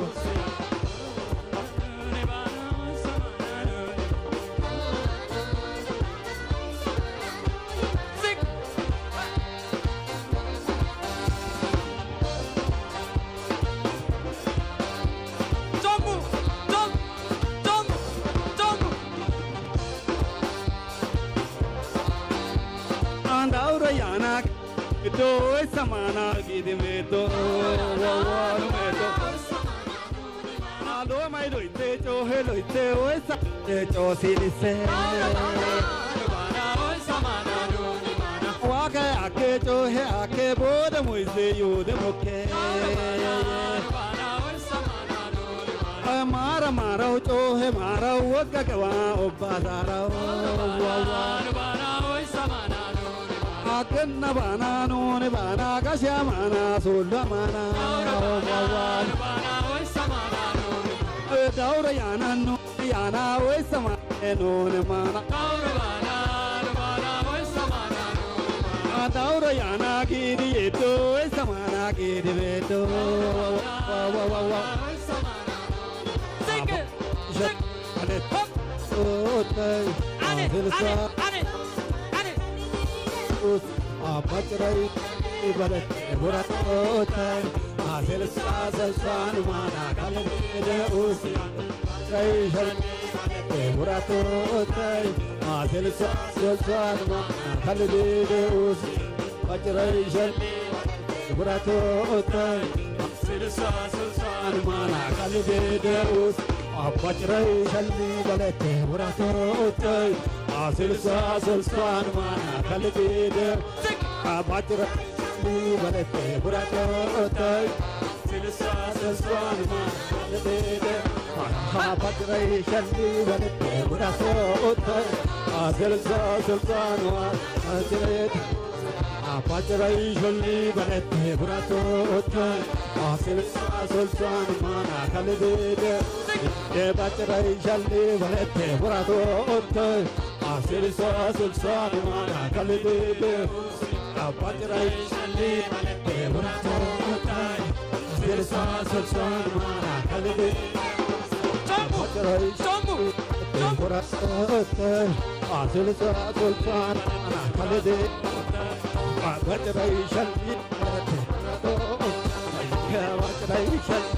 Jongu, Jong, Jong, Jongu. Andaura yanak do samana gidimeto wawalu meto Alo mai loite cho he loite oi sa te cho silise Waka ake cho he ake boda muise yude moke Mara mara cho he mara waka kawa obadara wawalu Akenna bana nune bana kasya mana sulla mana wawan Daura yana nu yana we sama nune mana Daura yana gidi eto we samana gidi veto wa wa wa wa Sing it Sing it Hop Sotai Adilsa us abachrai ibarat buratotai asel sasal san mana kalde us chai shal buratotai asel sasal san mana kalde us bachrai shal buratotai asel sasal san mana kalde us abachrai shal balete buratotai አስልሳ ስልሳን ማና ከልቤደ አባጭረ በለቴ ቡራጮታይ ስልሳ ስልሳን ማና ከልቤደ አባጭረ ሸሊ በለቴ ቡራጮታይ አስልሳ ስልሳን ማና ከልቤደ አባጭረ ሸሊ በለቴ ቡራጮታይ አስልሳ ስልሳን ማና ከልቤደ የባጭረ ሸሊ በለቴ ቡራጮታይ አስልሳ ስልሳን ማና ከልቤደ አባጭረ ሸሊ በለቴ ቡራጮታይ አስልሳ ስልሳን ማና ከልቤደ አባጭረ ሸሊ ቡራጮታይ አስልሳ ስልሳን ማና ከልቤደ አባጭረ ሸሊ በለቴ ቡራጮታይ አባጭረ ሸሊ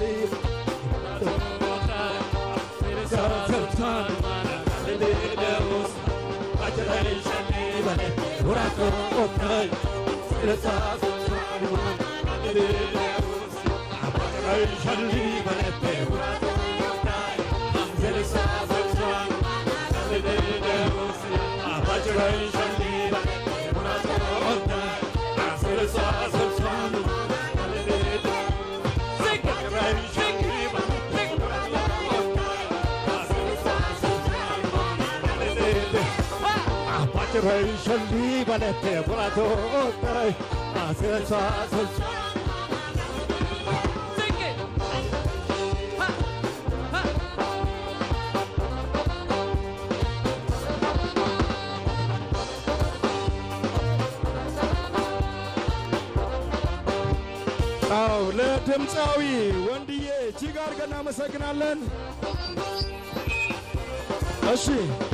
Ray Shali Balete Burato Ray Aselsa Aselsa አው ለድምፃዊ ወንድዬ እጅግ አድርገን እናመሰግናለን። እሺ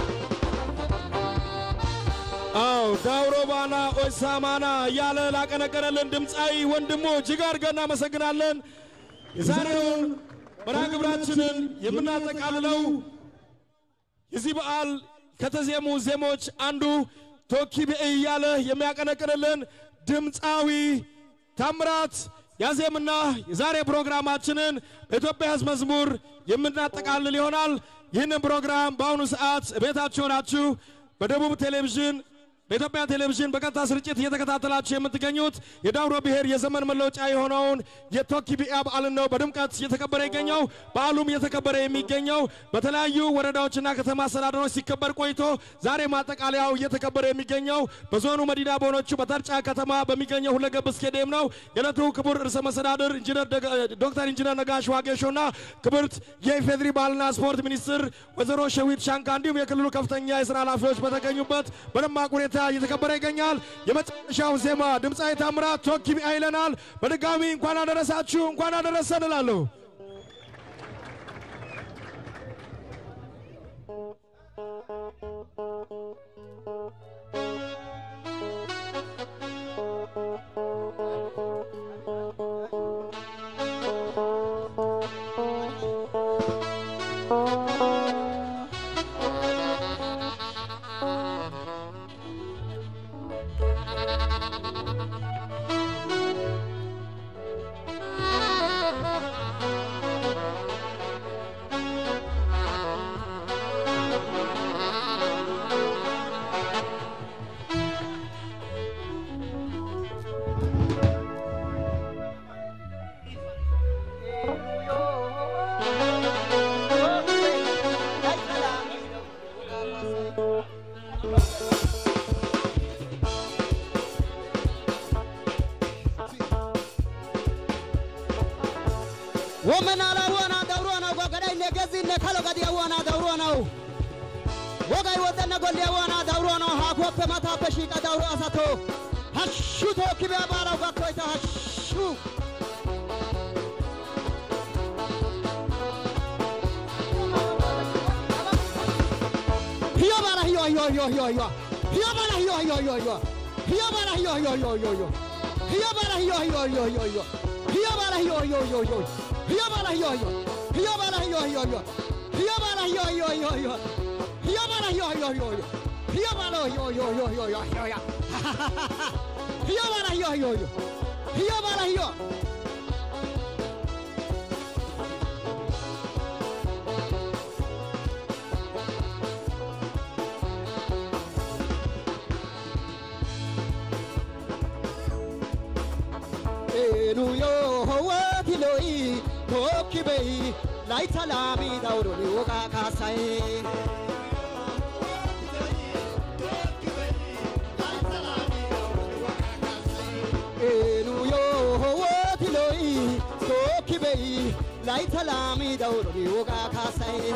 አው ዳውሮ ባና ኦሳማና እያለ ላቀነቀነልን ድምፃዊ ወንድሞ እጅግ አድርገን እናመሰግናለን። የዛሬውን መርሃ ግብራችንን የምናጠቃልለው የዚህ በዓል ከተዜሙ ዜሞች አንዱ ቶኪ ብእ እያለ የሚያቀነቅንልን ድምፃዊ ታምራት ያዜምና የዛሬ ፕሮግራማችንን በኢትዮጵያ ሕዝብ መዝሙር የምናጠቃልል ይሆናል። ይህንን ፕሮግራም በአሁኑ ሰዓት ቤታችሁ ሆናችሁ በደቡብ ቴሌቪዥን በኢትዮጵያ ቴሌቪዥን በቀጥታ ስርጭት እየተከታተላችሁ የምትገኙት የዳውሮ ብሔር የዘመን መለወጫ የሆነውን የቶኪ ቢአ በዓልን ነው በድምቀት እየተከበረ ይገኘው። በዓሉም እየተከበረ የሚገኘው በተለያዩ ወረዳዎችና ከተማ አስተዳደሮች ሲከበር ቆይቶ ዛሬ ማጠቃለያው እየተከበረ የሚገኘው በዞኑ መዲና በሆነችው በተርጫ ከተማ በሚገኘው ሁለገብ ስቴዲየም ነው። የዕለቱ ክቡር ርዕሰ መስተዳድር ኢንጂነር ደጋ- ዶክተር ኢንጂነር ነጋሽ ዋጌሾና ክብርት የኢፌድሪ ባህልና ስፖርት ሚኒስትር ወይዘሮ ሸዊት ሻንካ እንዲሁም የክልሉ ከፍተኛ የስራ ኃላፊዎች በተገኙበት በደማቅ ሁኔታ እየተከበረ ይገኛል። የመጨረሻው ዜማ ድምፃዊ ታምራት ቶኪቢያ ይለናል። በድጋሚ እንኳን አደረሳችሁ፣ እንኳን አደረሰን እላለሁ። ወመናላ ወና ደብሮ ነው ጎገዳይ ነገዚ ነካሎ ገዲያ ወና ደብሮ ነው ወጋይ ወደነ ጎሊያ ወና ደብሮ ነው ሃኮፕ መታፈ ሺቀ ደብሮ አሳቶ ሀሹ ቶኪቢያ ባላው ጋኮይታ ሀሹ hiyo bala hiyo hiyo hiyo hiyo hiyo hiyo bala hiyo hiyo hiyo hiyo hiyo bala hiyo hiyo hiyo hiyo hiyo hiyo bala hiyo hiyo hiyo hiyo hiyo hiyo bala hiyo hiyo hiyo hiyo hiyo bala hiyo hiyo hiyo bala hiyo hiyo hiyo hiyo bala hiyo hiyo hiyo hiyo hiyo bala hiyo hiyo hiyo hiyo hiyo bala hiyo hiyo hiyo hiyo hiyo hiyo hiyo bala hiyo hiyo hiyo hiyo bala hiyo enuyo howatiloi tokkibei laitalami dauroni woga kasai enuyo howatiloi tokkibei laitalami dauroni woga kasai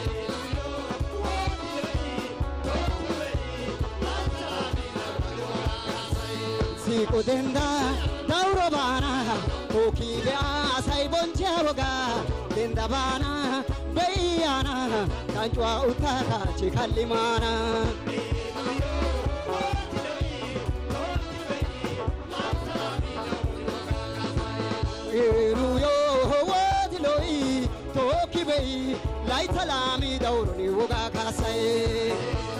siku denda dauro bana tokibe asai bonche woga denda bana beyana kanchwa utaka chikalimana Eruyo wadiloi tokibei laitalami dauroni woga kasai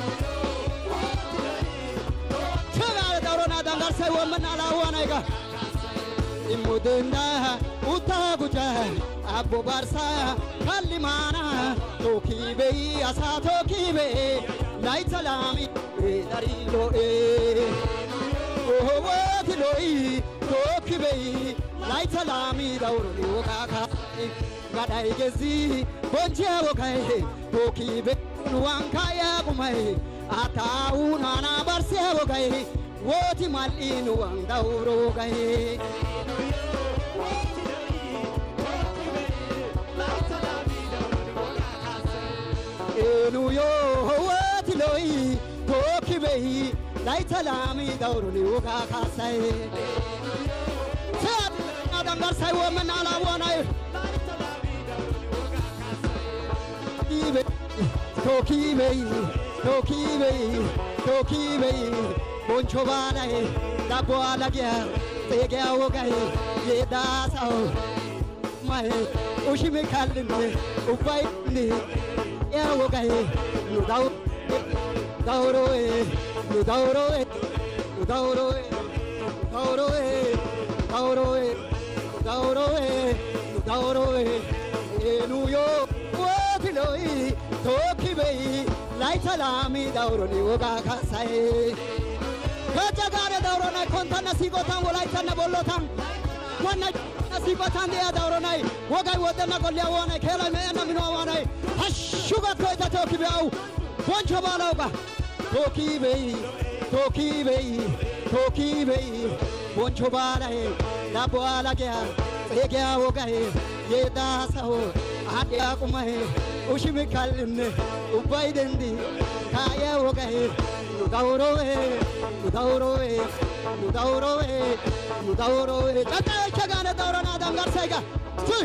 Tugare daurona dangarsai wamana lawanaiga imudenda utaguja abbo barsa kallimana tokibei asa tokibe laitalami darilo e ohowatiloi tokibei laitalami dauroni wogaka gadai gezi bonje wogai tokibe nuwankaya gumai ataunana barse wogai woti mal'inu wan dauro wogai enuyo watiloi tokibei laitalami dauroni woga kasai dangarsai womenala wonai tokibei tokibei tokibei boncho banai dabo alagia tege awogai yedasao mai ushimi kallinde ubaindi yawogai nudau dauroe nudauroe nudauroe nudauroe nudauroe nudauroe nudauroe enuyo wotiloi tokibei laitalami dauroni woga kasai kaja gare daurona kontana sigotan wolaitana bollotan wanna sigotan dia dauronai wogai wodana golya wonai kela meena mino wonai hashuga koita tokibeau boncho balauga tokibei tokibei tokibei boncho balai labo alagya egya wogai yedasaho ade akumahe ushimi kalne ubaidendi kaya wogai Nudaurove, Nudaurove, Nudaurove, Nudaurove. Chaka chagana daurana dangar saiga. Tui.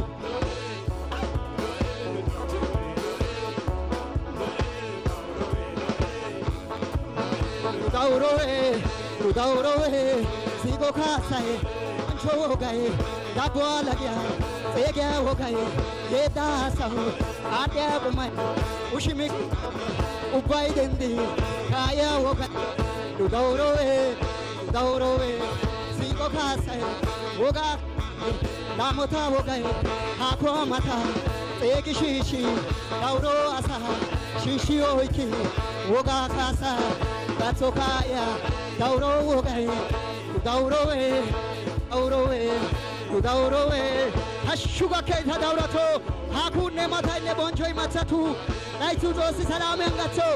Nudaurove, Nudaurove, Sigo kasae, Ancho gae, Dabwa lagya, Sege hogae, Yeda sahu, Adya bumai, Ushimik, Ubai dendi, Kaya hogae, Nudaurove, Nudaurove, Sigo kasae, Woga, Namota hogae, Hakwa mata, Sege shishi, Dauro asa, Shishi oiki, Woga kasa, Gatsokaya, Dauro wogae, Nudaurove, Nudaurove, Nudaurove, Hashuga keita daurato, Hakune mata ne bonjoi matsatu, Naitu dosi salame angatso.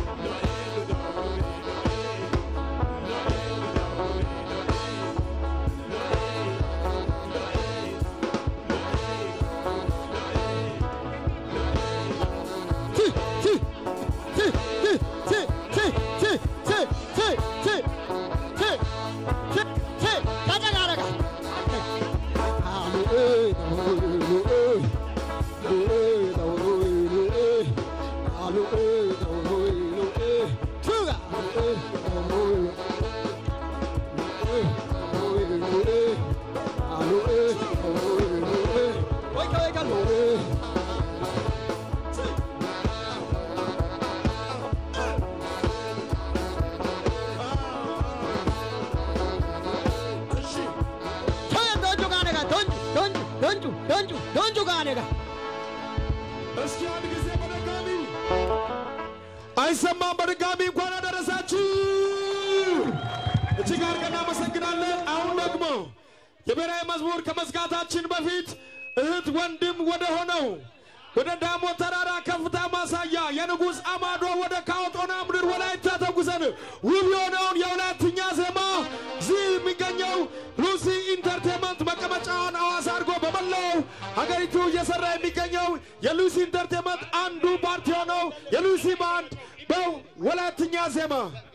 Donju, donju, donju ጋኔጋ እስኪ አንድ ጊዜ በድጋሚ አይሰማም። በድጋሚ እንኳን አደረሳችሁ። እጅግ አድርገን እናመሰግናለን። አሁን ደግሞ የብሔራዊ መዝሙር ከመዝጋታችን በፊት እህት ወንድም ወደ ሆነው ወደ ዳሞ ተራራ ከፍታ ማሳያ የንጉሥ አማዶ ወደ ካውጦና ምድር ወላይታ ተጉዘን ውብ የሆነውን የወላይትኛ ዜማ እዚህ የሚገኘው ሉሲ ኢንተርቴንመንት መቀመጫውን አዋሳ አድርጎ በመላው ሀገሪቱ እየሰራ የሚገኘው የሉሲ ኢንተርቴንመንት አንዱ ፓርቲ የሆነው የሉሲ ባንድ በወላይትኛ ዜማ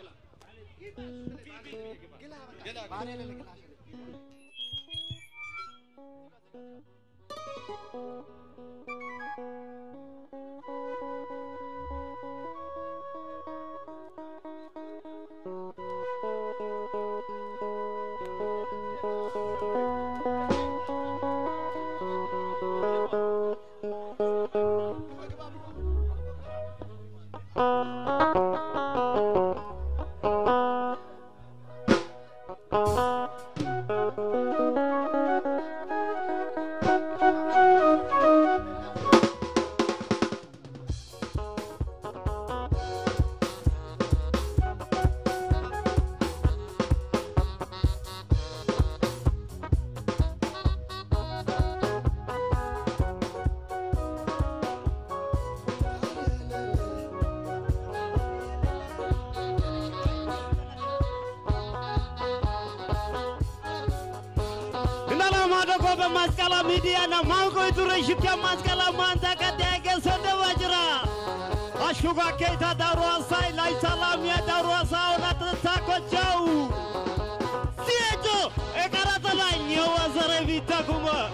Inalamadoko bemaskala media na mango iture shikya maskala manta kadege sonde wajra. Ashuga keita darwa sai lai salam ya darwa sa ona tata kochau. Siejo ekarata la nyo wazare vita kuma.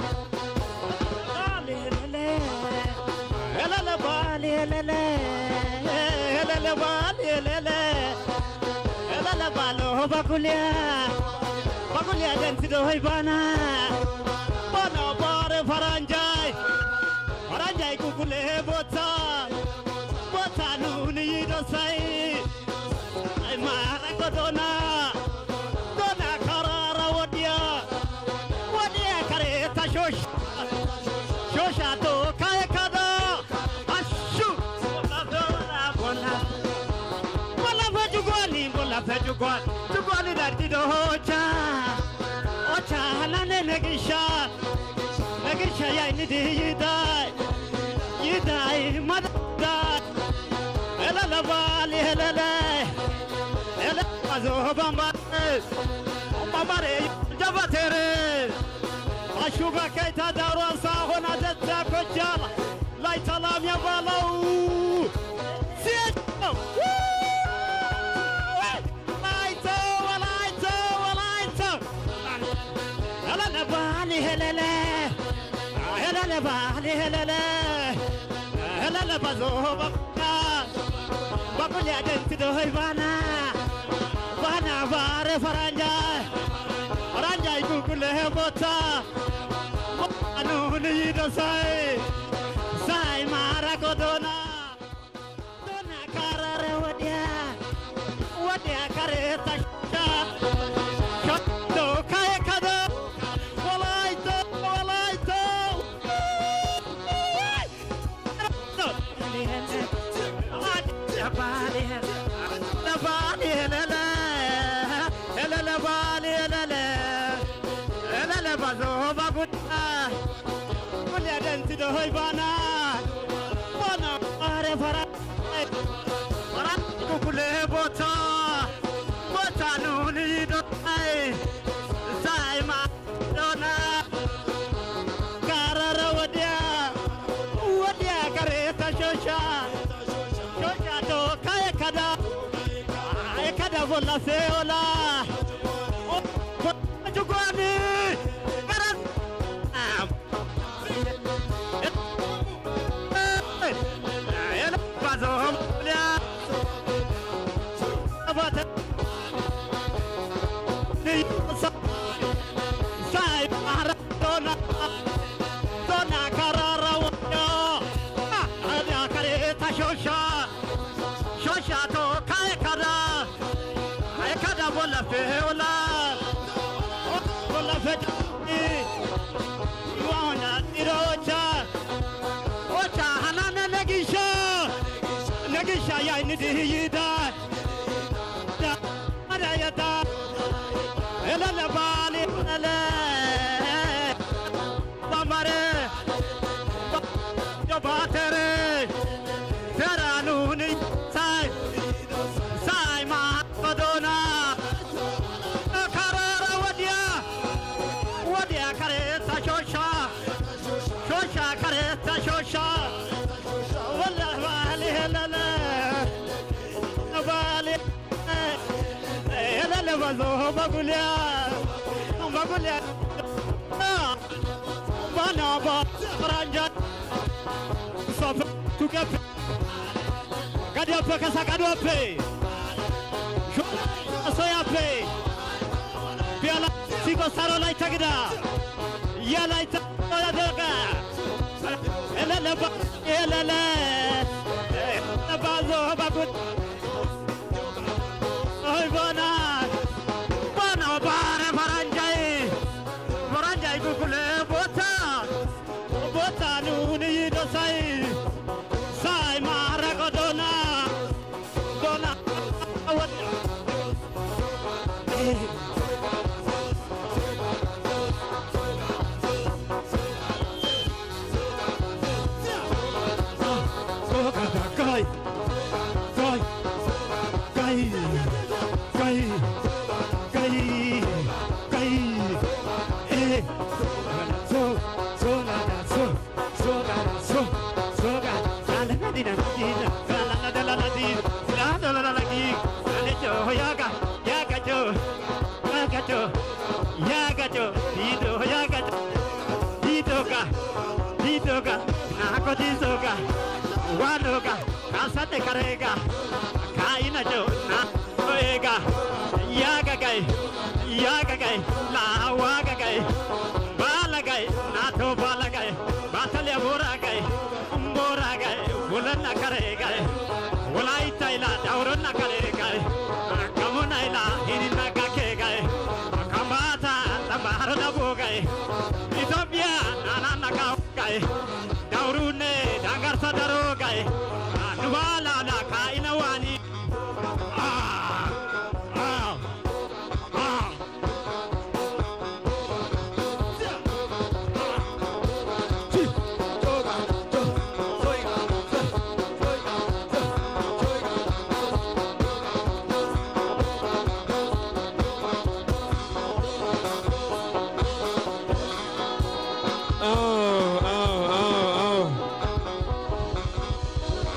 Elele bali elele. Elele bali elele. Elele balo bakulia. Bakulia dentido hoy bana. Bana bare faranjai. Faranjai kukule bota. Bota nuni yido sai. Ay mara kodona. Dona karara wadia. Wadia kareta shosh. Shosha to kaya kada. Ashu. Bola bola bola. Bola fejugwani bola fejugwani. Jugwani dartido hocha. Ocha halane negisha. Negisha ya inidi yidai. Yidai madai. Elele bali elele. Elele mazo bambare. Bambare jabatere. Ashuga keita darwa sa hona detta kojala. Lai talam ya balau. Siya. Woo! ሄለለ ሄለለ ባሊ ሄለለ ሄለለ ባዞ በቃ በቁልያ ደንት ዶይ ባና ባና ባረ ፈራንጃ ፈራንጃ ይጉጉለ ቦታ አኑን ይደሳይ ሳይ ማራ ጎዶና ዶና ካረረ ወዲያ ወዲያ ከረታሻ ሸቶ ካየከደ ወላይቶ ወላይቶ ሆይ ባና ባና አረ ፈራ ፈራ ኩኩለ ቦታ ቦታ ኑን ይዶይ ሳይማ ዶና ጋረረ ወዲያ ወዲያ ከሬታ ሾሻ ሾሻ ቶ ካየከዳ የከዳ ቦላ ሴኦላ ጁጓኒ ገረስ የለባዞም ሊያ ቦታ ሳይ ማራዶና ዶና ካራራ ወዲያ አዲያ ከሬታ ሾሻ ሾሻ ቶ ካየከዳ አይከዳ ቦላ ፌኦላ ቦላ ፌ ዋና ዲሮቻ ኦቻ ሀናነ ነጊሻ ነጊሻ ያይን ድህይዳ ዳዳየዳ እለለ ባሌ እለ ባማረ ባተረ ተራኑን ሳይ ሳይ ማዶና ከረረ ወዲያ ወዲያ ከሬታ ሾሻ ሾሻ ከሬታ ሾሻ ወላ ባሌ ለለ ባሌ ለለ ባዞ በጉሊያ በጉሊያ ባና ባ ፍራንጃ ሶፍ ቱገፍ ገዲያፈ ከሳ ቀዶፌ ሶያፌ ቢያላ ሲቆሳሮ ላይ ተግዳ የላይ ተደጋ ኤለለባ ኤለለ ባዞ ባጉት ኦይ ቦና ቦና ባረ ፈራንጃይ ፈራንጃይ ጉጉለ ቦታ ቦታ ኑን ይዶሳይ ሳይ ማረቆ ዶና ዶና ወጥ Gai, gai, gai, gai, gai, gai, eh, so, so la la so, so la la so, so la la la la di na di na, la la la la la di, la la la la la di, la le jo yaga, yaga jo, yaga jo, yaga jo, di do yaga jo, di do ga, di do ga, na ko di do ga. wanuga kasate karega kaina jo na oega yaga gai yaga gai la waga gai bala gai na to bala gai batale bora gai bora gai bulana karega ulai taila daurona karega kamuna ila hirina kake gai kamata lambar na bogai Ethiopia nana naka gai daurune dangar sadaro gai nuwala na kaina wani ah ah ah Oh, oh, oh, oh.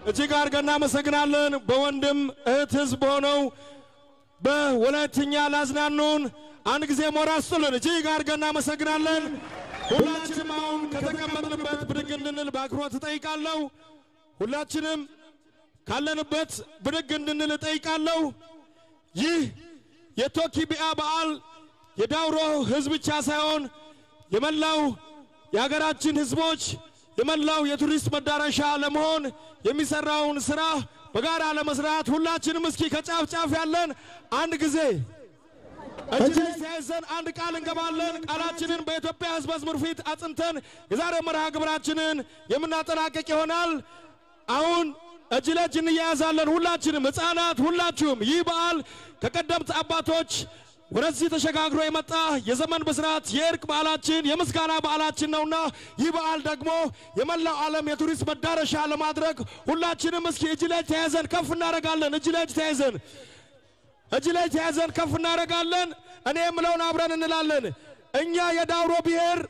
እጅግ አድርገን እናመሰግናለን። በወንድም እህት ህዝብ ሆነው በወላይትኛ ላዝናኑን አንድ ጊዜ ሞራ ስጡልን። እጅግ አድርገን እናመሰግናለን። ሁላችንም አሁን ከተቀመጥንበት ብድግ እንድንል በአክብሮት እጠይቃለሁ። ሁላችንም ካለንበት ብድግ እንድንል እጠይቃለሁ። ይህ የቶኪቢአ በዓል የዳውሮ ህዝብ ብቻ ሳይሆን የመላው የሀገራችን ህዝቦች የመላው የቱሪስት መዳረሻ ለመሆን የሚሰራውን ስራ በጋራ ለመስራት ሁላችንም እስኪ ከጫፍ ጫፍ ያለን አንድ ጊዜ እጅ ለእጅ ተያይዘን አንድ ቃል እንገባለን። ቃላችንን በኢትዮጵያ ህዝብ መዝሙር ፊት አጽንተን የዛሬ መርሃ ግብራችንን የምናጠናቀቅ ይሆናል። አሁን እጅ ለእጅ እንያያዛለን። ሁላችንም ህፃናት፣ ሁላችሁም ይህ በዓል ከቀደምት አባቶች ወደዚህ ተሸጋግሮ የመጣ የዘመን ብስራት የእርቅ በዓላችን የምስጋና በዓላችን ነውና ይህ በዓል ደግሞ የመላው ዓለም የቱሪስት መዳረሻ ለማድረግ ሁላችንም እስኪ እጅ ለእጅ ተያይዘን ከፍ እናደርጋለን። እጅ ለእጅ ተያይዘን እጅ ለእጅ ተያይዘን ከፍ እናደርጋለን። እኔ የምለውን አብረን እንላለን። እኛ የዳውሮ ብሔር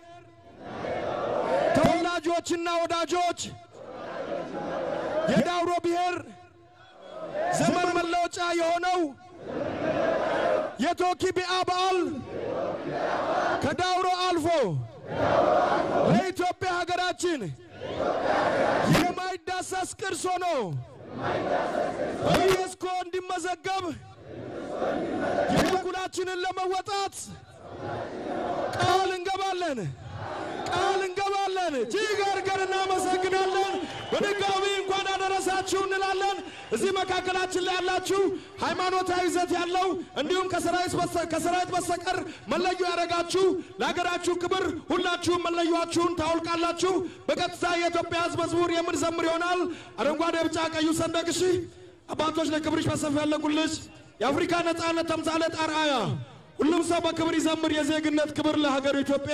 ተወላጆችና ወዳጆች የዳውሮ ብሔር ዘመን መለወጫ የሆነው የቶኪቢአ በዓል ከዳውሮ አልፎ ለኢትዮጵያ ሀገራችን የማይዳሰስ ቅርስ ሆኖ በዩኔስኮ እንዲመዘገብ የበኩላችንን ለመወጣት ቃል እንገባለን ቃል እንገባለን። እጅግ አድርገን እናመሰግናለን። በድጋሚ እንኳን አደረሳችሁ እንላለን። እዚህ መካከላችን ላይ ያላችሁ ሃይማኖታዊ ይዘት ያለው እንዲሁም ከሰራዊት በስተ- ከሰራዊት በስተቀር መለዮ ያደረጋችሁ ለሀገራችሁ ክብር ሁላችሁም መለዮአችሁን ታውልቃላችሁ። በቀጥታ የኢትዮጵያ ሕዝብ መዝሙር የምንዘምር ይሆናል። አረንጓዴ፣ ቢጫ፣ ቀዩ ሰንደቅ እሺ። አባቶች ለክብርሽ በሰፊ ያለቁልሽ የአፍሪካ ነጻነት ተምሳሌት አርአያ ሁሉም ሰው በክብር ይዘምር። የዜግነት ክብር ለሀገሩ ኢትዮጵያ።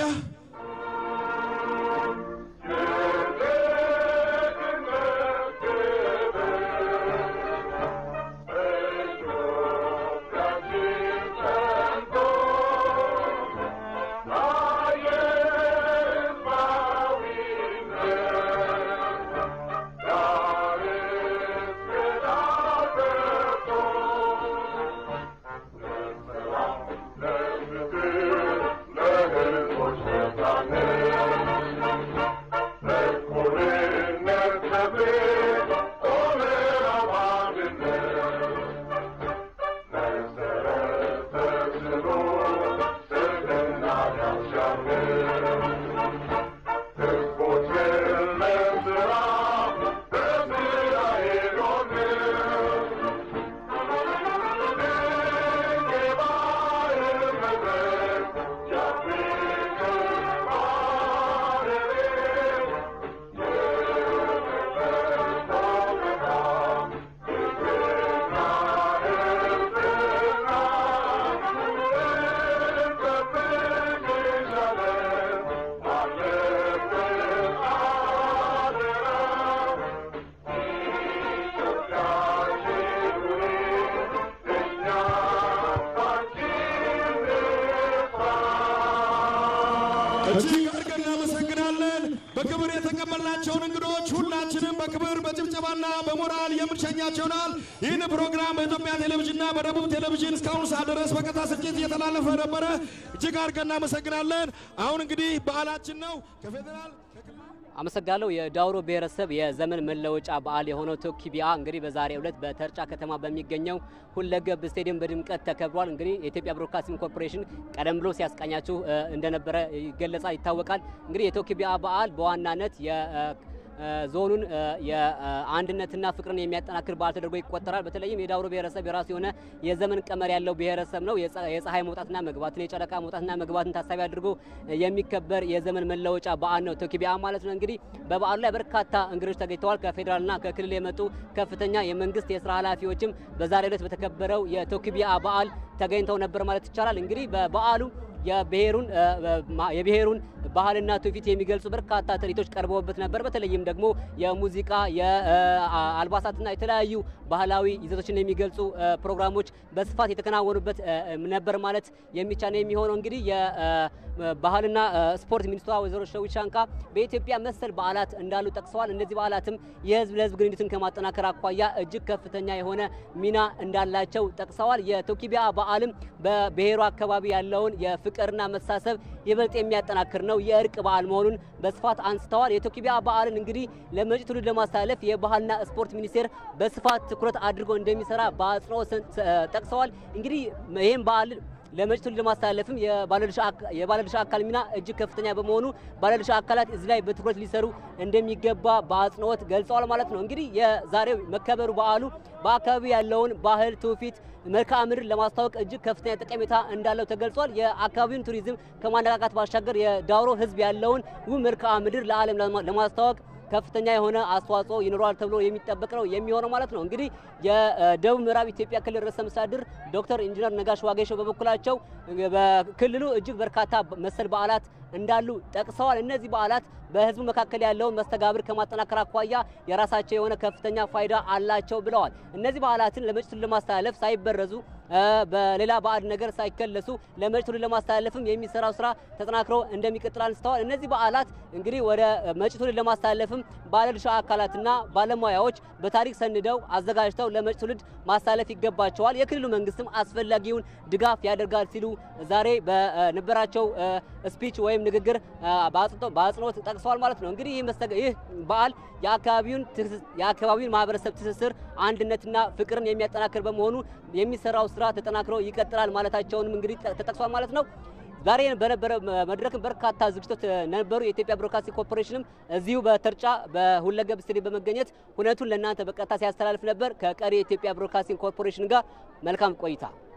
እጅግ አድርገን እናመሰግናለን። በክብር የተቀበልናቸውን እንግዶች ሁላችንም በክብር በጭብጨባና በሞራል የምንሸኛቸው ይሆናል። ይህን ፕሮግራም በኢትዮጵያ ቴሌቪዥንና በደቡብ ቴሌቪዥን እስካሁን ሰዓት ድረስ በቀጥታ ስርጭት እየተላለፈ ነበረ። እጅግ አድርገን እናመሰግናለን። አሁን እንግዲህ በዓላችን ነው ከፌዴራል አመሰግናለሁ። የዳውሮ ብሔረሰብ የዘመን መለወጫ በዓል የሆነው ቶኪቢያ እንግዲህ በዛሬው ዕለት በተርጫ ከተማ በሚገኘው ሁለገብ ስቴዲየም በድምቀት ተከብሯል። እንግዲህ የኢትዮጵያ ብሮድካስቲንግ ኮርፖሬሽን ቀደም ብሎ ሲያስቃኛችሁ እ፣ እንደነበረ ይገለጻል፣ ይታወቃል። እንግዲህ የቶኪቢያ በዓል በዋናነት የ እ፣ ዞኑን እ፣ የአንድነትና ፍቅርን የሚያጠናክር በዓል ተደርጎ ይቆጠራል። በተለይም የዳውሮ ብሔረሰብ የራሱ የሆነ የዘመን ቀመር ያለው ብሔረሰብ ነው። የፀ- የፀሐይ መውጣትና መግባትን የጨረቃ መውጣትና መግባትን ታሳቢ አድርጎ የሚከበር የዘመን መለወጫ በዓል ነው ቶኪቢያ ማለት ነው። እንግዲህ በበዓሉ ላይ በርካታ እንግዶች ተገኝተዋል። ከፌዴራልና ከክልል የመጡ ከፍተኛ የመንግስት የስራ ኃላፊዎችም በዛሬው ዕለት በተከበረው የቶኪቢያ በዓል ተገኝተው ነበር ማለት ይቻላል። እንግዲህ በበዓሉ የብሔሩን እ፣ ማ- የብሔሩን ባህልና ትውፊት የሚገልጹ በርካታ ትርኢቶች ቀርበውበት ነበር። በተለይም ደግሞ የሙዚቃ የአልባሳትና የተለያዩ ባህላዊ ይዘቶችን የሚገልጹ እ፣ ፕሮግራሞች በስፋት የተከናወኑበት እ፣ ነበር ማለት የሚቻል ነው የሚሆነው እንግዲህ የባህልና ስፖርት ሚኒስትሯ ወይዘሮ ሸዊት ሻንካ በኢትዮጵያ መሰል በዓላት እንዳሉ ጠቅሰዋል። እነዚህ በዓላትም የህዝብ ለህዝብ ግንኙነትን ከማጠናከር አኳያ እጅግ ከፍተኛ የሆነ ሚና እንዳላቸው ጠቅሰዋል። የቶኪቢያ በዓልም በብሔሩ አካባቢ ያለውን የፍቅርና መሳሰብ ይበልጥ የሚያጠናክር ነው፣ የእርቅ በዓል መሆኑን በስፋት አንስተዋል። የቶኪቢያ በዓልን እንግዲህ ለመጪ ትውልድ ለማስተላለፍ የባህልና ስፖርት ሚኒስቴር በስፋት ትኩረት አድርጎ እንደሚሰራ በአጽንኦት ጠቅሰዋል። እንግዲህ ይህም በዓል ለመጪ ትውልድ ለማስተላለፍም የባለድርሻ አካ- የባለድርሻ አካል ሚና እጅግ ከፍተኛ በመሆኑ ባለድርሻ አካላት እዚህ ላይ በትኩረት ሊሰሩ እንደሚገባ በአጽንኦት ገልጸዋል ማለት ነው። እንግዲህ የዛሬው መከበሩ በዓሉ በአካባቢ ያለውን ባህል፣ ትውፊት፣ መልክዓ ምድር ለማስታወቅ እጅግ ከፍተኛ ጠቀሜታ እንዳለው ተገልጿል። የአካባቢውን ቱሪዝም ከማነቃቃት ባሻገር የዳውሮ ሕዝብ ያለውን ውብ መልክዓ ምድር ለዓለም ለማ- ለማስተዋወቅ ከፍተኛ የሆነ አስተዋጽኦ ይኖረዋል ተብሎ የሚጠበቅ ነው የሚሆነው ማለት ነው። እንግዲህ የደቡብ ምዕራብ ኢትዮጵያ ክልል ርዕሰ መስተዳድር ዶክተር ኢንጂነር ነጋሽ ዋጌሾ በበኩላቸው በክልሉ እጅግ በርካታ መሰል በዓላት እንዳሉ ጠቅሰዋል። እነዚህ በዓላት በህዝቡ መካከል ያለውን መስተጋብር ከማጠናከር አኳያ የራሳቸው የሆነ ከፍተኛ ፋይዳ አላቸው ብለዋል። እነዚህ በዓላትን ለመጪው ትውልድ ለማስተላለፍ ሳይበረዙ እ፣ በሌላ ባዕድ ነገር ሳይከለሱ ለመጪው ትውልድ ለማስተላለፍም የሚሰራው ስራ ተጠናክሮ እንደሚቀጥል አንስተዋል። እነዚህ በዓላት እንግዲህ ወደ መጪው ትውልድ ለማስተላለፍም ባለድርሻ አካላትና ባለሙያዎች በታሪክ ሰንደው አዘጋጅተው ለመጪው ትውልድ ማስተላለፍ ይገባቸዋል። የክልሉ መንግስትም አስፈላጊውን ድጋፍ ያደርጋል ሲሉ ዛሬ በነበራቸው ስፒች ወይም ንግግር እ፣ በአጽንቶ- በአጽንኦት ጠቅሰዋል ማለት ነው። እንግዲህ ይህ መስተጋ- ይህ በዓል የአካባቢውን ትስ- የአካባቢውን ማህበረሰብ ትስስር አንድነትና ፍቅርን የሚያጠናክር በመሆኑ የሚሰራው ስራ ተጠናክሮ ይቀጥላል ማለታቸውንም እንግዲህ ጠ- ተጠቅሷል ማለት ነው። ዛሬ በነበረ መድረክም በርካታ ዝግጅቶች ነበሩ። የኢትዮጵያ ብሮድካስቲንግ ኮርፖሬሽንም እዚሁ በተርጫ በሁለገብ ስቴዲየም በመገኘት ሁነቱን ለእናንተ በቀጥታ ሲያስተላልፍ ነበር። ከቀሪ የኢትዮጵያ ብሮድካስቲንግ ኮርፖሬሽን ጋር መልካም ቆይታ